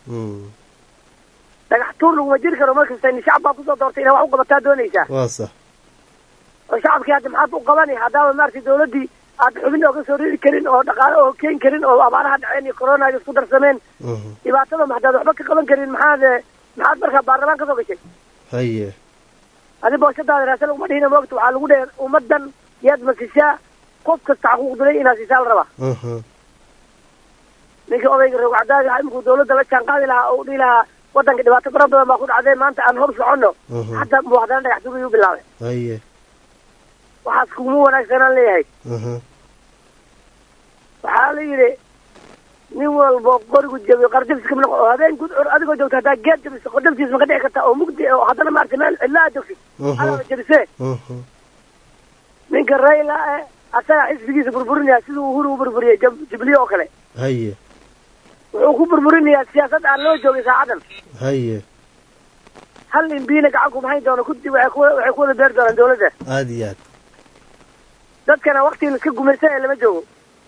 dhagax tuur laguma jiri karo markasta ni shacab baa kusoo doortay inaa wax u qabataa doonaysaa waa sax oo shacabkii hadda maxaad u qabani haddaaba maaragtay dawladdii aad xubin ooga soo riri karin oo dhaqaale oo keeni karin oo abaaraha dhaceen iyo coronaga isku darsameen dhibaatada ma haddaad waxba ka qaban karin maxaad maxaad markaa baarlamaan ka soo gashay haye adi booshadaada raasa laguma dhihina moogta waxaa lagu dheh ummadan yaad masishaa qof kasta xaquuq dilay inaad siisaa la rabaa ninka odayga rogcadaaga imikuu dawladda la jaan qaadi lahaa oo u dhihi lahaa wadanka dhibaato fara badan baa ku dhacday maanta aan hor soconno hadda muu haddana dhagax duur ayuu bilaabay haye waxaas kuma wanaagsanaan leeyahay waxaa la yidhi nin walbo qorigu jabiyo qardabis kama noqo oo habeen gud adigoo joogto haddaa geed jabiso qardabtiis ma ka dhici karta oo mugdi oo haddana maaragtay meel cidla aad joogtid alaba jabisee ninka rayla eh asaga xisbigiisa burburinaya siduu uhuru u burburiyey jubliye oo kale haye wuxuu ku burburinayaa siyaasad aan loo joogin saacadan haye hal imbiina gacan kuma hayn doono kudi waxay ku waxay ku wada beeri doonaan dawladda aada iyo aad dadkana wakti laska gumaysan ee lama joogo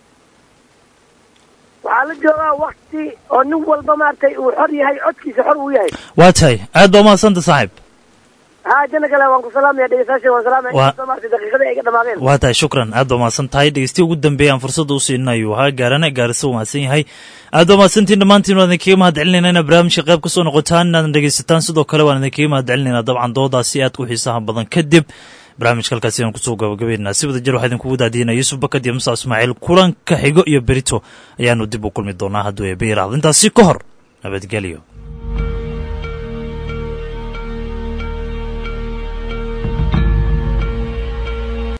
waxaa la joogaa wakti oo nin walba maaragtay uu xor yahay codkiisa xor uu yahay waa tahay aad baa umahadsanta saaxiib ha jana kale waan ku salaamaya dhegeystayaasha waan salaamaya Waa- inkastoo maaragtay daqiiqadii ay ga dhamaadeen waa tahay shukran aad baa umahadsan tahay dhegeystiya ugu dambeeya aan fursadda u siinayo ahaa gaarane gaarisa u mahadsan yahay aad baa umahadsantiin dhammaantiin waan idinkaga mahad celinayna inaad barnaamijka qayb kasoo noqotaan inaadan dhegeysataan sidoo kale waan idinkaga mahad celinayna dabcan doodaasi aad ku xiisaha badan kadib barnaamijka halkaasi aan kusoo gabagabeynaa si wada jir waxaa idinkugu daadiinaya yuusuf bakad iyo musa ismaaciil kulanka xigo iyo berito ayaanu dib u kulmi doonaa hadduu eebbe yaraahdo intaasi ka hor nabadgelyo